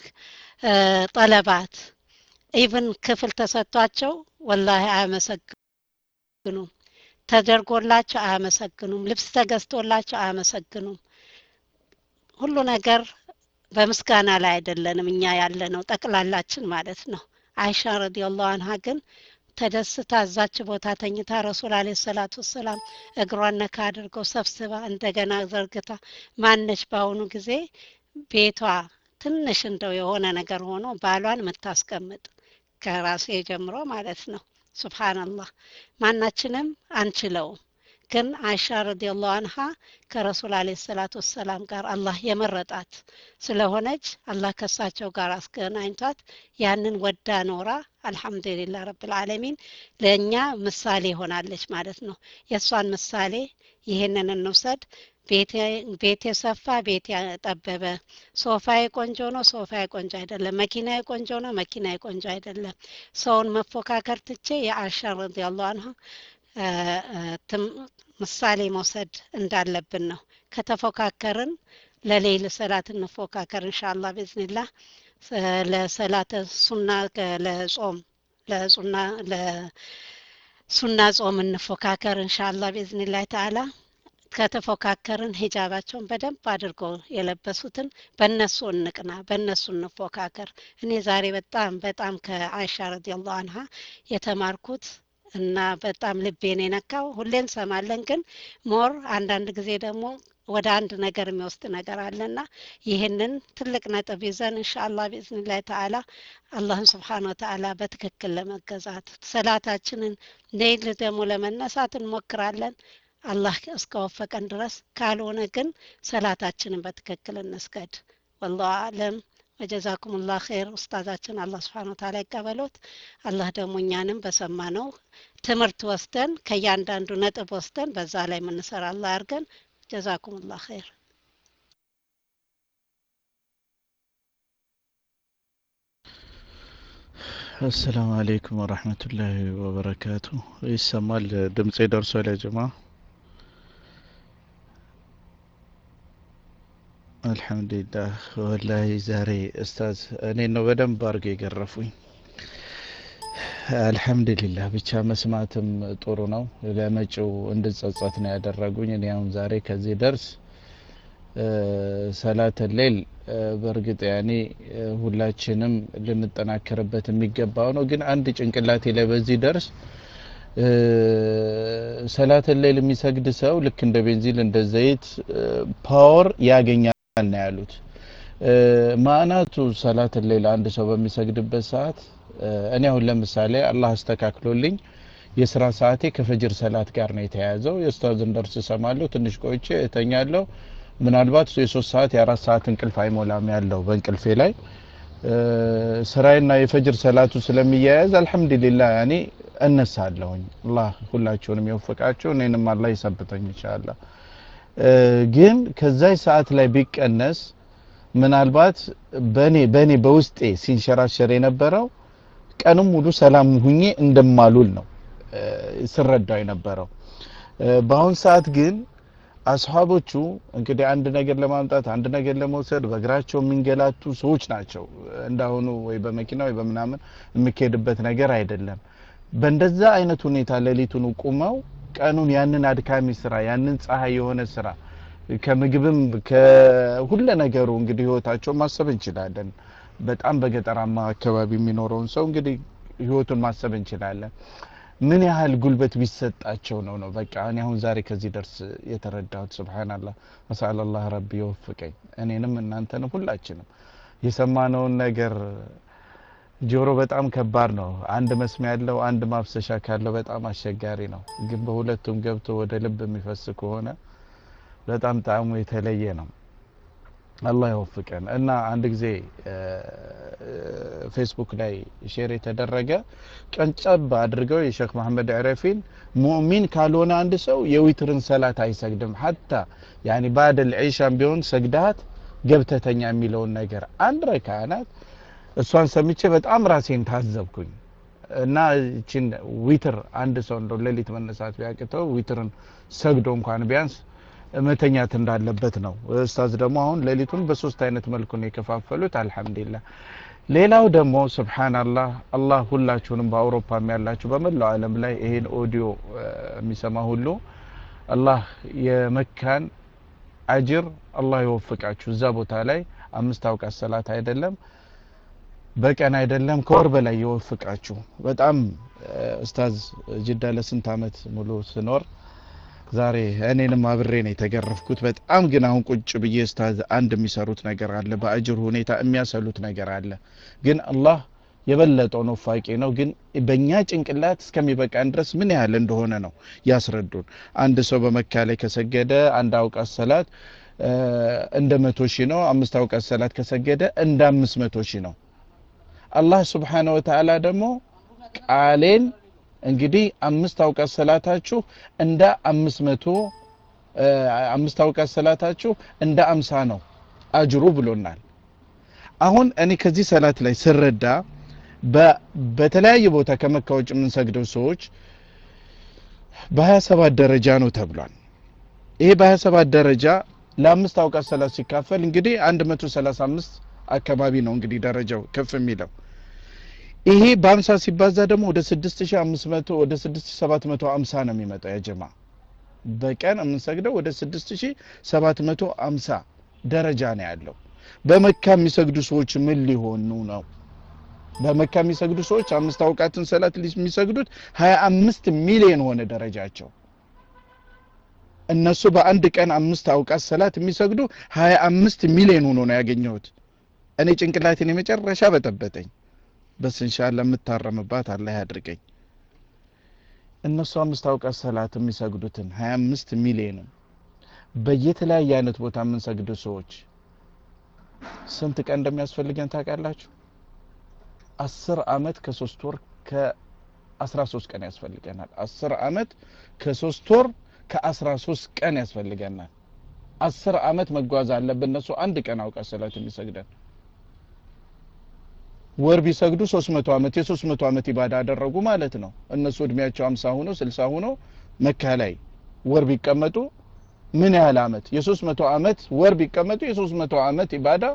ጠለባት ኢቭን ክፍል ተሰጥቷቸው ወላሂ አያመሰግኑም ተደርጎላቸው አያመሰግኑም ልብስ ተገዝቶላቸው አያመሰግኑም ሁሉ ነገር በምስጋና ላይ አይደለንም እኛ ያለ ነው ጠቅላላችን ማለት ነው አይሻ ረዲየላሁ አንሃ ግን ተደስታ እዛች ቦታ ተኝታ ረሱል አለ ሰላቱ ወሰላም እግሯን ነካ አድርገው ሰብስባ እንደገና ዘርግታ ማነች በአሁኑ ጊዜ ቤቷ ትንሽ እንደው የሆነ ነገር ሆኖ ባሏን የምታስቀምጥ ከራሴ ጀምሮ ማለት ነው ሱብሃንአላህ ማናችንም አንችለውም ግን አይሻ ረዲየላሁ አንሃ ከረሱል አለ ሰላቱ ወሰላም ጋር አላህ የመረጣት ስለሆነች አላህ ከሳቸው ጋር አስገናኝቷት ያንን ወዳ ኖራ አልሐምዱሊላህ ረብልዓለሚን ለእኛ ምሳሌ ሆናለች ማለት ነው የእሷን ምሳሌ ይህንን እንውሰድ ቤቴ ሰፋ ቤቴ ጠበበ ሶፋዬ ቆንጆ ነው ሶፋዬ ቆንጆ አይደለም መኪናዬ ቆንጆ ነው መኪናዬ ቆንጆ አይደለም ሰውን መፎካከር ትቼ የአሻ ረዲየላሁ አንሃ ምሳሌ መውሰድ እንዳለብን ነው ከተፎካከርን ለሌይል ሰላት እንፎካከር እንሻላ ብዝንላህ ለሰላተ ሱና ለጾም ለሱና ለሱና ጾም እንፎካከር እንሻላ ብዝንላህ ተዓላ ከተፎካከርን ሂጃባቸውን በደንብ አድርገው የለበሱትን በእነሱ እንቅና፣ በእነሱ እንፎካከር። እኔ ዛሬ በጣም በጣም ከአይሻ ረዲየላሁ አንሃ የተማርኩት እና በጣም ልቤን የነካው ሁሌ እንሰማለን፣ ግን ሞር አንዳንድ ጊዜ ደግሞ ወደ አንድ ነገር የሚወስድ ነገር አለና ይህንን ትልቅ ነጥብ ይዘን እንሻአላህ ቢእዝኒላህ ተዓላ አላህን ስብሓን ወተዓላ በትክክል ለመገዛት ሰላታችንን ሌይል ደግሞ ለመነሳት እንሞክራለን። አላህ እስከወፈቀን ድረስ ካልሆነ ግን ሰላታችንን በትክክል እንስገድ። ወላሁ አለም። ወጀዛኩም ላ ኸይር ኡስታዛችን አላህ ስብሓን ወተዓላ ይቀበሎት። አላህ ደግሞ እኛንም በሰማነው ትምህርት ወስደን ከእያንዳንዱ ነጥብ ወስደን በዛ ላይ የምንሰራ አላህ ያርገን። ጀዛኩም ላ ኸይር። አሰላሙ አሌይኩም ወረህመቱላሂ ወበረካቱ። ይሰማል ድምፄ ደርሷል ያ ጀማ? አልሐምዱሊላህ። ወላሂ ዛሬ ኡስታዝ እኔ ነው በደንብ አድርገው የገረፉኝ። አልሐምዱሊላህ ብቻ መስማትም ጥሩ ነው። ለመጪው እንድጸጸት ነው ያደረጉኝ። እኔ አሁን ዛሬ ከዚህ ደርስ ሰላተ ሌል በእርግጥ ያኔ ሁላችንም ልንጠናከርበት የሚገባው ነው። ግን አንድ ጭንቅላቴ ላይ በዚህ ደርስ ሰላተ ሌል የሚሰግድ ሰው ልክ እንደ ቤንዚን እንደ ዘይት ፓወር ያገኛል ነው ያሉት። ማዕናቱ ሰላተ ሌል አንድ ሰው በሚሰግድበት ሰዓት እኔ አሁን ለምሳሌ አላህ አስተካክሎልኝ የስራ ሰዓቴ ከፈጅር ሰላት ጋር ነው የተያያዘው። የኡስታዝን ደርስ እሰማለሁ፣ ትንሽ ቆይቼ እተኛለሁ። ምናልባት የሶስት ሰዓት የአራት ሰዓት እንቅልፍ አይሞላም ያለው በእንቅልፌ ላይ ስራዬና የፈጅር ሰላቱ ስለሚያያዝ አልሐምዱሊላህ ያኔ እነሳለሁኝ። አላህ ሁላችሁንም የወፈቃችሁ እኔንም አላህ ይሰብተኝ ኢንሻአላህ። ግን ከዛይ ሰዓት ላይ ቢቀነስ ምናልባት በኔ በኔ በውስጤ ሲንሸራሸር የነበረው ቀንም ሙሉ ሰላም ሁኜ እንደማሉል ነው ስረዳው የነበረው። በአሁን ሰዓት ግን አስሓቦቹ እንግዲህ አንድ ነገር ለማምጣት አንድ ነገር ለመውሰድ በእግራቸው የሚንገላቱ ሰዎች ናቸው። እንዳሁኑ ወይ በመኪና ወይ በምናምን የሚካሄድበት ነገር አይደለም። በእንደዛ አይነት ሁኔታ ሌሊቱን ቁመው ቀኑን ያንን አድካሚ ስራ ያንን ፀሐይ የሆነ ስራ ከምግብም ከሁለ ነገሩ እንግዲህ ህይወታቸው ማሰብ እንችላለን። በጣም በገጠራማ አካባቢ የሚኖረውን ሰው እንግዲህ ህይወቱን ማሰብ እንችላለን። ምን ያህል ጉልበት ቢሰጣቸው ነው ነው በቃ እኔ አሁን ዛሬ ከዚህ ደርስ የተረዳሁት። ሱብሃንአላህ መሳአላህ ረቢ ይወፍቀኝ እኔንም እናንተንም ሁላችንም የሰማነውን ነገር ጆሮ በጣም ከባድ ነው። አንድ መስሚያ ያለው አንድ ማፍሰሻ ካለው በጣም አስቸጋሪ ነው። ግን በሁለቱም ገብቶ ወደ ልብ የሚፈስ ከሆነ በጣም ጣዕሙ የተለየ ነው። አላህ ይወፍቀን እና አንድ ጊዜ ፌስቡክ ላይ ሼር የተደረገ ቀንጨብ አድርገው የሼክ መሐመድ ዕረፊን ሙእሚን ካልሆነ አንድ ሰው የዊትርን ሰላት አይሰግድም ሀታ ያኒ ባደል ዒሻም ቢሆን ሰግዳት ገብተተኛ የሚለውን ነገር አንድ ረካ ናት። እሷን ሰምቼ በጣም ራሴን ታዘብኩኝ እና እችን ዊትር አንድ ሰው እንደው ሌሊት መነሳት ቢያቅተው ዊትርን ሰግዶ እንኳን ቢያንስ መተኛት እንዳለበት ነው። ኡስታዝ ደግሞ አሁን ሌሊቱን በሶስት አይነት መልኩ ነው የከፋፈሉት። አልሐምዱሊላህ። ሌላው ደግሞ ስብሓናላህ አላህ ሁላችሁንም በአውሮፓም ያላችሁ በመላው ዓለም ላይ ይሄን ኦዲዮ የሚሰማ ሁሉ አላህ የመካን አጅር አላህ ይወፍቃችሁ። እዛ ቦታ ላይ አምስት አውቃት ሰላት አይደለም በቀን አይደለም ከወር በላይ ይወፍቃችሁ። በጣም ኡስታዝ ጅዳ ለስንት አመት ሙሉ ስኖር ዛሬ እኔንም አብሬ ነው የተገረፍኩት። በጣም ግን አሁን ቁጭ ብዬ ኡስታዝ አንድ የሚሰሩት ነገር አለ፣ በአጅር ሁኔታ የሚያሰሉት ነገር አለ። ግን አላህ የበለጠውን ወፋቂ ነው። ግን በእኛ ጭንቅላት እስከሚበቃን ድረስ ምን ያህል እንደሆነ ነው ያስረዱን። አንድ ሰው በመካ ላይ ከሰገደ አንድ አውቃት ሰላት እንደ መቶ ሺህ ነው። አምስት አውቃት ሰላት ከሰገደ እንደ አምስት መቶ ሺህ ነው። አላህ ስብሓነ ወተዓላ ደግሞ ቃሌን እንግዲህ አምስት አውቃት ሰላታችሁ እንደ አምስት መቶ አምስት አውቃት ሰላታችሁ እንደ አምሳ ነው አጅሩ ብሎናል። አሁን እኔ ከዚህ ሰላት ላይ ስረዳ በተለያየ ቦታ ከመካ ውጭ የምንሰግደው ሰዎች በሀያ ሰባት ደረጃ ነው ተብሏል። ይሄ በሀያ ሰባት ደረጃ ለአምስት አውቃት ሰላት ሲካፈል እንግዲህ 135 አካባቢ ነው እንግዲህ ደረጃው ከፍ የሚለው ይሄ በ50 ሲባዛ ደግሞ ወደ 6500 ወደ 6750 ነው የሚመጣው ያ ጀማ በቀን የምንሰግደው ወደ 6750 ደረጃ ነው ያለው በመካ የሚሰግዱ ሰዎች ምን ሊሆኑ ነው በመካ የሚሰግዱ ሰዎች አምስት አውቃትን ሰላት የሚሰግዱት 25 ሚሊዮን ሆነ ደረጃቸው እነሱ በአንድ ቀን አምስት አውቃት ሰላት የሚሰግዱ 25 ሚሊዮን ሆኖ ነው ያገኘሁት እኔ ጭንቅላቴን የመጨረሻ በጠበጠኝ በስ እንሻላ የምታረምባት አላህ ያድርገኝ እነሱ አምስት አውቃት ሰላት የሚሰግዱትን 25 ሚሊዮንም በየተለያየ አይነት ቦታ የምንሰግዱ ሰዎች ስንት ቀን እንደሚያስፈልገን ታውቃላችሁ አስር አመት ከሶስት ወር ከአስራ ሶስት ቀን ያስፈልገናል አስር አመት ከሶስት ወር ከአስራ ሶስት ቀን ያስፈልገናል አስር አመት መጓዝ አለብን እነሱ አንድ ቀን አውቃት ሰላት የሚሰግደን ወር ቢሰግዱ 300 አመት የ300 አመት ኢባዳ አደረጉ ማለት ነው እነሱ እድሜያቸው 50 ሆኖ 60 ሆኖ መካ ላይ ወር ቢቀመጡ ምን ያህል አመት የ300 አመት ወር ቢቀመጡ የ300 አመት ኢባዳ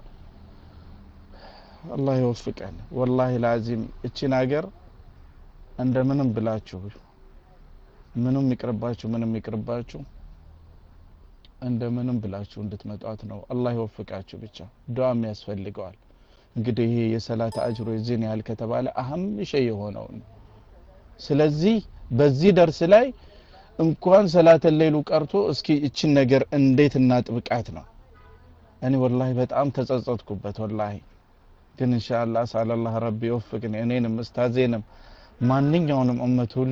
አላህ ይወፍቀን ወላሂ ላዚም እቺን ሀገር እንደምንም ብላችሁ ምንም ይቅርባችሁ ምንም ይቅርባችሁ እንደምንም ብላችሁ እንድትመጧት ነው አላህ ይወፍቃችሁ ብቻ ዱዓም ያስፈልገዋል እንግዲህ ይሄ የሰላት አጅሮ የዚህን ያህል ከተባለ አህም ሸይ የሆነው ነው ስለዚህ በዚህ ደርስ ላይ እንኳን ሰላተን ሌሉ ቀርቶ እስኪ እችን ነገር እንዴት እናጥብቃት ነው እኔ ወላሂ በጣም ተጸጸትኩበት ወላሂ ግን ኢንሻአላህ ሳላላህ ረቢ ይወፍቅን እኔንም እስታዜንም ማንኛውንም እመት ሁሉ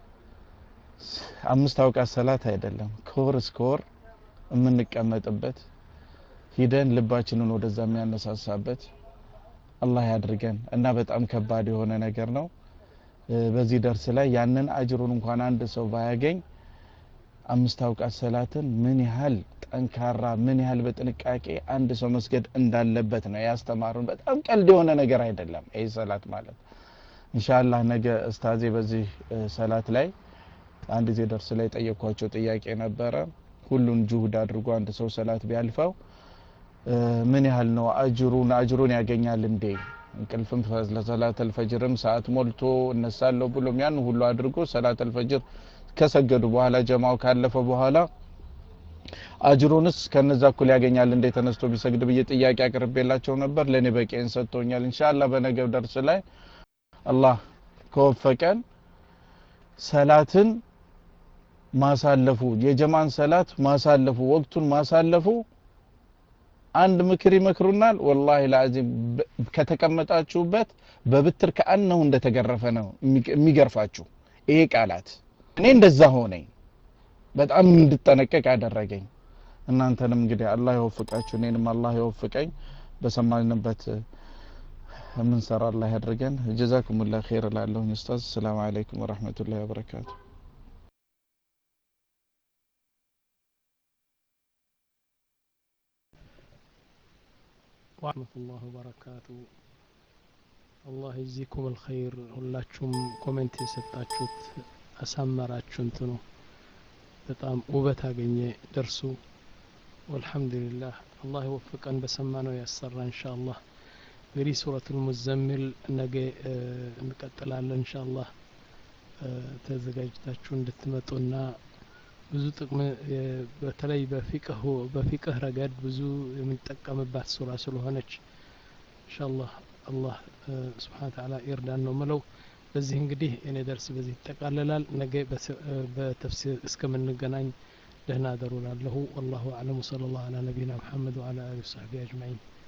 አምስት አውቃት ሰላት አይደለም ከወር እስከ ወር የምንቀመጥበት ሂደን ልባችንን ወደዛ የሚያነሳሳበት አላህ ያድርገን እና በጣም ከባድ የሆነ ነገር ነው በዚህ ደርስ ላይ ያንን አጅሩን እንኳን አንድ ሰው ባያገኝ አምስት አውቃት ሰላትን ምን ያህል ጠንካራ ምን ያህል በጥንቃቄ አንድ ሰው መስገድ እንዳለበት ነው ያስተማሩን በጣም ቀልድ የሆነ ነገር አይደለም ይህ ሰላት ማለት ኢንሻአላህ ነገ እስታዜ በዚህ ሰላት ላይ አንድ ጊዜ ደርስ ላይ ጠየኳቸው ጥያቄ ነበረ ሁሉን ጁሁድ አድርጎ አንድ ሰው ሰላት ቢያልፈው ምን ያህል ነው አጅሩን አጅሩን ያገኛል እንዴ እንቅልፍም ለሰላት አልፈጅርም ሰዓት ሞልቶ እነሳለሁ ብሎም ያን ሁሉ አድርጎ ሰላት አልፈጅር ከሰገዱ በኋላ ጀማው ካለፈ በኋላ አጅሩንስ ከነዛ እኩል ያገኛል እንዴ ተነስቶ ቢሰግድ ብዬ ጥያቄ አቅርቤላቸው ነበር ለእኔ በቂን ሰጥቶኛል ኢንሻአላህ በነገው ደርስ ላይ አላህ ከወፈቀን ሰላትን ማሳለፉ የጀማን ሰላት ማሳለፉ ወቅቱን ማሳለፉ አንድ ምክር ይመክሩናል ወላሂ ላዚም ከተቀመጣችሁበት በብትር ከአነሁ እንደተገረፈ ነው የሚገርፋችሁ ይሄ ቃላት እኔ እንደዛ ሆነኝ በጣም እንድጠነቀቅ ያደረገኝ እናንተንም እንግዲህ አላህ ይወፍቃችሁ እኔንም አላህ ይወፍቀኝ በሰማንበት የምንሰራ አላህ ያድርገን ጀዛኩሙላህ ኸይር እላለሁኝ ኡስታዝ ሰላም አለይኩም ወረህመቱላሂ ወበረካቱ ወረህመቱላህ ወበረካቱ አላህ ይዚኩም አልኸይር ሁላችሁም ኮሜንት የሰጣችሁት አሳመራችሁ እንትኑ በጣም ውበት አገኘ ደርሱ ወልሐምዱሊላህ አላህ ይወፍቀን በሰማነው ያሰራ እንሻ አላህ እንግዲህ ሱረቱል ሙዘሚል ነገ እንቀጥላለን እንሻ አላህ ተዘጋጅታችሁ እንድትመጡና ብዙ ጥቅም በተለይ በፊቅህ በፊቅህ ረገድ ብዙ የምንጠቀምባት ሱራ ስለሆነች ኢንሻአላህ አላህ ስብሓን ተዓላ ይርዳን ነው ምለው በዚህ እንግዲህ እኔ ደርስ በዚህ ይጠቃለላል ነገ በተፍሲር እስከምንገናኝ ደህና ደሩ ላለሁ ወላሁ አዕለም ወሰለ ላሁ አላ ነቢይና ሙሐመድ ወአላ አሊ ወሰሕቢ አጅማዒን